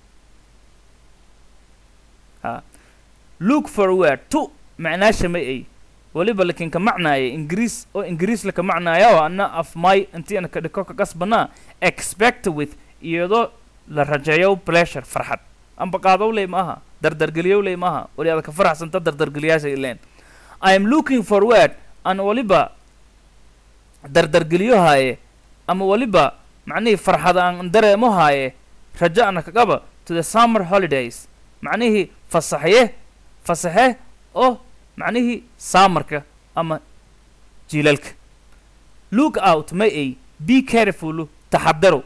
ha look forward to macnaasha ma ay waliba lakin ka macnaaya ingiriis oo ingiriis laka macnaaya oo ana af my intii ana ka dhiko ka kasbanaa expect with iyadoo la rajeeyo pleasure farxad amba qaadow ley maaha dardargeliyow ley maaha wali ada ka faraxsanta dardargeliyaasha ileen i am looking forward an waliba dardargeliyo haaye ama waliba macnihii farxad aan dareemo haaye rajo ana kagaba to the summer holidays macnihii fasaxye fasaxe oo macnihii saamarka ama jiilalka look out ma ay be careful taxadaro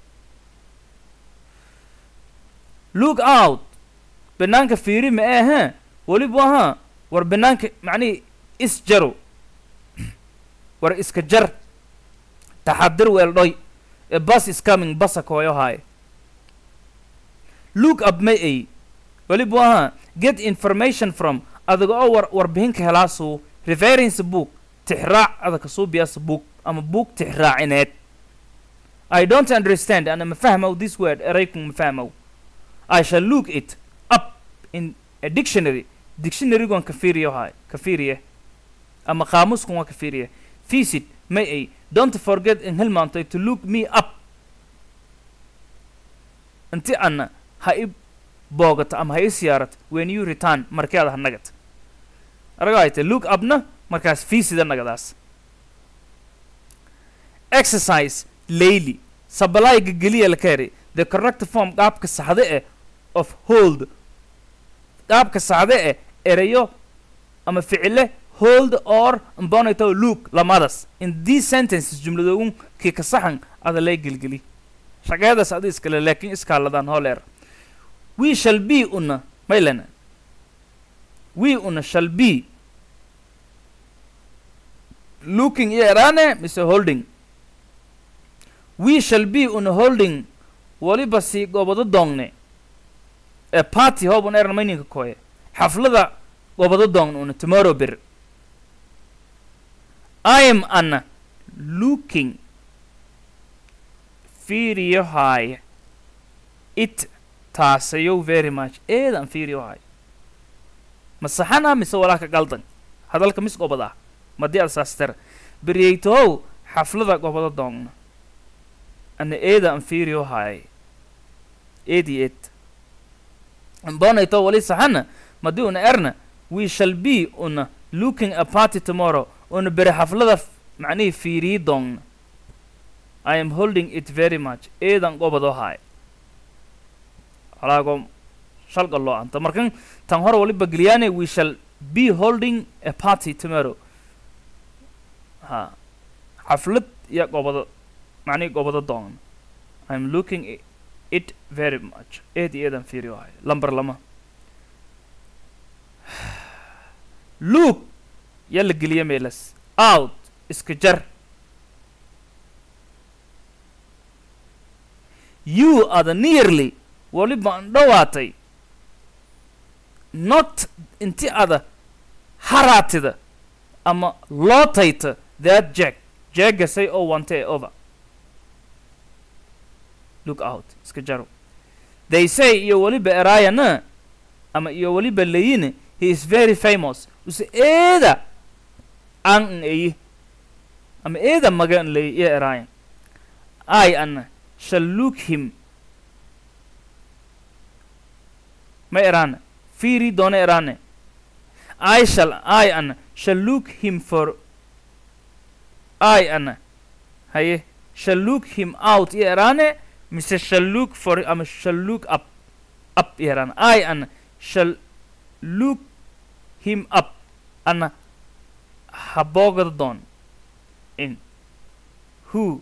look out banaanka fiiri ma ahe weliba ahaa war banaanka macnihii isjaro war iska jar taxadir weeldhoy a bus is coming basa kooyo haaye look up ma ay weliba ahaa get information from adaga oo war warbixinka helaasuu reference book tixraac adaka suubiyaasa book ama book tixraacineed i don't understand ana ma fahmow this word eraykun ma fahmow i shall look it up in a dictionary dictionarygon ka fiiriyo haay ka fiiriye ama qaamuskun waa ka fiiriye visit may ay don't forget in hilmaantay to look me up inti ana ha i boogato ama ha i siyaarato when you return markii ada ha nagata araga ay tay look upna markaas fiisida nagadaas exercise layly sabalayga geliya la kari the correct form qaabka saxde eh of hold qaabka saxde eh erayo ama ficile hold or mbonito look lamadas in these sentences jumladoogun kii ka saxan ada lay gelgeli shaqeedaas adi iskale laakiin iskaaladaan hooleer we shall be una maylana we una shall be looking iyo erane mise holding we shall be una holding waliba sii gobado doongne ee party hoobun eran mayninka koye xaflada gobado doongne una tomorrow bir i am ana looking fiiriyo haaya it taasayow very much eedan fiiriyo haaya ma saxana mise walaa ka galdan hadalka mis gobadaa madii ad saastera beryeytohow xaflada gobado doongna ana eeda an fiiriyo haay eedi eed bonayto wali saxana madii una erna we shall be una looking a party tomorrow una bere xaflada macnihii fiiriyi doongna i am holding it very much eedan gobado haay alaago shalga loo anta markan tan hore waliba geliyaane we shall be holding a party tomorrow ha xaflad iyo gobado macnihii gobado doon i'm looking i- it very much eed iyo eedan fiiriyo haay lamber lama look yaa la geliya meelas out iska jar you are the nearly waliba an dhowaatay not inti ada haraatida ama lootayta that jack jaggasay oo wantee over look out iska jaro they say iyo waliba erayana ama iyo waliba layine he is very famous use eeda an n eyi ama eeda maga n lay iyo erayan i ana shall look him ma erana fiiri doona erane I shall I ana shall look him for I ana haye shall look him out iyo erane mise shall look for ama shall look up up iyo erane I ana shall look him up ana haboogada doon in who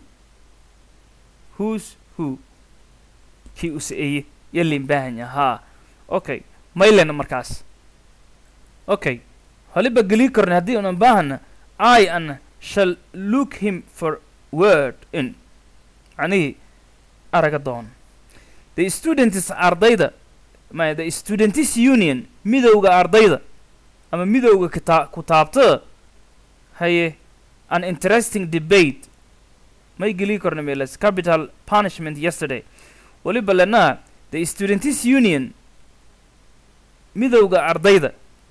who's who kii use eye yalin baahanya haa okay maylen markaas okay waliba geli karna haddii unan baahana i an shall look him for word in macnihii araga doon the students ardayda ma the students union midowga ardayda ama midowga kita kutaabtada haye an interesting debate may geli karna meelas capital punishment yesterday waliba lena the students union midowga ardayda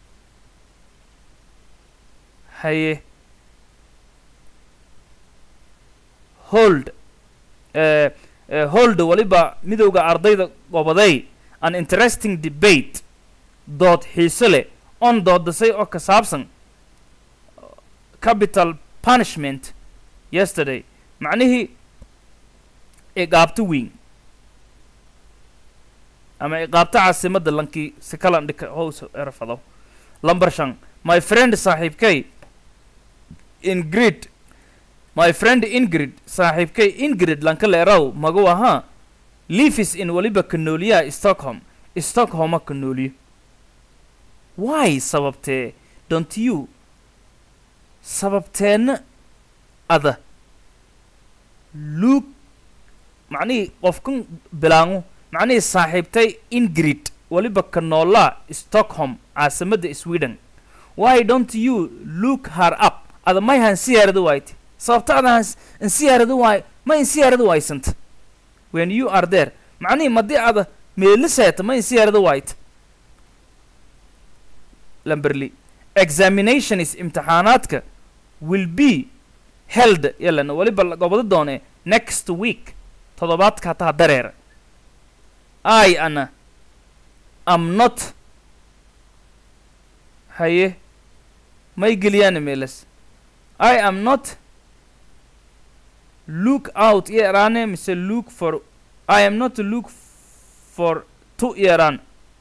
haye hold uh, uh, hold waliba midowga ardayda goboday an interesting debate dood xiise leh on doodasay oo ka saabsan capital punishment yesterday macnihii iqaabto weyn ama iqaabto caasimadda lankii si kalan dhika hows erfado lamber shan my friend saaxiibkay ingrid my friend ingrid saaxiibkay ingrid lanka leeraw magu ahaa livis in waliba kanooliyaha stockholm stockholma kanooliyo why sababtee don't you sababteenna ada luuk macnihii qofkan bilaangu macnihii saaxiibtay ingrid waliba kanoolaa stockholm caasimadda sweden why don't you look her up ada may hansiyaarada waayte sababta ada hans insiyaarada waay ma insiyaarada waaysanta when you are there macnihii madii ada meeliseeta ma insiyaarada waayte lamberly examination is imtixaanaadka will be held yalan waliba la gobado doone next week toddobaadka hataa dareera i ana am not haye may geliyaan meelas i am not look out yeerane mise look for i am not look for to yeeraan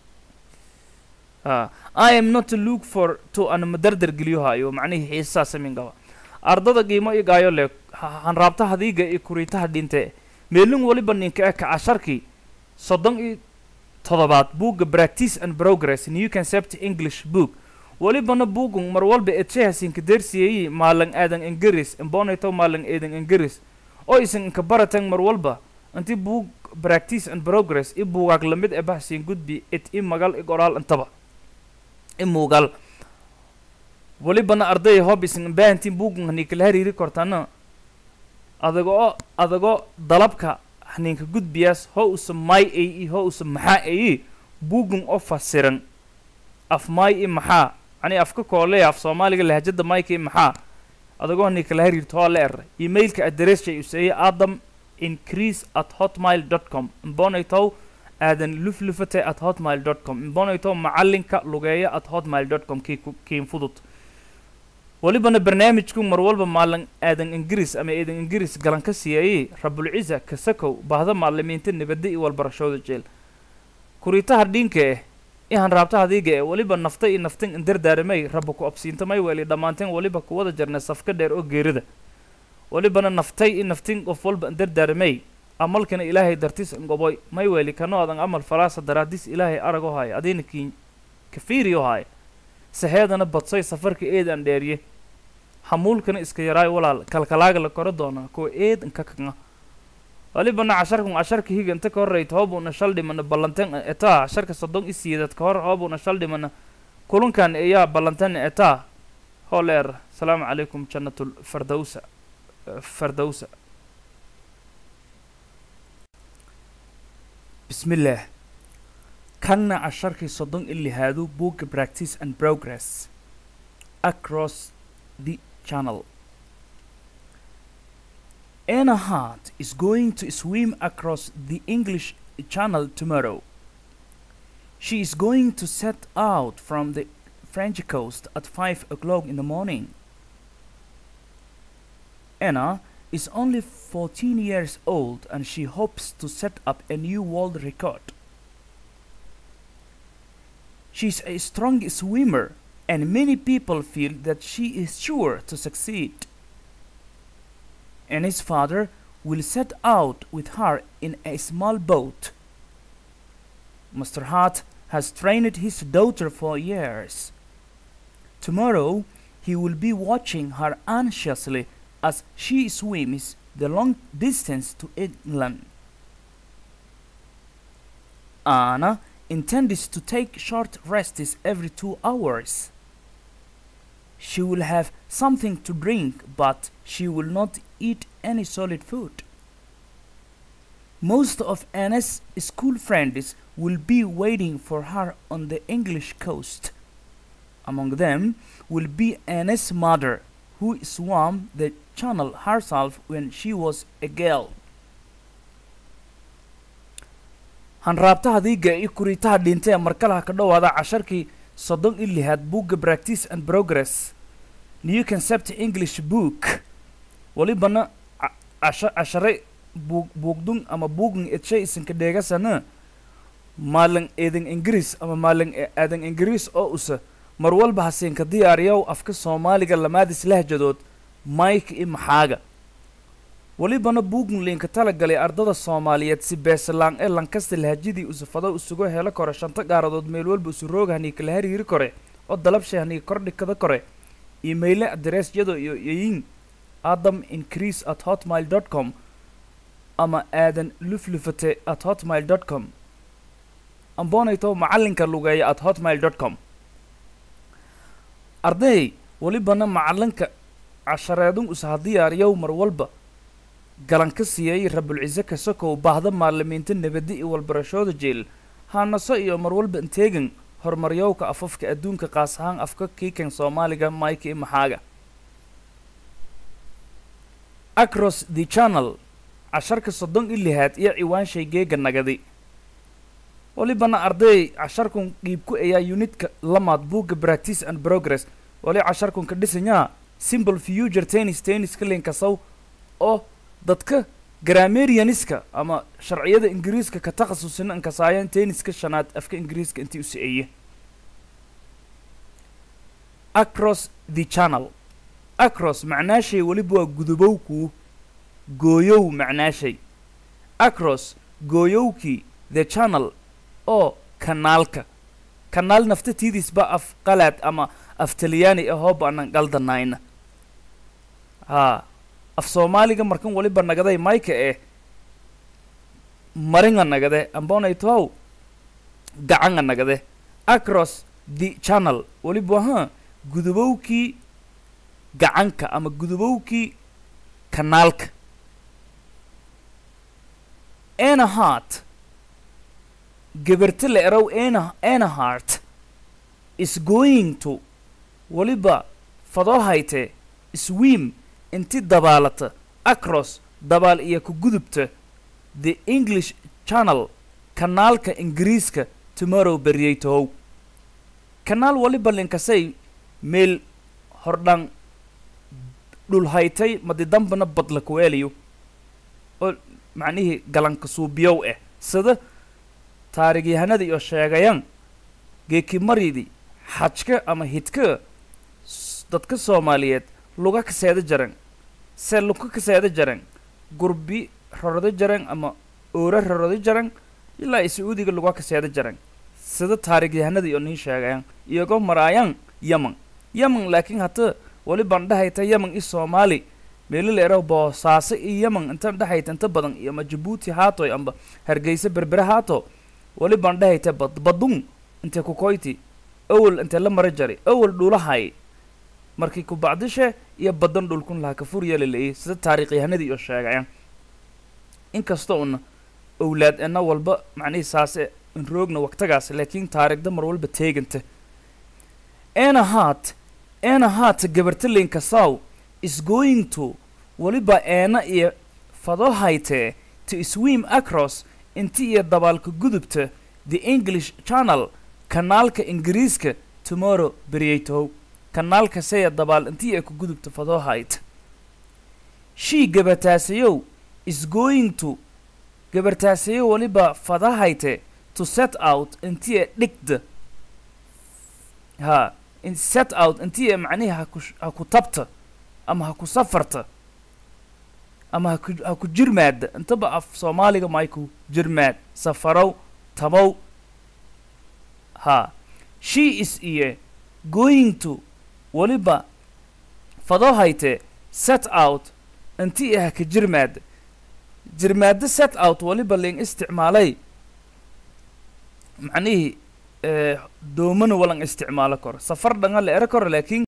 ah i am not look for to ana madardar geliyo hayo macnihii xiisasaa samin gaba ardada qiimo i gaayo le hanraabta hadiiga iyo kuriitaha dhinte meelin waliba ninka eka casharkii soddon iyo toddobaad buugga practice and progress new concept english book walibana buugun mar walba eedshahaasinka deersiyeeyi maalan aadan ingiris imbonayto maalan eedan ingiris oo isan inka baratan mar walba inti buug practice and progress i buugaag lamid ee bahsiin gudbi it i magal i qoraal intaba i muugal walibana arday hob isan baahantiin buugun haniikala hariiri kortana adagoo adagoo dalabka haniinka gudbiyaas ho usa may ay i ho usa maxaa ayi buugun oo fasiran af may i maxaa ani afka kooley af soomaaliga lahajada mayka i maxaa adagoo haniikala hariirto hoo la era emailka addresshay useeye adam increase at hotmail dot com imbonaytow aadan luflufate at hotmail dot com imbonaytow macalinka lugeeya at hotmail dot com kii ku- kiin fudud walibana barnaamijku mar walba maalin aadan ingiriis ama eedan ingiriis galan ka siiyayey rabulciza kasakow baahda maalimiinta nabadda iyo walbarashooda jeel kuriitaha dhinka eh ihan raabta hadiiga eh waliba nafta iyo naftin indardaaramay rabba ku absiintamay weeli dhammaanteen waliba kuwada jarnay safka dheer oo geerida walibana naftay iyo naftin qof walba indardaaramay amalkana ilaahay dartis ngoboy may weeli kano adan amal falaasa daraadis ilaahay arag oo haya adiina kiin kafiiri oo haya saheedana badsay safarka eedan dheeriye hamuulkana iska yaraay walaal kalkalaaga la koro doonaa kuwa eed inka kaga walibana casharkan casharka higa inta ka horreyt hoobuna shal dhimana ballantan etaa casharka soddon i siidad ka hor hoobuna shal dhimana kulankan ayaa ballantan etaa hooleer asalaamu calaykum jannatul fardowsa fardowsa bismillaah kanna casharkii soddon i lihaado buugga practice and progress across the channel Anna Hart is going to swim across the English Channel tomorrow. She is going to set out from the French coast at 5 o'clock in the morning. Anna is only 14 years old and she hopes to set up a new world record. She is a strong swimmer and many people feel that she is sure to succeed and his father will set out with her in a small boat. Mr. Hart has trained his daughter for years. Tomorrow he will be watching her anxiously as she swims the long distance to England. Anna intends to take short rests every two hours. She will have something to drink, but she will not eat any solid food. Most of Anna's school friends will be waiting for her on the English coast. Among them will be Anna's mother, who swam the channel herself when she was a girl. hanraabtaha diiga iyo kuriitaha dhintay ee markalaha ka dhowaada casharkii soddon iyo lixaad buugga practice and progress new concept english book walibana ca- casha cashare buug buugdun ama buugn edshay isinka dheegasana maalin eedan ingiriis ama maalin e- aadan ingiriis oo usa mar walba hasiinka diyaariyow afka soomaaliga lamaadis lahjadood mike iyo maxaaga welibana buugn liinka talagalay ardada soomaaliyeed si beesalaan ee lankasta lahajadii usufado isugu helo kore shanta gaaradood meel walba isu roogahanii kala hariiri kore oo dalabshay hanii kordhikada kore imayle adereesyada iyo yayin adam increase at hotmail dot com ama aadan luflufate at hotmail dot com amboonayto macalinka lugeeya at hotmail dot com arday welibana macalinka cashareedun usaha diyaariyow mar walba galan ka siiyey rabulcise kasokow baahda maalimiinta nabadi iyo walbarashooda jeel haanaso iyo mar walba inteegan horumaryowka afafka adduunka qaas ahaan afka kiikan soomaaliga mike iyo maxaaga across the channel casharka soddon iyo lixaad iyo ciwaanshay geega nagadi walibana arday casharkun dhiibku ayaa unitka lamaad buugga practice and progress wali casharkun ka dhisanyaa simple future tennis tenniska linkasow oo dadka grammarianiska ama sharciyada ingiriiska ka takhasusina inkasaayaan tenniska shanaad afka ingiriiska intii u siceye across the channel across macnaashay weliba waa gudubowkuu gooyow macnaashay across gooyowkii the channel oo kanaalka kanaal naftatiidisba af qalaad ama af talyaani ahoo baanan qaldanayna haa af soomaaliga markan waliba nagaday mayka eh maringa nagade ambonaytow gacanga nagade across the channel waliba ha gudubowkii gacanka ama gudubowkii kanaalka enahart gabarta la erow ena enahart is going to waliba fadoo hayte swim inti dabaalata across dabaal iyo ku gudubta the english channel kanaalka ingiriiska tomorrow beriyey tohow kanaal waliba linkasay meel hordhan dhul haytay madidambana badla kuweeliyo oo macnihii galanka suubiyow ah sida taarigyahanada iyo sheegayan geekimaridii xajka ama hidka s- dadka soomaaliyeed luga kaseeda jaran se luka kaseeda jaran gurbi rorada jaran ama oora rorada jaran ilaa i sacuudiga luga kaseeda jaran sida taarigyahanada iyo nin sheegayan iyagoo maraayan yaman yaman laakiin hata wali baan dhahayta yaman i soomaali meelo la eraw boosaaso iyo yaman intan dhahayta inta badan iyo ama jabuuti haatoy amba hargeysa berbere haato wali baan dhahayta bad badun inte kukoyti awal inte la mara jari awal dhulahay markii ku bacdishe iyo badan dhulkun laha ka fur yeeli la sida taariikhyahanadii iyo sheegayan inkasta una owlaad ena walba macnihii saase in roogna waqtagaas laakiin taariikhda mar walba teeganta ena hart ena hart gabartalinka saw is going to waliba eena iyo fado haytee to swim across inti iyo dabaalka gudubta the english channel kanaalka ingiriiska tomorrow beryaytow kanaalka seya dabaal intii ay ku gudubta fadoo hayt shii gabartaasayow is going to gabartaasayo waliba fada hayte to set out intii ay dhigda ha in set out intii ay macnihi haku ha ku tabta ama ha ku safarta ama ha ku ha ku jirmaada intaba af soomaaliga mayku jirmaad safarow tabow ha she is iyo going to weliba fadoo hayte set out inti ah ka jirmaada jirmaada set out weliba ling isticmaalay macnihii eh, doomana walan isticmaalo karo safar dhanga la ero karo laakiin